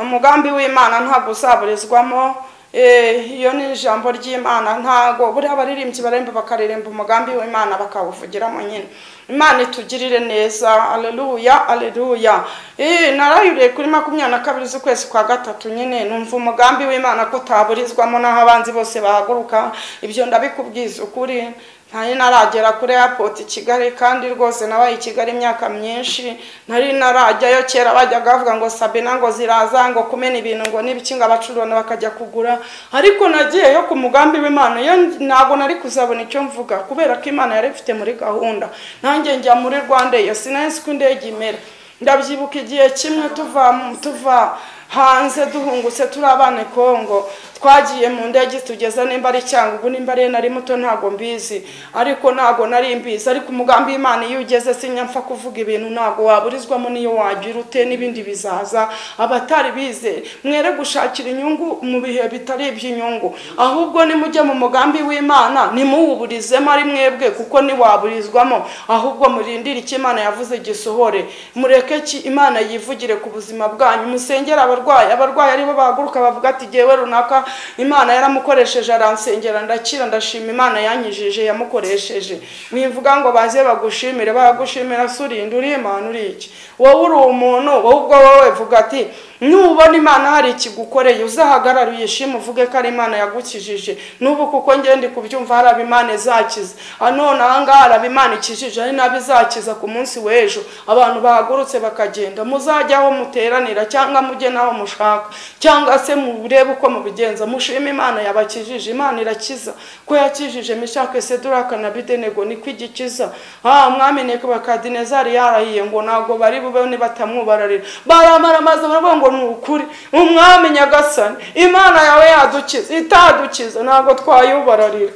umugambi w'imana ntabwo uzaburizwamo Eh, iyo ni ijambo ry'imana ntabwo buriya abaririmbyi baremba bakaririmba umugambi w'imana bakawuvugiramo nyine imana itugirire neza aleluya aleluya Eh, narayuriye kuri makumyabiri na kabiri z'ukwezi kwa gatatu nyine numva umugambi w'imana ko utaburizwamo n'aho abanzi bose bahaguruka ibyo ndabikubwiza ukuri ntari naragera kuri airport i kigali kandi rwose nabaye i kigali imyaka myinshi nari narajyayo kera bajyaga bavuga ngo sabina ngo ziraza ngo kumena ibintu ngo n'ibiki ngo abacururana bakajya kugura ariko nagiyeyo ku mugambi w'imana iyo ntabwo nari kuzabona icyo mvuga kubera ko imana yari ifite muri gahunda nanjye njya muri rwanda iyo sinahise uko indege imera ndabyibuka igihe kimwe tuva mu- tuva hanze duhungutse turi abana i kongo twagiye mu ndege tugeza nimba ari cyangugu nimba ari nari muto ntabwo mbizi ariko ntabwo nari mbizi ariko umugambi w'imana iyo ugeze sinyapfa kuvuga ibintu ntabwo waburizwamo n'iyo wagira ute n'ibindi bizaza abatari bize mwere gushakira inyungu mu bihe bitari iby'inyungu ahubwo nimujye mu mugambi w'imana nimuwuburizemo ari mwebwe kuko ntiwaburizwamo ahubwo murindire icyo imana yavuze gisohore mureke ki imana yivugire ku buzima bwanyu musengere abarwayi abarwayi aribo bahaguruka bavuga ati jyewe runaka imana yaramukoresheje aransengera ndakira ndashima imana yanyijije yamukoresheje mwivuga ngo baze bagushimire baragushimira se urinde uri imana uri iki wowe uri umuntu wowe ubwo wowe vuga ati nubona imana hari ikigukoreye uzahagarare uyishime uvuge ko ari imana yagukijije n'ubu kuko ngende kubyumva hari abimana izakiza none aha ngaha hari abimana ikijije hari n'abo izakiza ku munsi w'ejo abantu bahagurutse bakagenda muzajya aho muteranira cyangwa mujye n'aho mushaka cyangwa se murebe uko mubigenza mushime imana yabakijije imana irakiza ko yakijije mishake seduraka na bidenego niko igikiza aha mwami neko bakadinezari yarahiye ngo ntabwo bari bube batamwubararira baramara maze baravuga ngo ni ukuri umwami nyagasani imana yawe yadukiza itadukiza ntabwo twayubararira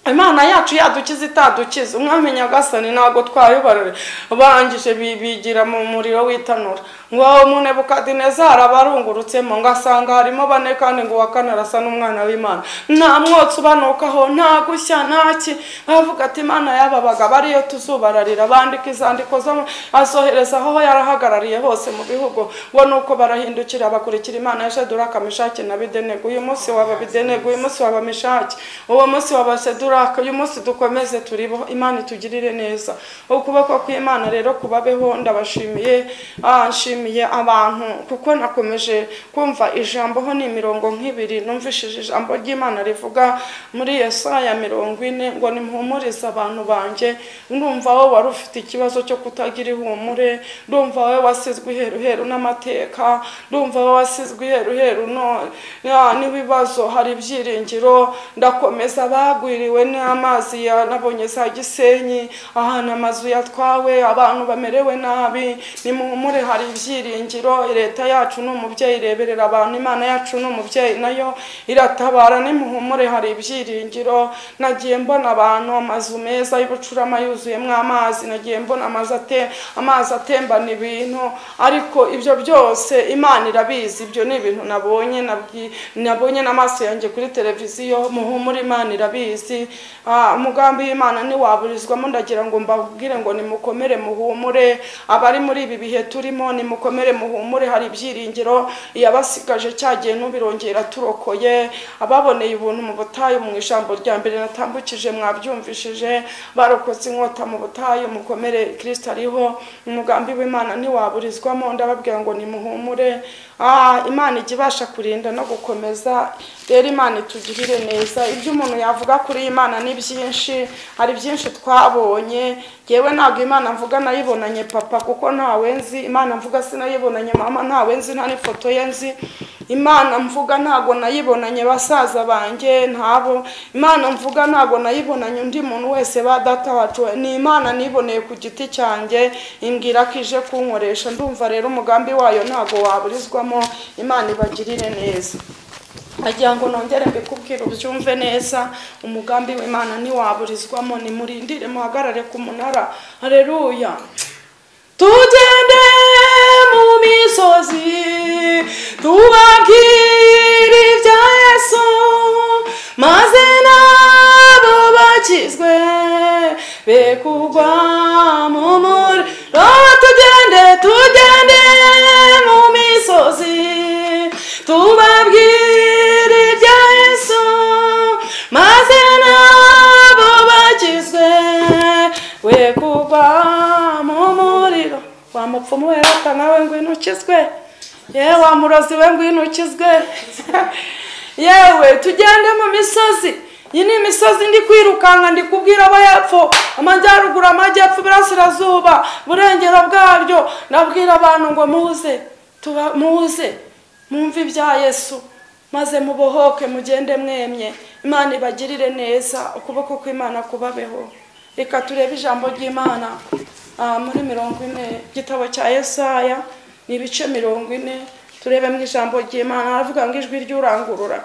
imana yacu yadukiza itadukiza umwami nyagasani ntabwo twayobarore barangije bibigira mu muriro w'itanura ngo aho munebukadinezari abarungurutsemo ngo asanga harimo bane kandi ngo uwa kane arasa n'umwana w'imana nta mwotsi ubanukaho nta gushya nta ki bavuga ati imana y'aba bagabo ariyo tuzubararira bandika izandiko zo azohereza aho yarahagarariye hose mu bihugu ngo nuko barahindukira bakurikira imana ya sheduraka mishake na bidenegu uyu munsi waba bidenegu uyu munsi waba mishake uwo munsi waba sheduraka turaka uyu munsi dukomeze turibo imana itugirire neza ukuboko kw'imana rero kubabeho ndabashimiye ah, nshimiye abantu kuko nakomeje kumva ijambo ho ni imirongo nk'ibiri numvishije ijambo ry'imana rivuga muri yesaya mirongo ine ngo nimpumurize abantu banjye ndumva wowe wari ufite ikibazo cyo kutagira ihumure ndumva wowe wasizwe iheruheru n'amateka ndumva wowe wasizwe iheruheru no- ya, n'ibibazo hari ibyiringiro ndakomeza bagwiriwe we n'amazi yanabonye za gisenyi ahantu amazu yatwawe abantu bamerewe nabi nimuhumure hari ibyiringiro leta yacu ni umubyeyi ireberera abantu imana yacu ni umubyeyi nayo iratabara nimuhumure hari ibyiringiro nagiye mbona abantu amazu meza y'ubucurama yuzuyemo amazi nagiye mbona amazi ate amazi atembana ibintu ariko ibyo byose imana irabizi ibyo ni ibintu nabonye nabwi- nabonye n'amaso yanjye kuri televiziyo muhumure imana irabizi Ah, umugambi w'imana ntiwaburizwamo ndagira ngo mbabwire ngo nimukomere muhumure abari muri ibi bihe turimo nimukomere muhumure hari ibyiringiro iyabasigaje cyagiye n'ubirongera turokoye ababoneye ubuntu mu butayu mu ijambo rya mbere natambukije mwabyumvishije barokotse inkota mu butayu mukomere kirisito ariho umugambi w'imana ntiwaburizwamo ndababwira ngo nimuhumure Ah, imana ijya ibasha kurinda no gukomeza rero imana itugirire neza ibyo umuntu yavuga kuri iyi imana ni byinshi hari byinshi twabonye yewe ntabwo imana mvuga nayibonanye papa kuko ntawe nzi imana mvuga sinayibonanye mama ntawe nzi nta n'ifoto ye nzi imana mvuga ntabwo nayibonanye basaza banjye ntabo imana mvuga ntabwo nayibonanye undi muntu wese ba data wacu ni imana niboneye ku giti cyanjye imbwira ko ije kunkoresha ndumva rero umugambi wayo ntabwo waburizwamo imana ibagirire neza agira ngo nongere mbikubwire ubyumve neza umugambi w'imana ntiwaburizwamo nimurindire muhagarare ku munara hareruya tugende mu misozi tubabwire ibya yesu maze nabo bakizwe be kugwa mu muriro tugende tugende mu misozi tubabwire ibya yesu maze nabo bakizwe we kugwa mu muriro wa mupfumu we rata nawe ngwino ukizwe yewe wa murozi we ngwino ukizwe yewe tugende mu misozi iyi ni imisozi ndi kwirukanka ndi kubwira abo hepfo amajyaruguru amajyepfo iburasirazuba burengero bwaryo nabwira abantu ngo muze tuba muze mwumve ibya yesu maze mubohoke mugende mwemye imana ibagirire neza ukuboko kw'imana kubabeho reka turebe ijambo ry'imana ah, muri mirongo ine igitabo cya yesaya ni ibice mirongo ine turebemo ijambo ry'imana aravuga ngo ijwi ry'urangurura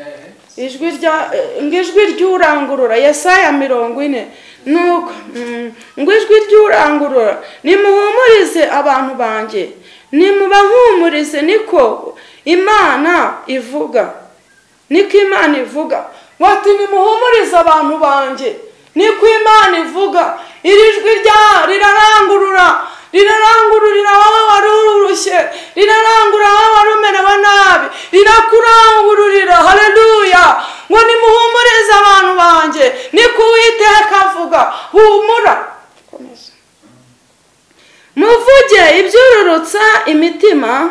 Eh. ijwi rya eh, ngo ijwi ry'urangurura yesaya mirongo ine nuko mm, ngo ijwi ry'urangurura nimuhumurize abantu banjye nimubahumurize niko imana ivuga niko imana ivuga bati nimuhumurize abantu banjye niko imana ivuga iri jwi rya rirarangurura rirarangururira wowe wari urushye rirarushye rirarangura wari umerewe nabi rirakurangururira hareruya ngo nimuhumurize abantu banjye niko uwiteka avuga humura komeza muvuge ibyururutsa imitima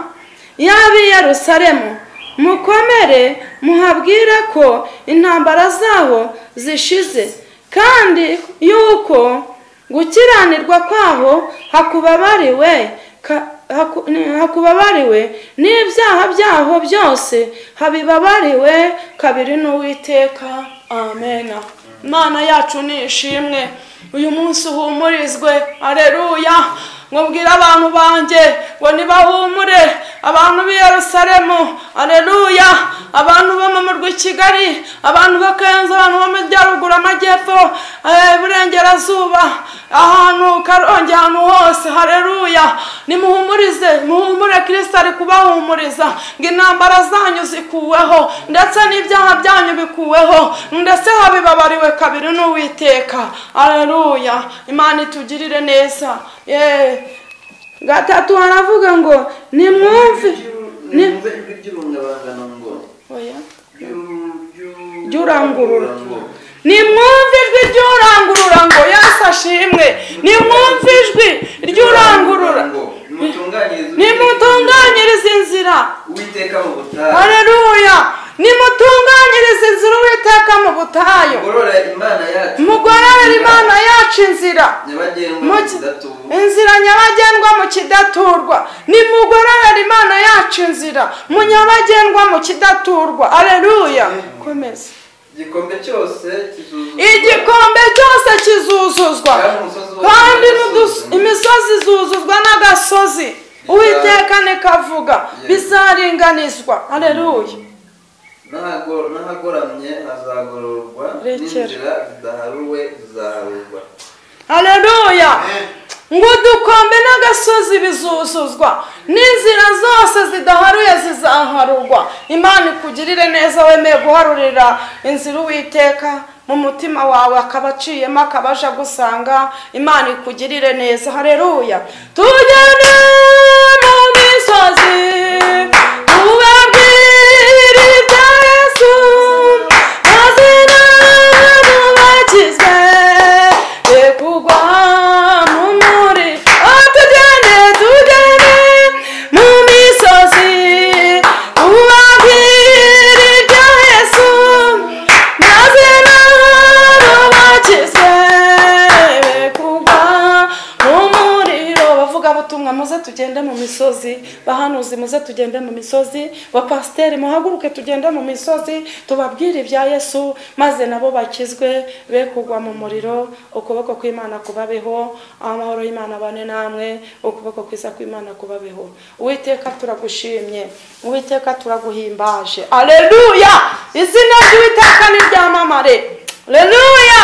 y'ab'i Yerusalemu mukomere muhabwire ko intambara zabo zishize kandi yuko gukiranirwa kwaho hakubabariwe ka- haku- ni- hakubabariwe n'ibyaha byaho byose habibabariwe kabiri n'uwiteka amena imana yacu ni ishimwe uyu munsi uhumurizwe areruya nkubwire abantu banjye ngo ntibahumure abantu b'i Yerusalemu areruya abantu bo mu murwa i kigali abantu bo kenzo abantu bo mu majyaruguru amajyepfo eh, iburengerazuba ahantu karongi ahantu hose hareruya nimuhumurize muhumure kirisita ari kubahumuriza ngo intambara zanyu zikuweho ndetse n'ibyaha byanyu bikuweho ndetse habibabariwe kabiri n'uwiteka areruya imana itugirire neza yeee gatatu haravuga ngo nimwumve ni nimwumve ijwi ry'urungabangano ngo oya ry'u- ry'u- Ry'urangurura. nimwumve ijwi ry'urangurura ngo yesu ashimwe nimwumve ijwi ry'urangurura ngo nimutunganyirize nimutunganyirize inzira uwiteka mu butayu hareruya nimutunganyirize inzira uwiteka mu butayu mugorora imana yacu mugororere imana yacu inzira nyabagendwa Mugi- kidatubu inzira nyabagendwa mu kidaturwa nimugororere imana yacu inzira mu nyabagendwa mu kidaturwa areruya komeza igikombe cyose kizuzuzwa igikombe cyose kizuzuzwa Kandi umusozi wose kandi n'agasozi. n'udus- imisozi izuzuzwa n'agasozi uwiteka nikavuga bizaringanizwa areruya N'ahago- n'ahagoramye hazagororwa Rekera. n'inzira zidaharuwe zizaharurwa hareruya ngo udukombe n'agasozi bizuzuzwa n'inzira zose zidaharuye zizaharurwa imana ikugirire neza wemeye guharurira inzira uwiteka mu mutima wawe akaba aciyemo akaba aje agusanga imana ikugirire neza hareruya tugere mu misozi tubabwire ibya yesu mazina mubakizwe rekugwa mu muri oh, tugende tugende mu misozi tubabwire ibya yesu mazina mubakizwe rekugwa mu muriro bavugabutumwa muze tugende mu misozi bahanuzi muze tugende mu misozi bapasiteri muhaguruke tugende mu misozi tubabwire ibya yesu maze nabo bakizwe be kugwa mu muriro ukuboko kw'imana kubabeho amahoro y'imana bane namwe ukuboko kwiza kw'imana kubabeho uwiteka turagushimye uwiteka turaguhimbaje aleluya izina ry'uwiteka niryamamare aleluya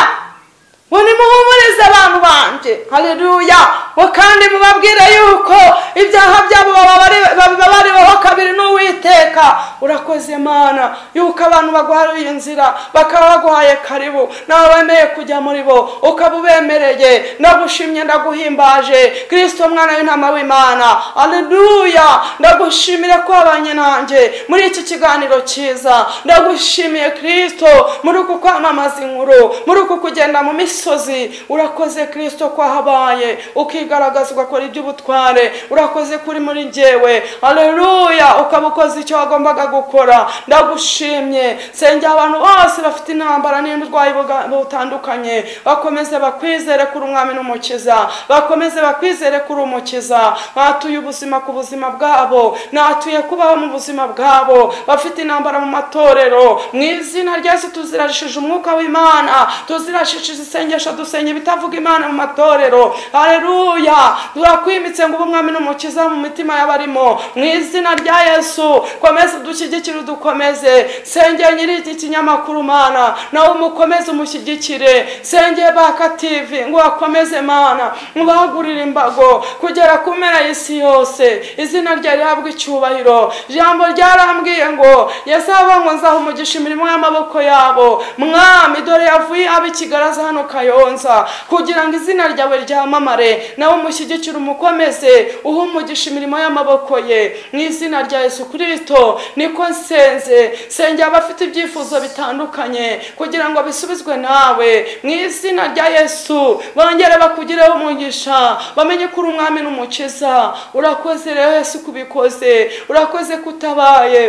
ngo nimuhumurize abantu banjye hareruya ngo kandi mubabwire yuko ibyaha byabo bababari- babibabariweho kabiri n'uwiteka urakoze imana yuko abantu baguhariye inzira bakaba baguhaye karibu nawe wemeye kujya muri bo ukaba ubemereye ndagushimye ndaguhimbaje kirisito mwana w'intama w'imana hareruya ndagushimira ko wabanye nanjye muri iki kiganiro cyiza ndagushimiye kirisito muri uku kwamamaza inkuru muri uku kugenda mu misozi urakoze kirisito ko wahabaye ukigaragaza ugakora iby'ubutware urakoze kuri muri njyewe aleluya ukaba ukoze icyo wagombaga gukora ndagushimye sengera abantu bose bafite intambara n'uburwayi buga- butandukanye bakomeze bakwizere kuri umwami n'umukiza bakomeze bakwizere kuri umukiza batuye ubuzima ku buzima bwabo natuye kubaho mu buzima bwabo bafite intambara mu matorero mu izina rya yesu tuzirashije umwuka w'imana tuzirashije isengesho dusenye ibitavuga imana mu matorero hareruya turakwimitse ngo ube umwami n'umukiza mu mitima y'abarimo mu izina rya yesu komeze udushyigikire udukomeze sengeye nyiri iki kinyamakuru mana nawe umukomeze umushyigikire sengeye baka tivi ngo bakomeze mana mubahagurire imbago kugera ku mpera y'isi yose izina rye rihabwe icyubahiro ijambo ryarambwiye ngo yesu avuga ngo nzaha umugisha imirimo y'amaboko yabo mwami dore yavuye abikigaraza hano kayonza kugira ngo izina ryawe ryamamare na nawe umushyigikire umukomeze uhe umugisha imirimo y'amaboko ye mu izina rya Yesu kirisito niko nsenze sengera abafite ibyifuzo bitandukanye kugira ngo bisubizwe nawe mu izina rya Yesu bongere bakugireho umugisha bamenye ko uri umwami n'umukiza urakoze rero Yesu kubikoze urakoze kutabaye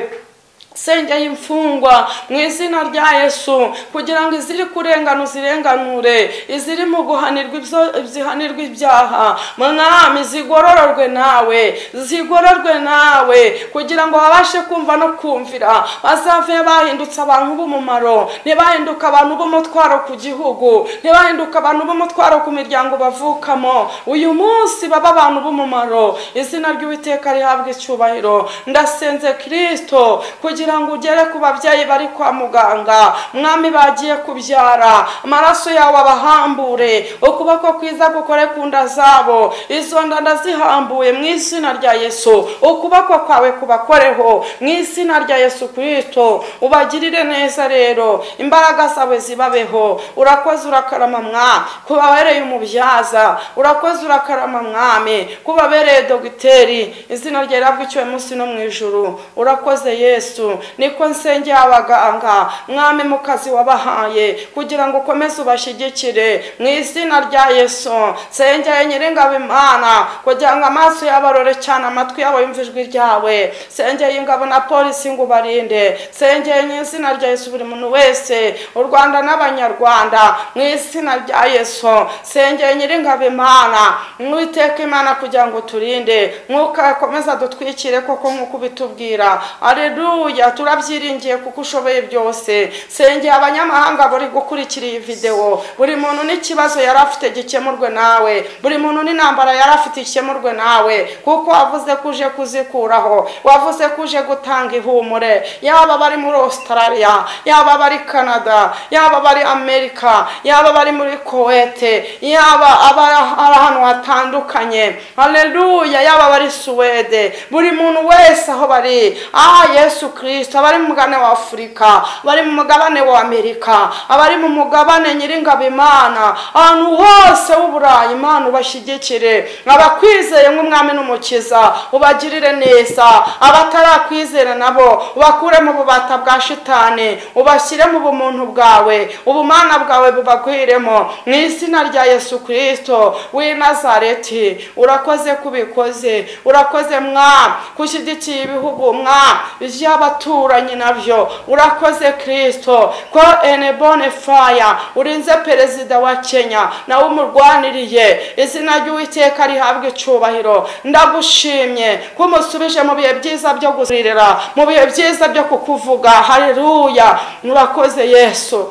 sengera imfungwa mu izina rya yesu kugira ngo iziri kurengana uzirenganure iziri mu guhanirwa ibyo- zihanirwa ibyaha mwami zigororerwe nawe zigororwe nawe kugira ngo babashe kumva no kumvira bazave bahindutse abantu b'umumaro ntibahinduke abantu b'umutwaro ku gihugu ntibahinduke abantu b'umutwaro ku miryango bavukamo uyu munsi baba abantu b'umumaro izina ry'uwiteka rihabwa icyubahiro ndasenze kirisito kugira ngo ugere ku babyeyi bari kwa muganga mwami bagiye kubyara amaraso yawe abahambure ukuboko kwiza gukore ku nda zabo izo nda ndazihambuye mu izina rya yesu ukuboko kwawe kubakoreho mu izina rya yesu kirisito ubagirire neza rero imbaraga zawe zibabeho urakoze urakarama mwami kubabereye umubyaza urakoze urakarama mwami kubabereye dogiteri izina rye rihabwa icyuwe munsi no mu ijuru urakoze yesu niko nsengera abaganga mwami mu kazi wabahaye kugira ngo ukomeze ubashyigikire mu izina rya yesu nsengera nyir'ingabo imana kugira ngo amaso yabo arore cyane amatwi yabo yumve ijwi ryawe nsengera ingabo na polisi ngo ubarinde nsengera mu izina rya yesu buri muntu wese u rwanda n'abanyarwanda mu izina rya yesu nsengera nyir'ingabo imana mwiteka imana kugira ngo turinde mwuka akomeza dutwikire koko nk'uko ubitubwira aleluya turabyiringiye kuko ushoboye byose sengera abanyamahanga buri gukurikira iyi videwo buri muntu n'ikibazo yari afite gikemurwe nawe buri muntu n'intambara yari afite ikemurwe nawe kuko wavuze ko uje kuzikuraho wavuze ko uje gutanga ihumure yaba bari muri australia yaba bari canada yaba bari amerika yaba bari muri kuwete yaba abari ahantu hatandukanye aleluya yaba bari suwede buri muntu wese aho bari ah yesu kirisita abari mu mugabane wa afurika abari mu mugabane wa amerika abari mu mugabane nyir'ingabo imana ahantu hose w'uburayi imana ubashyigikire abakwizeye nk'umwami n'umukiza ubagirire neza abatarakwizera nabo ubakure mu bubata bwa shitani ubashyire mu bumuntu bwawe ubumana bwawe bubagwiremo mu izina rya yesu kirisito w'i nazareti urakoze kubikoze urakoze mwami kushyigikiye ibihugu mwami by'abaturanyi nabyo urakoze kirisito ko enebone faya urinze perezida wa kenya nawe umurwaniriye izina ry'uwiteka rihabwa icyubahiro ndagushimye ko umusubije mu bihe byiza byo gusiririra mu bihe byiza byo kukuvuga hareruya murakoze yesu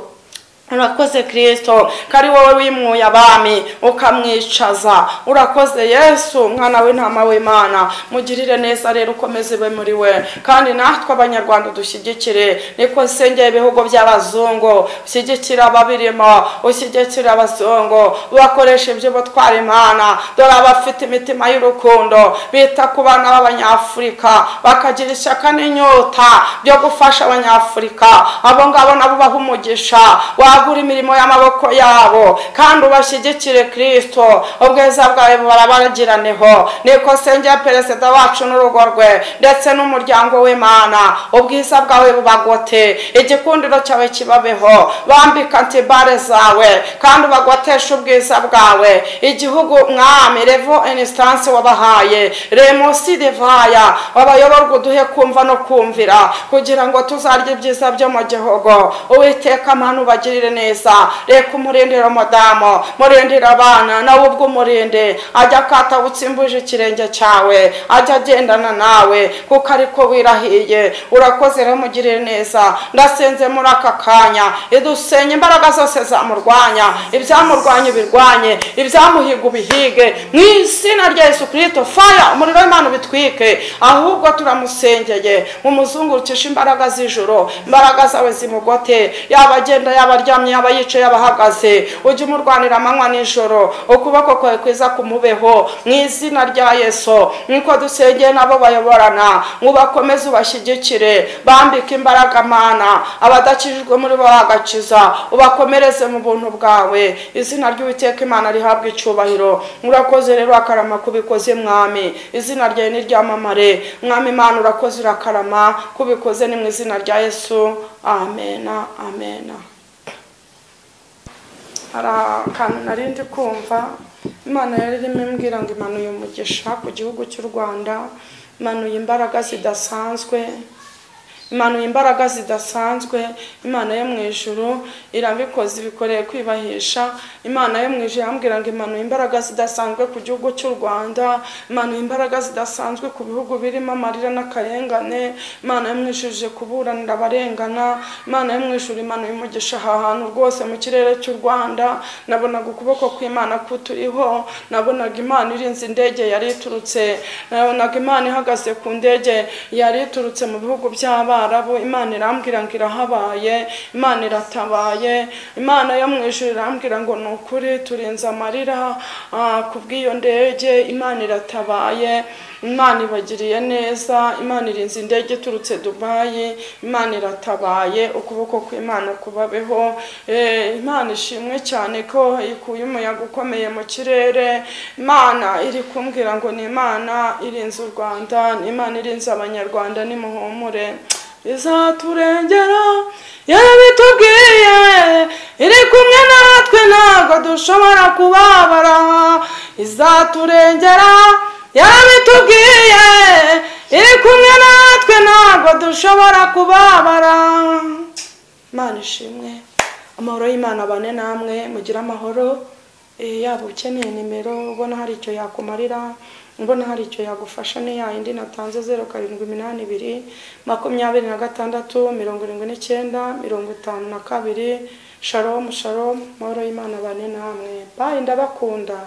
urakoze kirisito ko ari wowe wimwuye abami ukamwicaza urakoze yesu mwana w'intama w'imana mugirire neza rero ukomeze ube muri we kandi natwe abanyarwanda dushyigikire niko nsengera ibihugu by'abazungu ushyigikire ababirimo ushyigikire abazungu bakoresha iby'ubutwara imana dore abafite imitima y'urukundo bita ku bana b'abanyafurika bakagira ishyaka n'inyota byo gufasha abanyafurika abo ngabo nabo baha umugisha wagura imirimo y'amaboko yabo kandi ubashyigikire kirisito ubwiza bwawe barabagiraneho niko nsengera perezida wacu n'urugo rwe ndetse n'umuryango w'imana ubwiza bwawe bubagote igikundiro cyawe kibabeho bambika antibare zawe kandi ubagoteshe ubwiza bwawe igihugu mwami revo inisitansi wabahaye remosi divaya abayoborwa uduhe kumva no kumvira kugira ngo tuzarye ibyiza byo mu gihugu uwiteka amanu ubagirire neza reka umurindire umudamu murindire abana nawe ubwo umurinde ajya akata utsimbuje ikirenge cyawe ajya agendana nawe kuko ariko wirahiye urakoze rero mugirire neza ndasenze muri aka kanya idusenye imbaraga zose zamurwanya ibyamurwanya birwanye ibyamuhiga ubihige mu izina rya yesu kirisito faya umuriro w'imana ubitwike ahubwo turamusengeye mumuzungurukishe imbaraga z'ijoro imbaraga zawe zimugote yaba agenda yaba aryamye aryamye yaba yicaye yaba ahagaze ujye umurwanira amanywa n'ijoro ukuboko kwawe kwiza kumubeho mu izina rya yesu nk'uko dusengeye nabo bayoborana ubakomeze ubashyigikire bambike imbaraga mana abadakijijwe muri bo bagakiza ubakomereze mu buntu bwawe izina ry'uwiteka imana rihabwa icyubahiro murakoze rero akarama kubikoze mwami izina ryawe niryamamare mwami imana urakoze urakarama kubikoze ni mu izina rya yesu amena amena hari akantu nari ndi kumva imana yari irimo imbwira ngo imanuye umugisha ku gihugu cy'u rwanda imanuye imbaraga zidasanzwe imanuye imbaraga zidasanzwe imana yo mu ijuru irabikoze ibikoreye kwibahisha imana yo mu ijuru irambwira ngo imanuye imbaraga zidasanzwe ku gihugu cy'u rwanda imanuye imbaraga zidasanzwe ku bihugu birimo amarira n'akarengane imana yo mu ijuru ije kuburanira abarengana imana yo mu ijuru imanuye umugisha aha hantu rwose mu kirere cy'u rwanda nabonaga ukuboko kw'imana kuturiho nabonaga imana irinze indege yari iturutse nabonaga imana ihagaze ku ndege yari iturutse mu bihugu by'abana abarabu imana irambwira ngo irahabaye imana iratabaye imana yo mu ijuru irambwira ngo ni ukuri turenze amarira ku bw'iyo ndege imana iratabaye imana ibagiriye neza imana irinze indege iturutse dubayi imana iratabaye ukuboko kw'imana kubabeho imana ishimwe cyane ko ikuye umuyaga ukomeye mu kirere imana iri kumbwira ngo ni imana irinze u rwanda ni imana irinze abanyarwanda nimuhumure izaturengera yarabitubwiye iri kumwe natwe ntabwo dushobora kubabara izaturengera yarabitubwiye iri kumwe natwe ntabwo dushobora kubabara imana ishimwe amahoro y'imana abane namwe mugire amahoro yaba ukeneye nimero ubona hari icyo yakumarira mbona hari icyo yagufasha ni ya yindi natanze zeru karindwi iminani ibiri makumyabiri na gatandatu mirongo irindwi n'icyenda mirongo itanu na kabiri sharomu sharomu moro y'imana bane namwe bayi ndabakunda